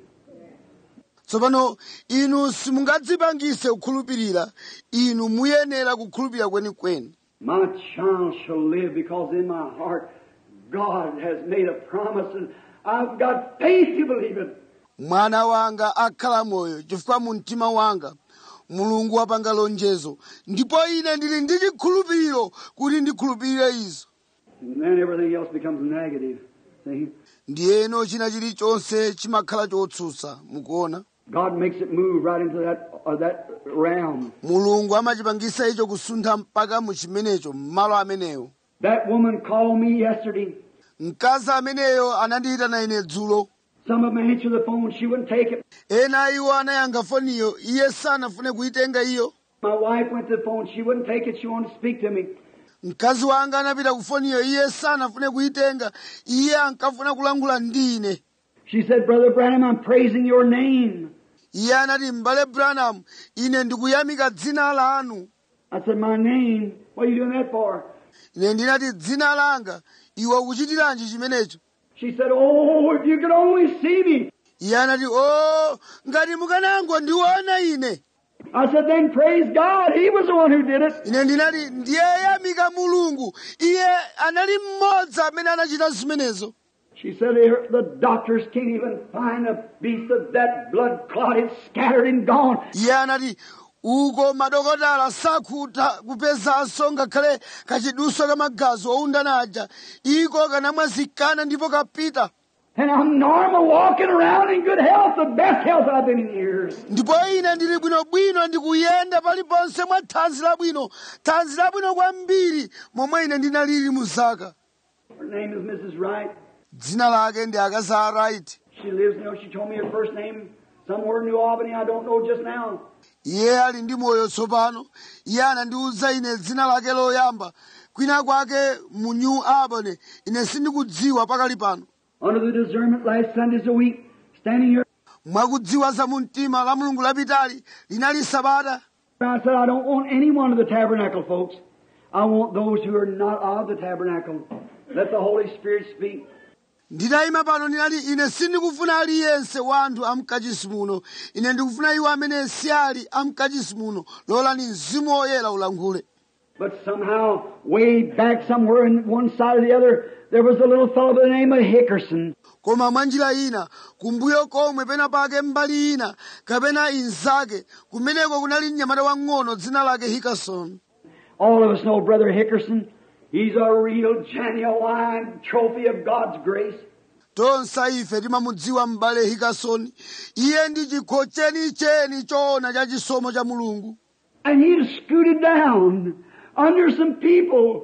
tsopano inu simungadzipangise kukhulupirira inu muyenera kukhulupirira kwenikweni My child shall live because in my heart God has made a promise and I've got faith to believe it. mwana wanga akhala moyo chifukwa mu mtima wanga mulungu wapanga lonjezo ndipo ine ndili ndi chikhulupiriro kuti ndikhulupirire izo And then everything else becomes negative. See? ndiyeno china chilichonse chimakhala chotsutsa mukuona God makes it move right into that, uh, that realm. mulungu amachipangisa icho kusuntha mpaka mu chimenecho m'malo amenewo That woman called me yesterday. mkazi ameneyo anandiyitana ine dzulo Some of them answered the phone. She wouldn't take it. ena iwo anayankha foniyo iye sanafune kuyitenga iyo My wife went to the phone. She wouldn't take it. She wanted to speak to me. mkazi wanga anapita ku foniyo iye sanafune kuyitenga iye ankafuna kulankhula ndi ine She said, Brother Branham, I'm praising your name. iye anati m'bale branham ine ndikuyamika dzina lanu I said, My name? What are you doing that for? ine ndinati dzina langa iwe ukuchitiranji chimenecho She said, Oh, if you could only see me. iye anati o ngati mukanangondiona ine I said, Then praise God. He was the one who did it. ine ndinati ndiye yamika mulungu iye anali mmodzi amene anachita zimenezo She said, "Here, The doctors can't even find a piece of that blood clot. It's scattered and gone. iye anati uko madokotala sakutha kupezanso ngakhale kachiduso ka magazi owundana aja iko kanamwazikana ndipo kapita And I'm normal walking around in good health, the best health I've been in years. ndipo ine ndili bwinobwino ndikuyenda paliponse mwa thanzi labwino thanzi labwino kwambiri momwe ine ndinalili mu zaka Her name is Mrs. Wright. dzina lake ndi akazi a right She lives, you know, she told me her first name somewhere in New Albany. I don't know just now. iye ali ndi moyo tsopano iye anandiwuza ine dzina lake loyamba kwina kwake mu new albany ine sindikudziwa pakali pano Under the discernment last Sundays a week, standing here, mwakudziwa za mu mtima la mulungu lapitali linali sabata I said, I don't want any one of the tabernacle folks. I want those who are not of the tabernacle. Let the Holy Spirit speak. nditayima pano ndinati ine sindikufuna aliyense wa anthu amkachisi muno ine ndikufuna iwo amene si ali amkachisi muno lolani mzimu woyera ulankhule But somehow, way back somewhere in one side or the other, there was a little fellow by the name of Hickerson. koma mwa njira ina kumbuyo komwe pena pake mbali ina kapena inzake kumeneko kunali mnyamata wang'ono dzina lake hikason All of us know Brother Hickerson. He's a real genuine trophy of God's grace. tonse ife timamudziwa m'bale hikasoni iye ndi chikho chenicheni choona cha chisomo cha mulungu And he had scooted down under some people.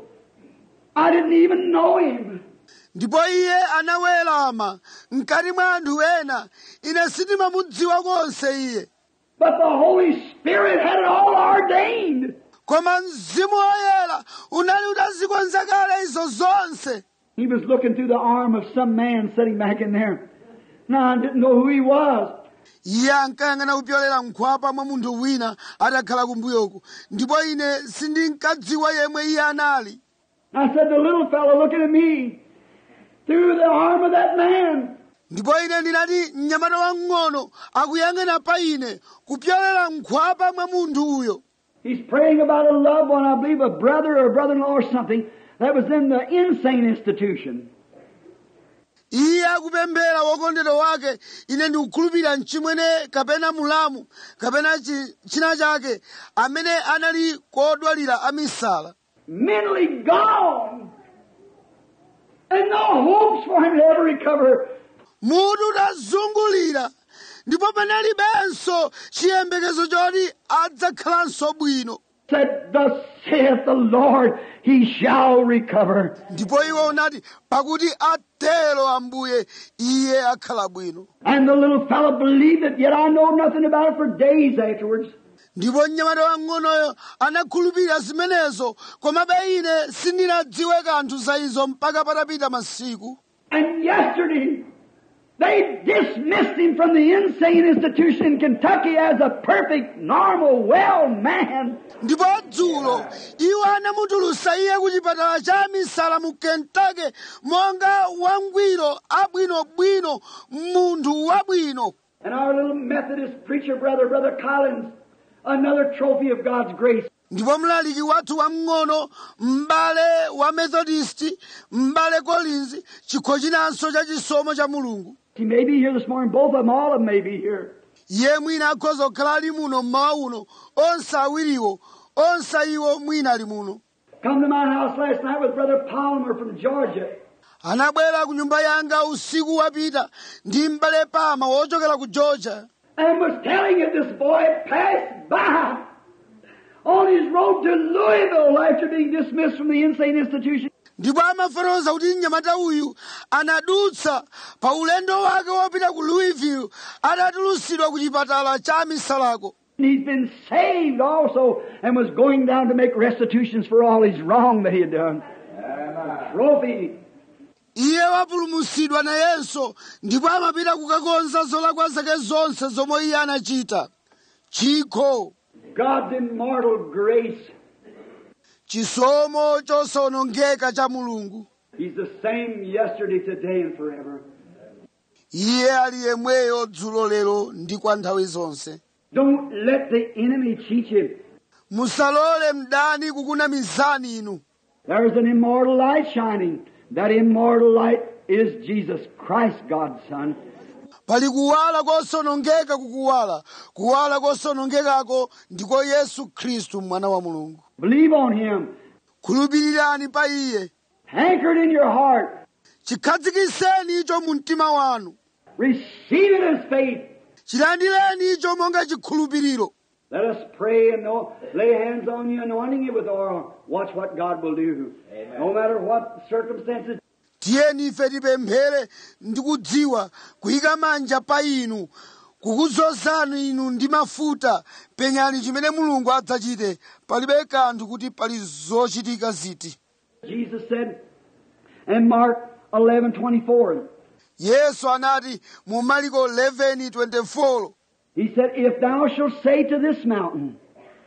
I didn't even know him. ndipo iye anawerama mkati mwa anthu ena ine sindimamudziwa konse iye But the Holy Spirit had it all ordained. koma mzimu woyera unali utazikonza kale izo zonse He was looking through the arm of some man sitting back in there. Now I didn't know who he was. iye ankayang'ana kupyolera nkhwapa mwa munthu wina atakhala kumbuyoku ndipo ine sindinkadziwa yemwe iye anali I said, the little fellow looking at me through the arm of that man. ndipo ine ndinati mnyamata wang'ono akuyang'ana pa ine kupyolera nkhwapa mwa munthu uyo He's praying about a loved one, I believe a brother or a brother-in-law or something that was in the insane institution. iye akupemphera wokondedwa wake ine ndikukhulupirira mchimwene kapena mulamu kapena chi- china chake amene anali kodwalira amisala Mentally gone. And no hopes for him to ever recover. mutu utazungulira ndipo panalibenso chiyembekezo choti adzakhalanso bwino said, Thus saith the Lord, he shall recover. ndipo iwo unati pakuti atero ambuye iye akhala bwino And the little fellow believed it, yet I know nothing about it for days afterwards. ndipo mnyamata wang'onoyo anakhulupirira zimenezo komabe ine sindinadziwe kanthu za izo mpaka patapita masiku And yesterday, they dismissed him from the insane institution in Kentucky as a perfect, normal, well man. ndipo dzulo iwo anamutulusa iye ku chipatala cha misala mu kentucky monga wangwiro abwinobwino munthu wabwino And our little Methodist preacher brother, Brother Collins, another trophy of God's grace. ndipo mlaliki wathu wamng'ono m'bale wa methodist m'bale collins chikho chinanso cha chisomo cha mulungu He may be here this morning. Both of them, all of them may be here. iye mwina akhoza kukhala ali muno mmawa uno onse awiriwo onse iwo mwina ali muno Come to my house last night with Brother Palmer from Georgia. anabwera ku nyumba yanga usiku wapita ndi m'bale pama wochokera ku georgia and was telling it this boy passed by on his road to Louisville after being dismissed from the insane institution. ndipo amafotokoza kuti mnyamata uyu anadutsa pa ulendo wake wopita ku louisville atatulusidwa ku chipatala cha misalako And he's been saved also and was going down to make restitutions for all his wrong that he had done. Trophy. iye wapulumutsidwa nayenso ndipo amapita kukakonza zolakwa zake zonse zomwe iye anachita chikho God's immortal grace. chisomo chosawonongeka cha mulungu He's the same yesterday, today, and forever. iye ali yemweyo dzulo lero ndi kwa nthawi zonse Don't let the enemy cheat you. musalole mdani kukunamizani inu There's an immortal light shining. That immortal light is Jesus Christ, God's Son. pali kuwala kosawonongeka kukuwala kuwala kosawonongekako ndiko yesu khristu mwana wa mulungu Believe on Him. khulupirirani pa iye Anchored in your heart. chikhadzikitseni icho mu mtima wanu Receive it as faith. chilandireni icho monga chikhulupiriro Let us pray and know, lay hands on you, anointing you with oil. Watch what God will do. No matter what circumstances. tiyeni ife tipemphere ndi kudziwa kuyika manja pa inu kukudzozani inu ndi mafuta penyani chimene mulungu adzachite palibe kanthu kuti pali zochitika ziti Jesus said in Mark 11:24. yesu anati mu mariko 11:24 He said, "If thou shalt say to this mountain,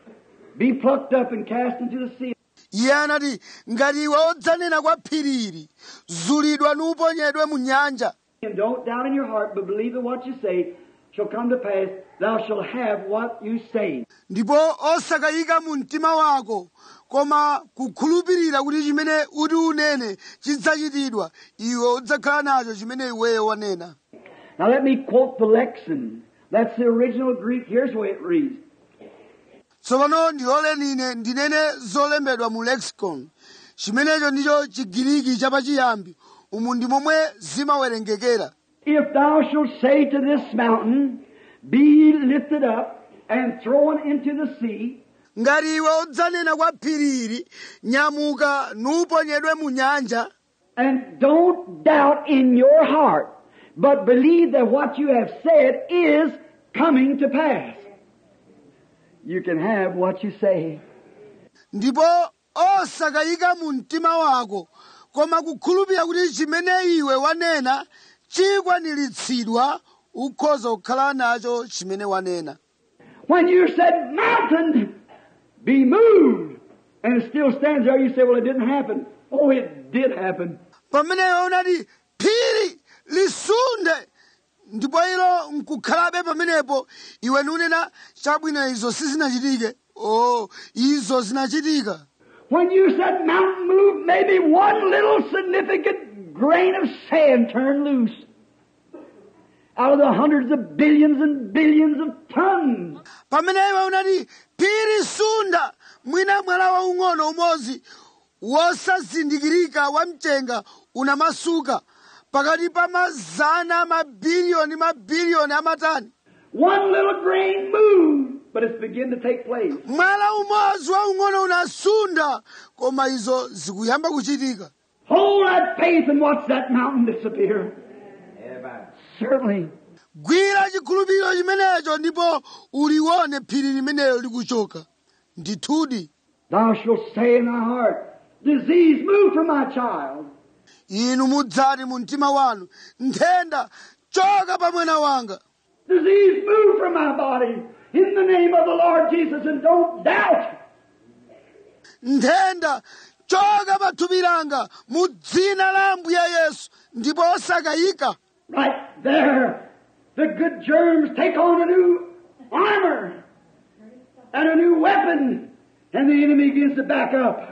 be plucked up and cast into the sea, iye anati ngati iwe udzanena kwa phiriri zulidwa nuponyedwe mu nyanja and don't doubt in your heart, but believe that what you say shall come to pass, thou shalt have what you say." ndipo osakayika mu mtima wako koma kukhulupirira kuti chimene uti unene chidzachitidwa iwe udzakhala nacho chimene iweyo wanena Now let me quote the Lexon. That's the original Greek. Here's the way it reads. tsopano ndiloleni ine ndinene zolembedwa mu lexicon chimenecho ndicho chigiriki chapachiyambi umu ndi momwe zimawerengekera If thou shalt say to this mountain, Be lifted up and thrown into the sea, ngati iwe udzanena kwa phiriri nyamuka nuponyedwe mu nyanja and don't doubt in your heart, but believe that what you have said is coming to pass, you can have what you say. ndipo osakayika mu mtima wako koma kukhulupirira kuti chimene iwe wanena chikwaniritsidwa ukhoza kukhala nacho chimene wanena When you said, Mountain, be moved, and it still stands there, you say, Well, it didn't happen. Oh, it did happen. pamene iwe unati phiri lisunde ndipo ilo nkukhalabe pamenepo iwe nunena chabwino izo sizinachitike o izo zinachitika When you said mountain move, maybe one little significant grain of sand turned loose out of the hundreds of billions and billions of tons. pamene iwe unati phiri sunda mwina mwala waung'ono umodzi wosazindikirika wamchenga unamasuka pakati pa mazana mabiliyoni mabiliyoni amatani one little grain moved, but it's beginning to take place. mwala umodzi waung'ono unasunda koma izo zikuyamba kuchitika Hold that faith and watch that mountain disappear. Certainly. gwira chikhulupiriro chimenecho ndipo ulione phiri limenelo likuchoka ndithudi Thou shalt say in thy heart, Disease, move from my child. inu mudzati mu mtima wanu nthenda choka pa mwana wanga Disease, move from my body in the name of the Lord Jesus and don't doubt. nthenda choka pa thupi langa mu dzina la ambuye yesu ndipo osakayika Right there, the good germs take on a new armor and a new weapon, and the enemy begins to back up.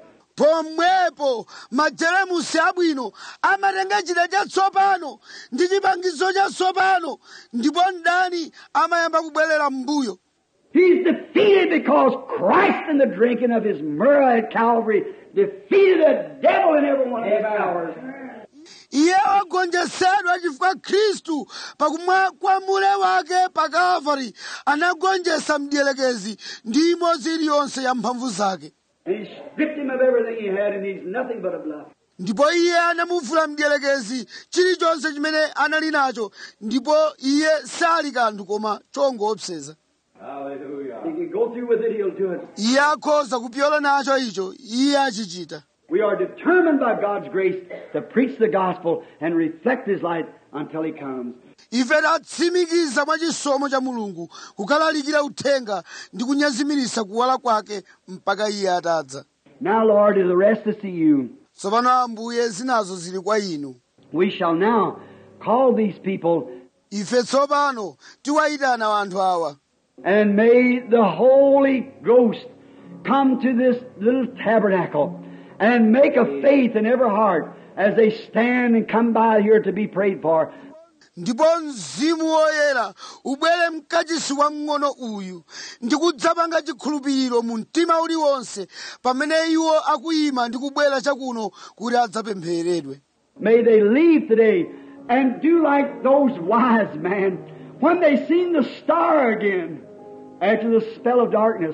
pomwepo majeremusi abwino amatenga chida chatsopano ndi chipangizo chatsopano ndipo mdani amayamba kubwerera m'mbuyo He's defeated because Christ in the drinking of his myrrh at Calvary defeated the devil in every one of his powers. iye wagonjetsedwa chifukwa khristu pakumwa kwa mule wake pa kalvari anagonjetsa mdierekezi ndi imodzi iliyonse ya mphamvu zake And he stripped him of everything he had, and he's nothing but a bluff. ndipo iye anamuvula mdierekezi chilichonse chimene anali nacho ndipo iye sali kanthu koma chongoopseza Hallelujah. He can go through with it, he'll do it. iye akhoza kupyola nacho icho iye achichita We are determined by God's grace to preach the gospel and reflect his light until he comes. ife tatsimikiza mwa chisomo cha mulungu kukalalikira uthenga ndi kunyezimiritsa kuwala kwake mpaka iye atadza Now, Lord, the rest is to you. tsopano ambuye zinazo zili kwa inu We shall now call these people, ife tsopano tiwayitana anthu awa and may the Holy Ghost come to this little tabernacle and make a faith in every heart as they stand and come by here to be prayed for. ndipo mzimu woyera ubwere mkachisi wamng'ono uyu ndi kudzapanga chikhulupiriro mu mtima uliwonse pamene iwo akuyima ndi kubwera chakuno kuti adzapemphereredwe May they leave today and do like those wise men when they seen the star again after the spell of darkness.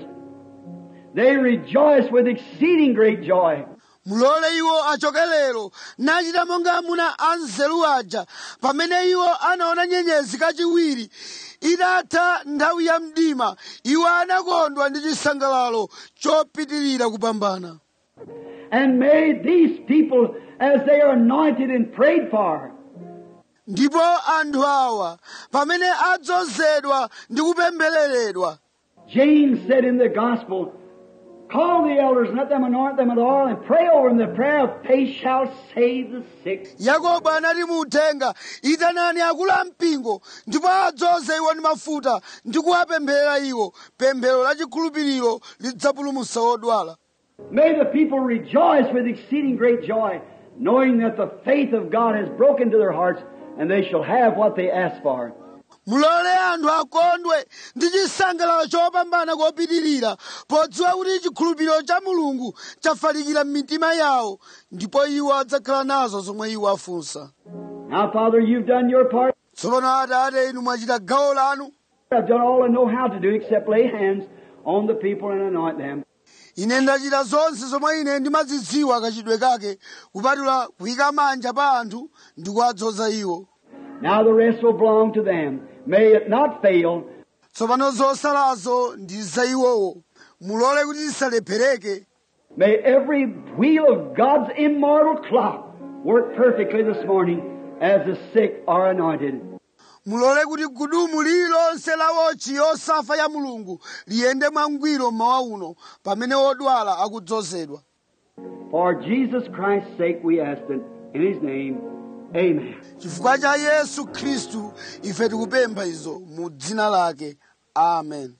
They rejoiced with exceeding great joy. mulole iwo achoke lero nachita monga amuna anzeru aja pamene iwo anaona nyenyezi kachiwiri itatha nthawi ya mdima iwo anakondwa ndi chisangalalo chopitirira kupambana And may these people, as they are anointed and prayed for, ndipo anthu awa pamene adzozedwa ndi kupemphereredwa James said in the gospel, Call the elders and let them anoint them with oil and pray over them. The prayer of faith shall save the sick. yakobo anati mu uthenga itanani akulu ampingo ndipo adzoze iwo ndi mafuta ndi kuwapempherera iwo pemphero la chikhulupiriro lidzapulumutsa odwala May the people rejoice with exceeding great joy, knowing that the faith of God has broken to their hearts, and they shall have what they ask for. mulole anthu akondwe ndi chisangalalo chopambana kopitirira podziwa kuti chikhulupiriro cha mulungu chafalikira m'mitima yawo ndipo iwo adzakhala nazo zomwe iwo afunsa Now, Father, you've done your part. tsopano atate inu mwachita gawo lanu I've done all I know how to do except lay hands on the people and anoint them. ine ndachita zonse zomwe ine ndimazidziwa kachidwe kake kupatula kuyika manja pa anthu ndi kuwadzoza iwo Now the rest will belong to them. May it not fail. tsopano zosalazo ndi za iwowo mulole kuti zisalephereke May every wheel of God's immortal clock work perfectly this morning as the sick are anointed. mulole kuti gudumu lililonse la wochi yosafa ya mulungu liyende mwangwiro mmawa uno pamene odwala akudzozedwa For Jesus Christ's sake we ask it. In His name, Amen. chifukwa cha yesu khristu ife tikupempha izo mu dzina lake amen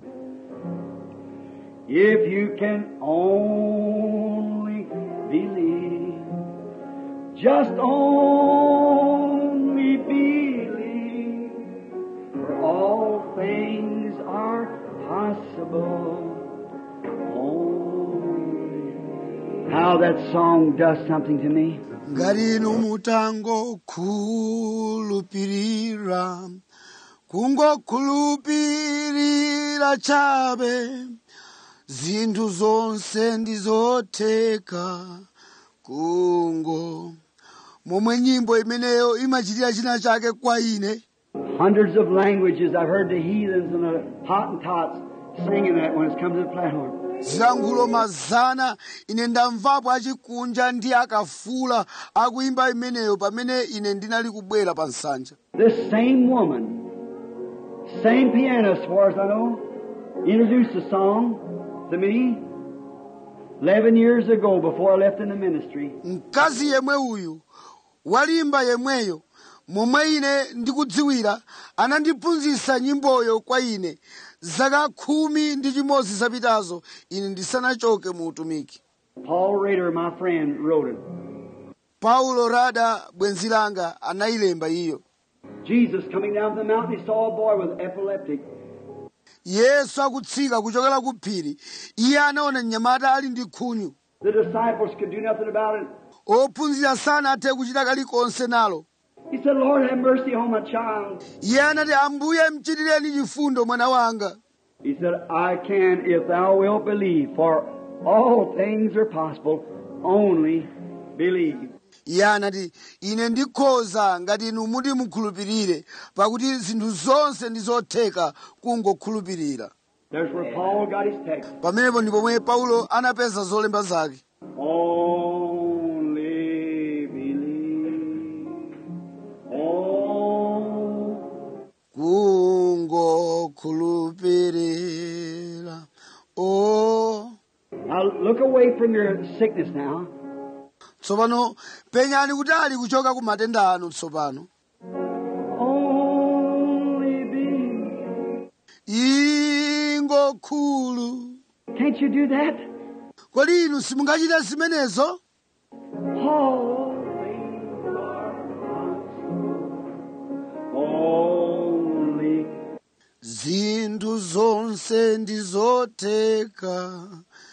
If you can only believe, just only believe, for all things are possible. Only. How that song does something to me. ngati inu mutangokhulupirira kungokhulupirira chabe zinthu zonse ndizotheka kungo momwe nyimbo imeneyo imachitira china chake kwa ine Hundreds of languages. I've heard the heathens and the Hottentots singing that when it's come to the platform. zilankhulo mazana ine ndamvapo achikunja ndi akafula akuimba imeneyo pamene ine ndinali kubwera pa nsanja This same woman, same pianist, as far as I know, introduced the song to me 11 years ago before I left in the ministry. mkazi yemwe uyu walimba yemweyo momwe ine ndikudziwira anandiphunzitsa nyimboyo kwa ine zaka khumi ndi chimodzi zapitazo ine ndisanachoke mu utumiki Paul Rader, my friend, wrote it. paulo rada bwenzi langa anayilemba iyo Jesus coming down from the mountain, he saw a boy with epileptic. yesu akutsika kuchokera ku phiri iye anaona mnyamata ali ndi khunyu The disciples could do nothing about it. ophunzira sanathe kuchita kalikonse nalo He said, Lord, have mercy on my child. iye anati ambuye mchitireni chifundo mwana wanga He said, I can if thou wilt believe, for all things are possible. Only believe. iye anati ine ndikhoza ngati inu muti mukhulupirire pakuti zinthu zonse ndi zotheka kungokhulupirira There's where Paul got his text. pamenepo ndi pomwe paulo anapeza zolemba zake Only believe. Oh, kungokhulupirira o now look away from your sickness now. tsopano penyani kutali kuchoka ku matenda anu tsopano Only believe. ingokhulu Can't you do that? kodi inu simungachita zimenezo All things are possible. Only zinthu zonse ndi zotheka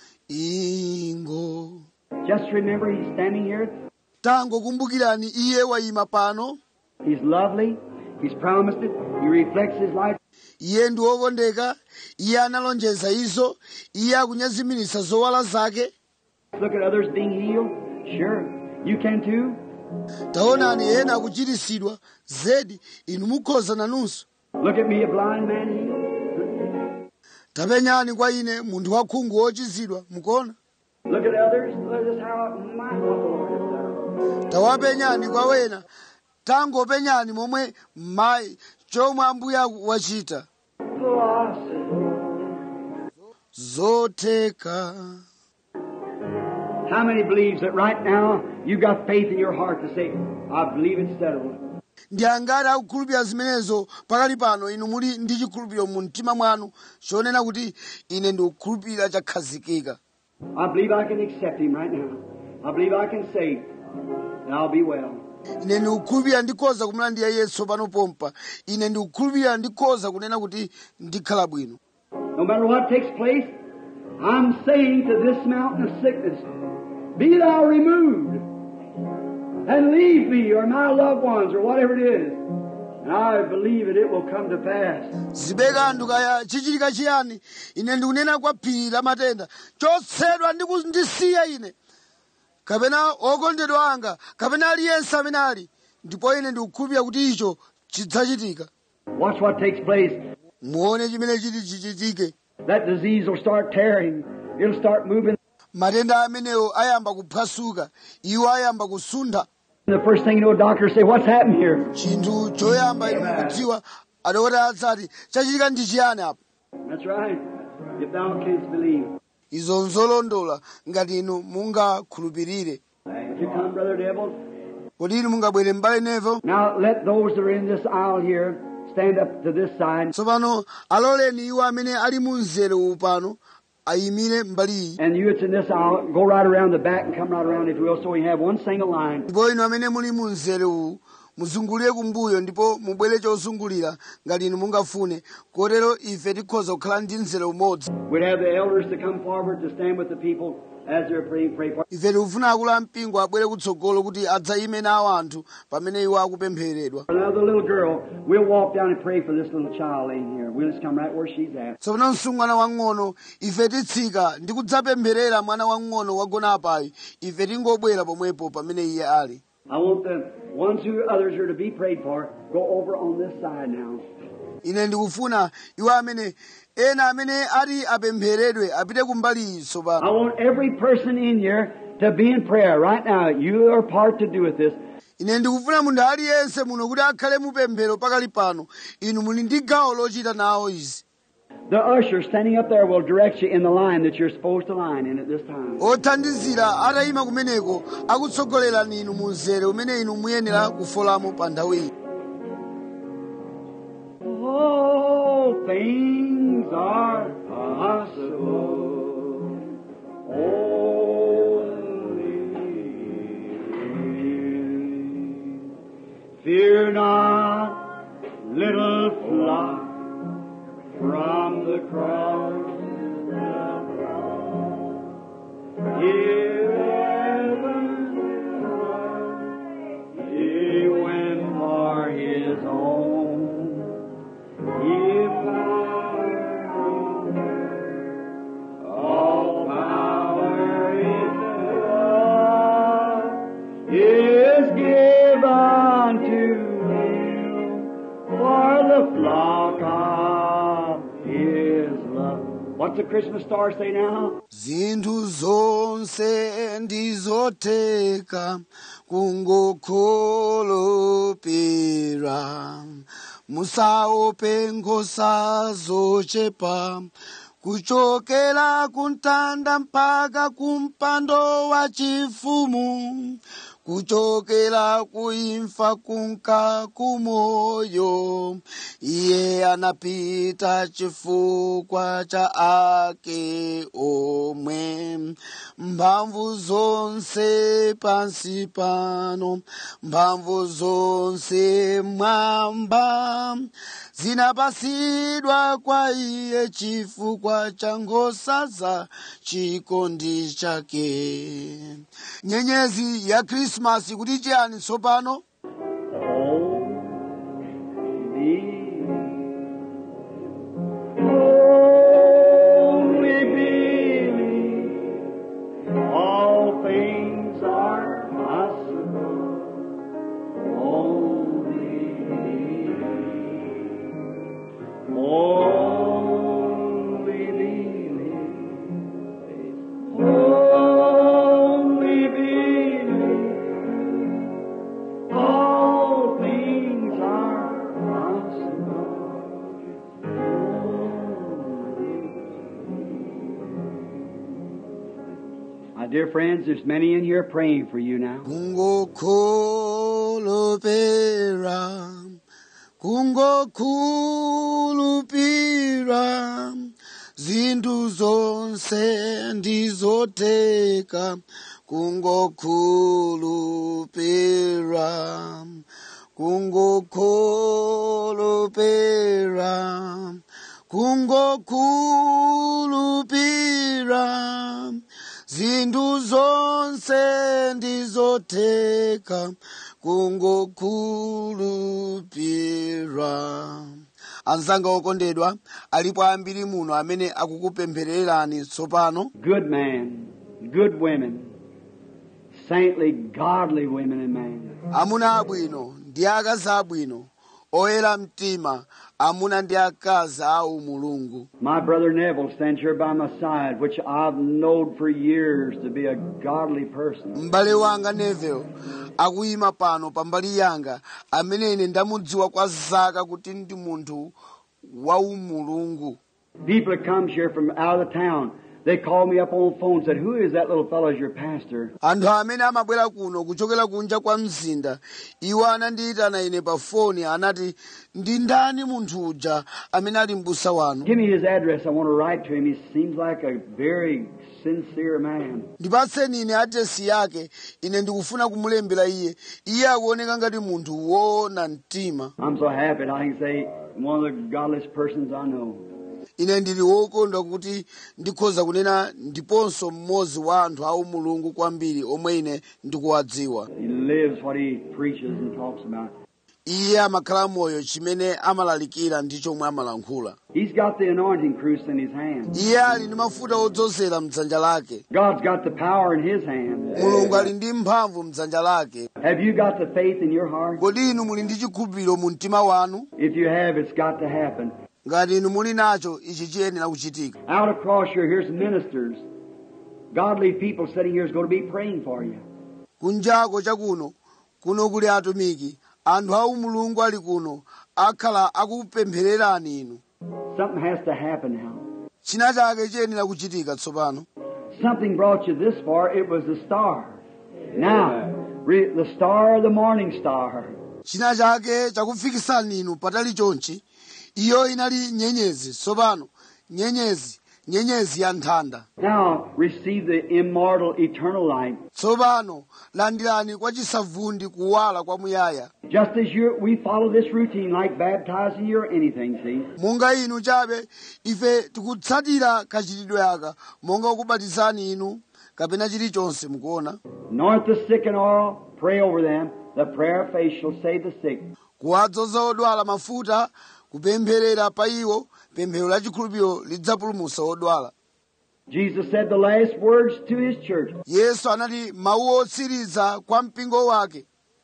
ingo just remember he's standing here. tangokumbukirani iye wayima pano He's lovely. He's promised it. He reflects his life. iye ndi wokondeka iye analonjeza izo iye akunyezimiritsa zowala zake Look at others being healed. Sure, you can too. taonani ena akuchiritsidwa zedi inu mukhoza nanunso Look at me, a blind man healed. tapenyani kwa ine munthu wakhungu wochizidwa mukuona Look at others. Look at how my what the Lord has done. tawapenyani kwa wena tangopenyani momwe mayi chomwe ambuye wachita Philosophy. zotheka How many believes that right now you got faith in your heart to say, I believe it's settled. ndi angati akukhulupirira zimenezo pakali pano inu muli ndi chikhulupiriro mu mtima mwanu chonena kuti ine ndikukhulupirira chakhazikika I believe I can accept him right now. I believe I can say, and I'll be well. ine ndikukhulupirira ndikhoza kumulandira yesu pano pompa ine ndikukhulupirira ndikhoza kunena kuti ndikhala bwino No matter what takes place, I'm saying to this mountain of sickness, be thou removed and leave me or my loved ones or whatever it is. And I believe it, it will come to pass. zibekanthu kaya chichitika chiyani ine ndikunena kwa phiri la matenda chotsedwa ndi kundisiya ine kapena okondedwa anga kapena aliyense amene ali ndipo ine ndikukhulupirira kuti icho chidzachitika Watch what takes place. muone chimene chiti chichitike That disease will start tearing. It'll start moving. matenda amenewo ayamba kuphwasuka iwo ayamba kusuntha And the first thing you know, doctors say, what's happened here? chinthu choyamba inu mukudziwa adokotala adzati chachitika ndi chiyani apo That's right. If thou canst believe. izo nzolondola ngati inu mungakhulupirire If you come, Brother Devil. kodi inu mungabwere m'bale nevo Now let those that are in this aisle here stand up to this side. tsopano aloleni iwo amene ali mu mzere uwu pano ayimire mbali iyi And you that's in this aisle, go right around the back and come right around if you will, so we have one single line. ndipo inu amene muli mu mzere uwu muzungulire kumbuyo ndipo mubwere chozungulira ngati inu mungafune kotero ife tikhoza kukhala ndi mzere umodzi We'd have the elders to come forward to stand with the people as they're praying, pray for. ife tikufuna akulu ampingo abwere kutsogolo kuti adzayime nawo anthu pamene iwo akupempheredwa Another little girl, we'll walk down and pray for this little child in here. We'll just come right where she's at. tsopano msungwana wang'ono ife titsika ndi kudzapempherera mwana wang'ono wagona apayi ife tingobwera pomwepo pamene iye ali I want the ones who others are to be prayed for go over on this side now. ine ndikufuna iwo amene ena amene ati apempheredwe apite kumbali iyi I tsopano want every person in here to be in prayer right now. You are part to do with this. ine ndikufuna munthu aliyense muno kuti akhale mupemphero pakali pano inu muli ndi gawo lochita nawo izi The usher standing up there will direct you in the line that you're supposed to line in at this time. othandizira atayima kumeneko akutsogolerani inu mu mzere umene inu muyenera kufolamo pa nthawi iyi All things are possible. Only fear not, little flock, from the cross. Hear heaven's word, he went for his own. If all power in God is given to him for the flock of his love. What's the Christmas star say now? zinthu zonse ndizotheka kungokhulupirira musaope nkhosa zochepa kuchokera kumtanda mpaka kumpando wa chifumu kuchokera kuimfa kunka kumoyo iye anapita chifukwa cha ake omwe mphamvu zonse pansi pano mphamvu zonse mwamba zinapasidwa kwa iye chifukwa cha nkhosa za chikondi chake nyenyezi ya krismasi kuti chiyani tsopano Only believe all things are possible. Only believe. Only believe. Only believe. All things are possible. My dear friends, there's many in here praying for you now. kungokhulupira kungokhulupira zinthu zonse ndizotheka kungokhulupira kungokhulupira kungokhulupira zinthu zonse ndizotheka kungokhulupira anzanga okondedwa alipo ambiri muno amene akukupemphererani tsopano Good men, good women, saintly, godly women and men. amuna abwino ndi akazi abwino oyera mtima amuna ndi akazi awu mulungu My brother Neville stands here by my side, which I've known for years to be a godly person. m'bale wanga Neville akuyima pano pambali yanga amene ine ndamudziwa kwa zaka kuti ndi munthu waumulungu People that comes here from out of the town, they call me up on the phone and said, Who is that little fellow as your pastor? anthu amene amabwera kuno kuchokera kunja kwa mzinda iwo anandiyitana ine pa foni anati ndi ndani munthu uja amene ali m'busa wanu Give me his address. I want to write to him. He seems like a very sincere man. ndipatseni ine adresi yake ine ndikufuna kumulembera iye iye akuoneka ngati munthu woona mtima I'm so happy that I can say one of the godliest persons I know. ine ndili wokondwa kuti ndikhoza kunena ndiponso mmodzi wa anthu awu mulungu kwambiri omwe ine ndikuwadziwa He lives what he preaches and talks about. iye amakhala moyo chimene amalalikira ndi chomwe amalankhula He's got the anointing cruise in his hand. iye ali ndi mafuta odzozera mdzanja lake God's got the power in his hand. mulungu ali ndi mphamvu mdzanja lake Have you got the faith in your heart? kodi inu muli ndi chikhulupiriro mu mtima wanu If you have, it's got to happen. ngati inu muli nacho ichi chiyenera kuchitika Out across here, here's ministers. Godly people sitting here is going to be praying for you. kunjako chakuno kuno kuli atumiki anthu awu mulungu ali kuno akhala akupemphererani inu Something has to happen now. china chake chiyenera kuchitika tsopano Something brought you this far. It was the star. Now, re- the star, the morning star. china chake chakufikisani inu patali chonchi iyo inali nyenyezi tsopano nyenyezi nyenyezi ya nthanda Now, receive the immortal, eternal light. tsopano landirani kwa chisavundi kuwala kwamuyaya Just as you, we follow this routine like baptizing you or anything, see? monga inu chabe ife tikutsatira kachitidwe aka monga kubatizani inu kapena chilichonse mukuona Anoint the sick in oil, pray over them. The prayer of faith shall save the sick. kuwadzoza odwala mafuta kupempherera pa iwo pemphero la chikhulupiriro lidzapulumutsa odwala Jesus said the last words to his church. yesu anati mawu otsiriza kwa mpingo wake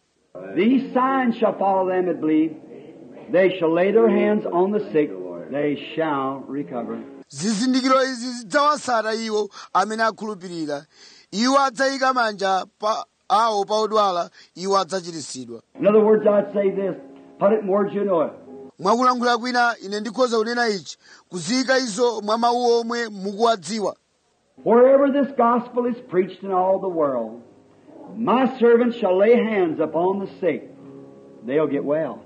These signs shall follow them that believe. They shall lay their hands on the sick. They shall recover. zizindikiro izi zidzawatsata iwo amene akhulupirira iwo adzayika manja pa awo pa odwala iwo adzachiritsidwa In other words, I'd say this. Put it in words you know it. mwakulankhula kwina ine ndikhoza kunena ichi kuziyika izo mwa mawu omwe mukuwadziwa Wherever this gospel is preached in all the world, my servants shall lay hands upon the sick. They'll get well.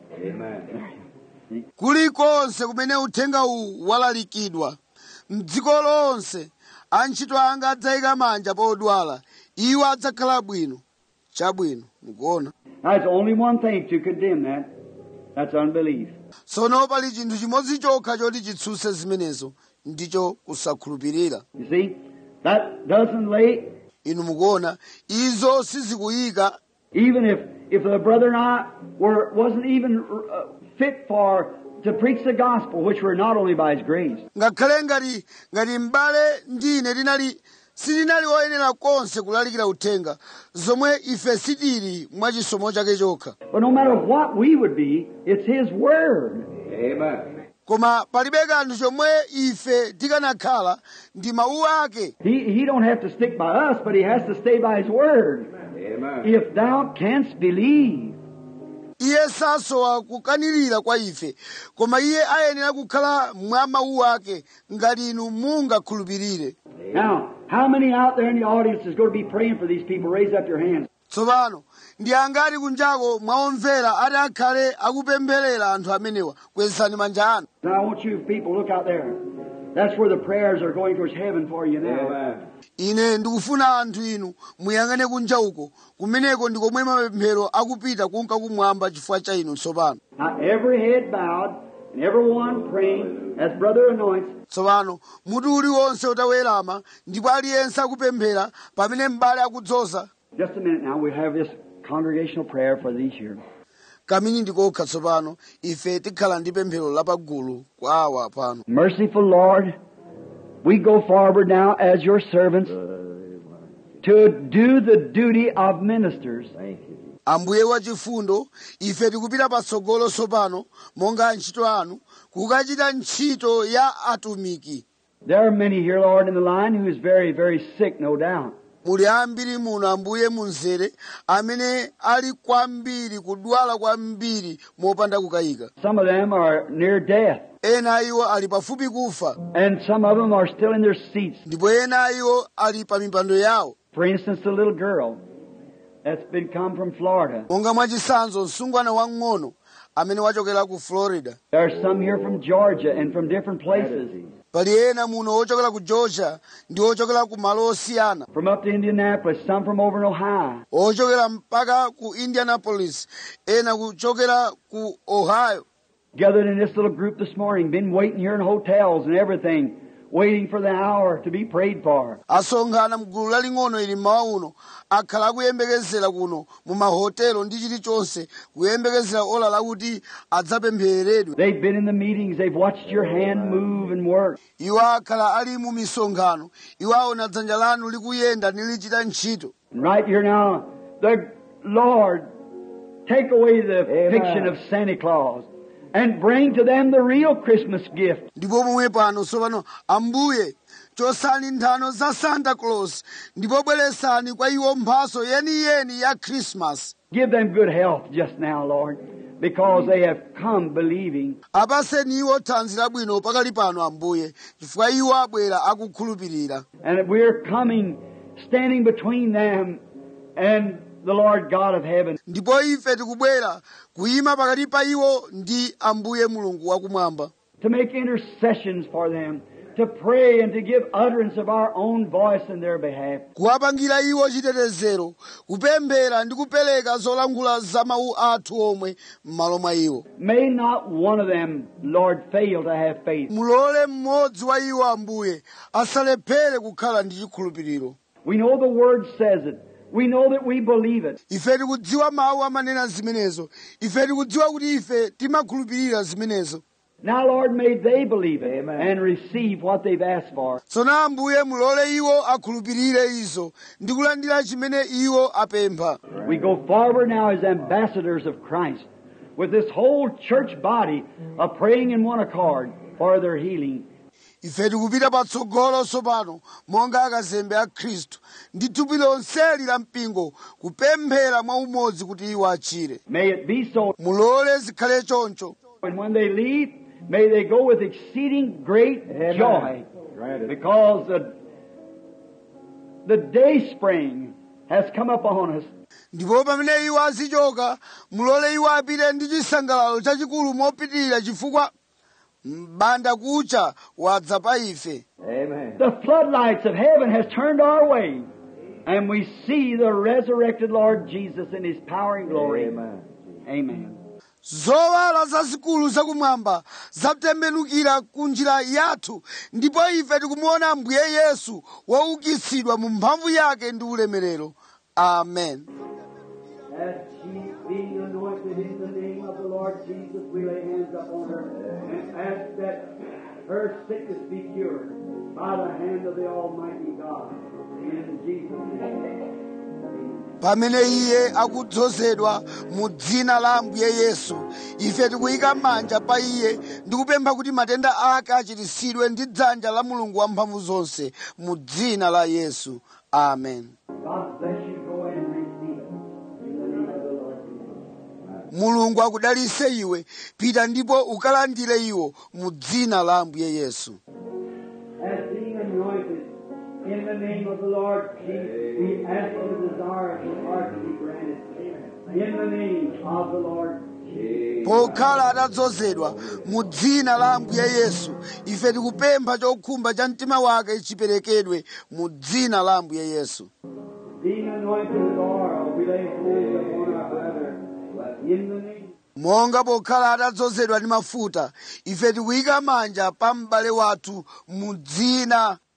Amen. kulikonse kumene uthenga uwu walalikidwa mdziko lonse antchito anga adzayika manja pa odwala iwo adzakhala bwino chabwino mukuona Now, there's only one thing to condemn that. That's unbelief. tsono pali chinthu chimodzi chokha choti chitsutse zimenezo ndicho kusakhulupirira You see, that doesn't lay, inu mukuona izo sizikuyika even if, if the brother and I were, wasn't even uh, fit for, to preach the gospel, which we're not only by His grace. ngakhale ngati ngati m'bale ndi ine linali silinali oyenera konse kulalikira uthenga zomwe ife sitili mwa chisomo chake chokha But no matter what we would be, it's His Word. Amen. koma palibe kanthu chomwe ife tikanakhala ndi mawu ake He, he don't have to stick by us, but He has to stay by His Word. Amen. If thou canst believe, iye sasowa kukanirira kwa ife koma iye ayenera kukhala mwa mawu ake ngati inu mungakhulupirire Now, how many out there in the audience is going to be praying for these people? Raise up your hands. tsopano ndi angati kunjako mwaomvera ati akhale akupempherera anthu amenewa kwezani manja anu Now, I want you people look out there. That's where the prayers are going towards heaven for you now. Amen. ine ndikufuna anthu inu muyang'ane kunja uko kumeneko ndi komwe mapemphero akupita kunka kumwamba chifukwa cha inu tsopano Now, every head bowed and everyone praying as brother anoints. tsopano mutu uliwonse utawerama ndipo aliyense akupemphera pamene m'bale akudzoza Just a minute now. We have this congregational prayer for these here. kamini ndikokha tsopano ife tikhala ndi pemphero lapagulu kwa awa pano Merciful Lord, we go forward now as your servants to do the duty of ministers. Thank you. ambuye wachifundo ife tikupita patsogolo tsopano monga antchito anu kukachita ntchito ya atumiki There are many here, Lord, in the line who is very, very sick, no doubt. muli ambiri muno ambuye munzere amene ali kwambiri kudwala kwambiri mopanda kukayika Some of them are near death, ena iwo ali pafupi kufa and some of them are still in their seats. ndipo ena iwo ali pa mipando yawo For instance, the little girl that's been come from Florida. monga mwachitsanzo msungwana wang'ono amene wachokera ku florida There are some here from Georgia and from different places. pali ena muno ochokera ku georgia ndi ochokera ku malo osiyana From up to Indianapolis, some from over in Ohio. ochokera mpaka ku indianapolis ena kuchokera ku ohio gathered in this little group this morning, been waiting here in hotels and everything, waiting for the hour to be prayed for. asonkhana mgulu laling'ono ili mmawa uno akhala akuyembekezera kuno mu mahotelo ndi chilichonse kuyembekezera ola lakuti adzapemphereredwe They've been in the meetings, they've watched your hand move and work. iwo akhala ali mu misonkhano iwo aona dzanja lanu likuyenda nilichita ntchito And right here now, the Lord, take away the fiction of Santa Claus and bring to them the real Christmas gift. ndipo pomwe pano tsopano ambuye chosani nthano za santa claus ndipo bweresani kwa iwo mphaso yeniyeni ya krismasi Give them good health just now, Lord, because they have come believing. apaseni iwo thanzi labwino pakali pano ambuye chifukwa iwo abwera akukhulupirira And we're coming, standing between them and the Lord God of heaven. ndipo ife tikubwera kuyima pakati pa iwo ndi ambuye mulungu wakumwamba to make intercessions for them, to pray and to give utterance of our own voice in their behalf. kuwapangira iwo chitetezero kupemphera ndi kupereka zolankhula za mawu athu omwe m'malo mwa iwo May not one of them, Lord, fail to have faith. mulole mmodzi wa iwo ambuye asalephere kukhala ndi chikhulupiriro We know the Word says it. We know that we believe it. ife tikudziwa mawu amanena zimenezo ife tikudziwa kuti ife timakhulupirira zimenezo Now, Lord, may they believe it and receive what they've asked for. tsono ambuye mulole iwo akhulupirire izo ndi kulandira chimene iwo apempha We go forward now as ambassadors of Christ with this whole church body of praying in one accord for their healing. ife tikupita patsogolo tsopano monga akazembe a khristu ndi thupi lonseli la mpingo kupemphera mwa umodzi kuti iwo achire May it be so. mulole zikhale choncho And when they leave, may they go with exceeding great joy. Because the, the day spring has come upon us. ndipo pamene iwo azichoka mulole iwo apite ndi chisangalalo chachikulu mopitirira chifukwa mbanda kucha wadza pa ife The floodlights of heaven has turned our way. And we see the resurrected Lord Jesus in His power and glory. Amen. Amen. zowala zazikulu zakumwamba zatembenukira ku njira yathu ndipo ife tikumuona ambuye yesu waukitsidwa mu mphamvu yake ndi ulemerero amen As she being anointed in the name of the Lord Jesus, we lay hands upon her and ask that her sickness be cured by the hand of the Almighty God. In Jesus' name. pamene iye akudzozedwa mu dzina la ambuye yesu ife tikuyika manja pa iye ndi kupempha kuti matenda ake achiritsidwe ndi dzanja la mulungu wamphamvu zonse mu dzina la yesu amen God bless you. Go and receive it. In the name of the Lord Jesus. mulungu akudalitse iwe pita ndipo ukalandire iwo mu dzina la ambuye yesu As being anointed in the name of the Lord Jesus, we ask the desire of your heart to be granted. In the name of the Lord Jesus. pokhala atadzozedwa mu dzina la ambuye yesu ife tikupempha chokhumba cha mtima wake chiperekedwe mu dzina la ambuye yesu Being anointed with oil, we lay hold upon our brother. In the name monga pokhala atadzozedwa ndi mafuta ife tikuyika manja pa m'bale wathu mu dzina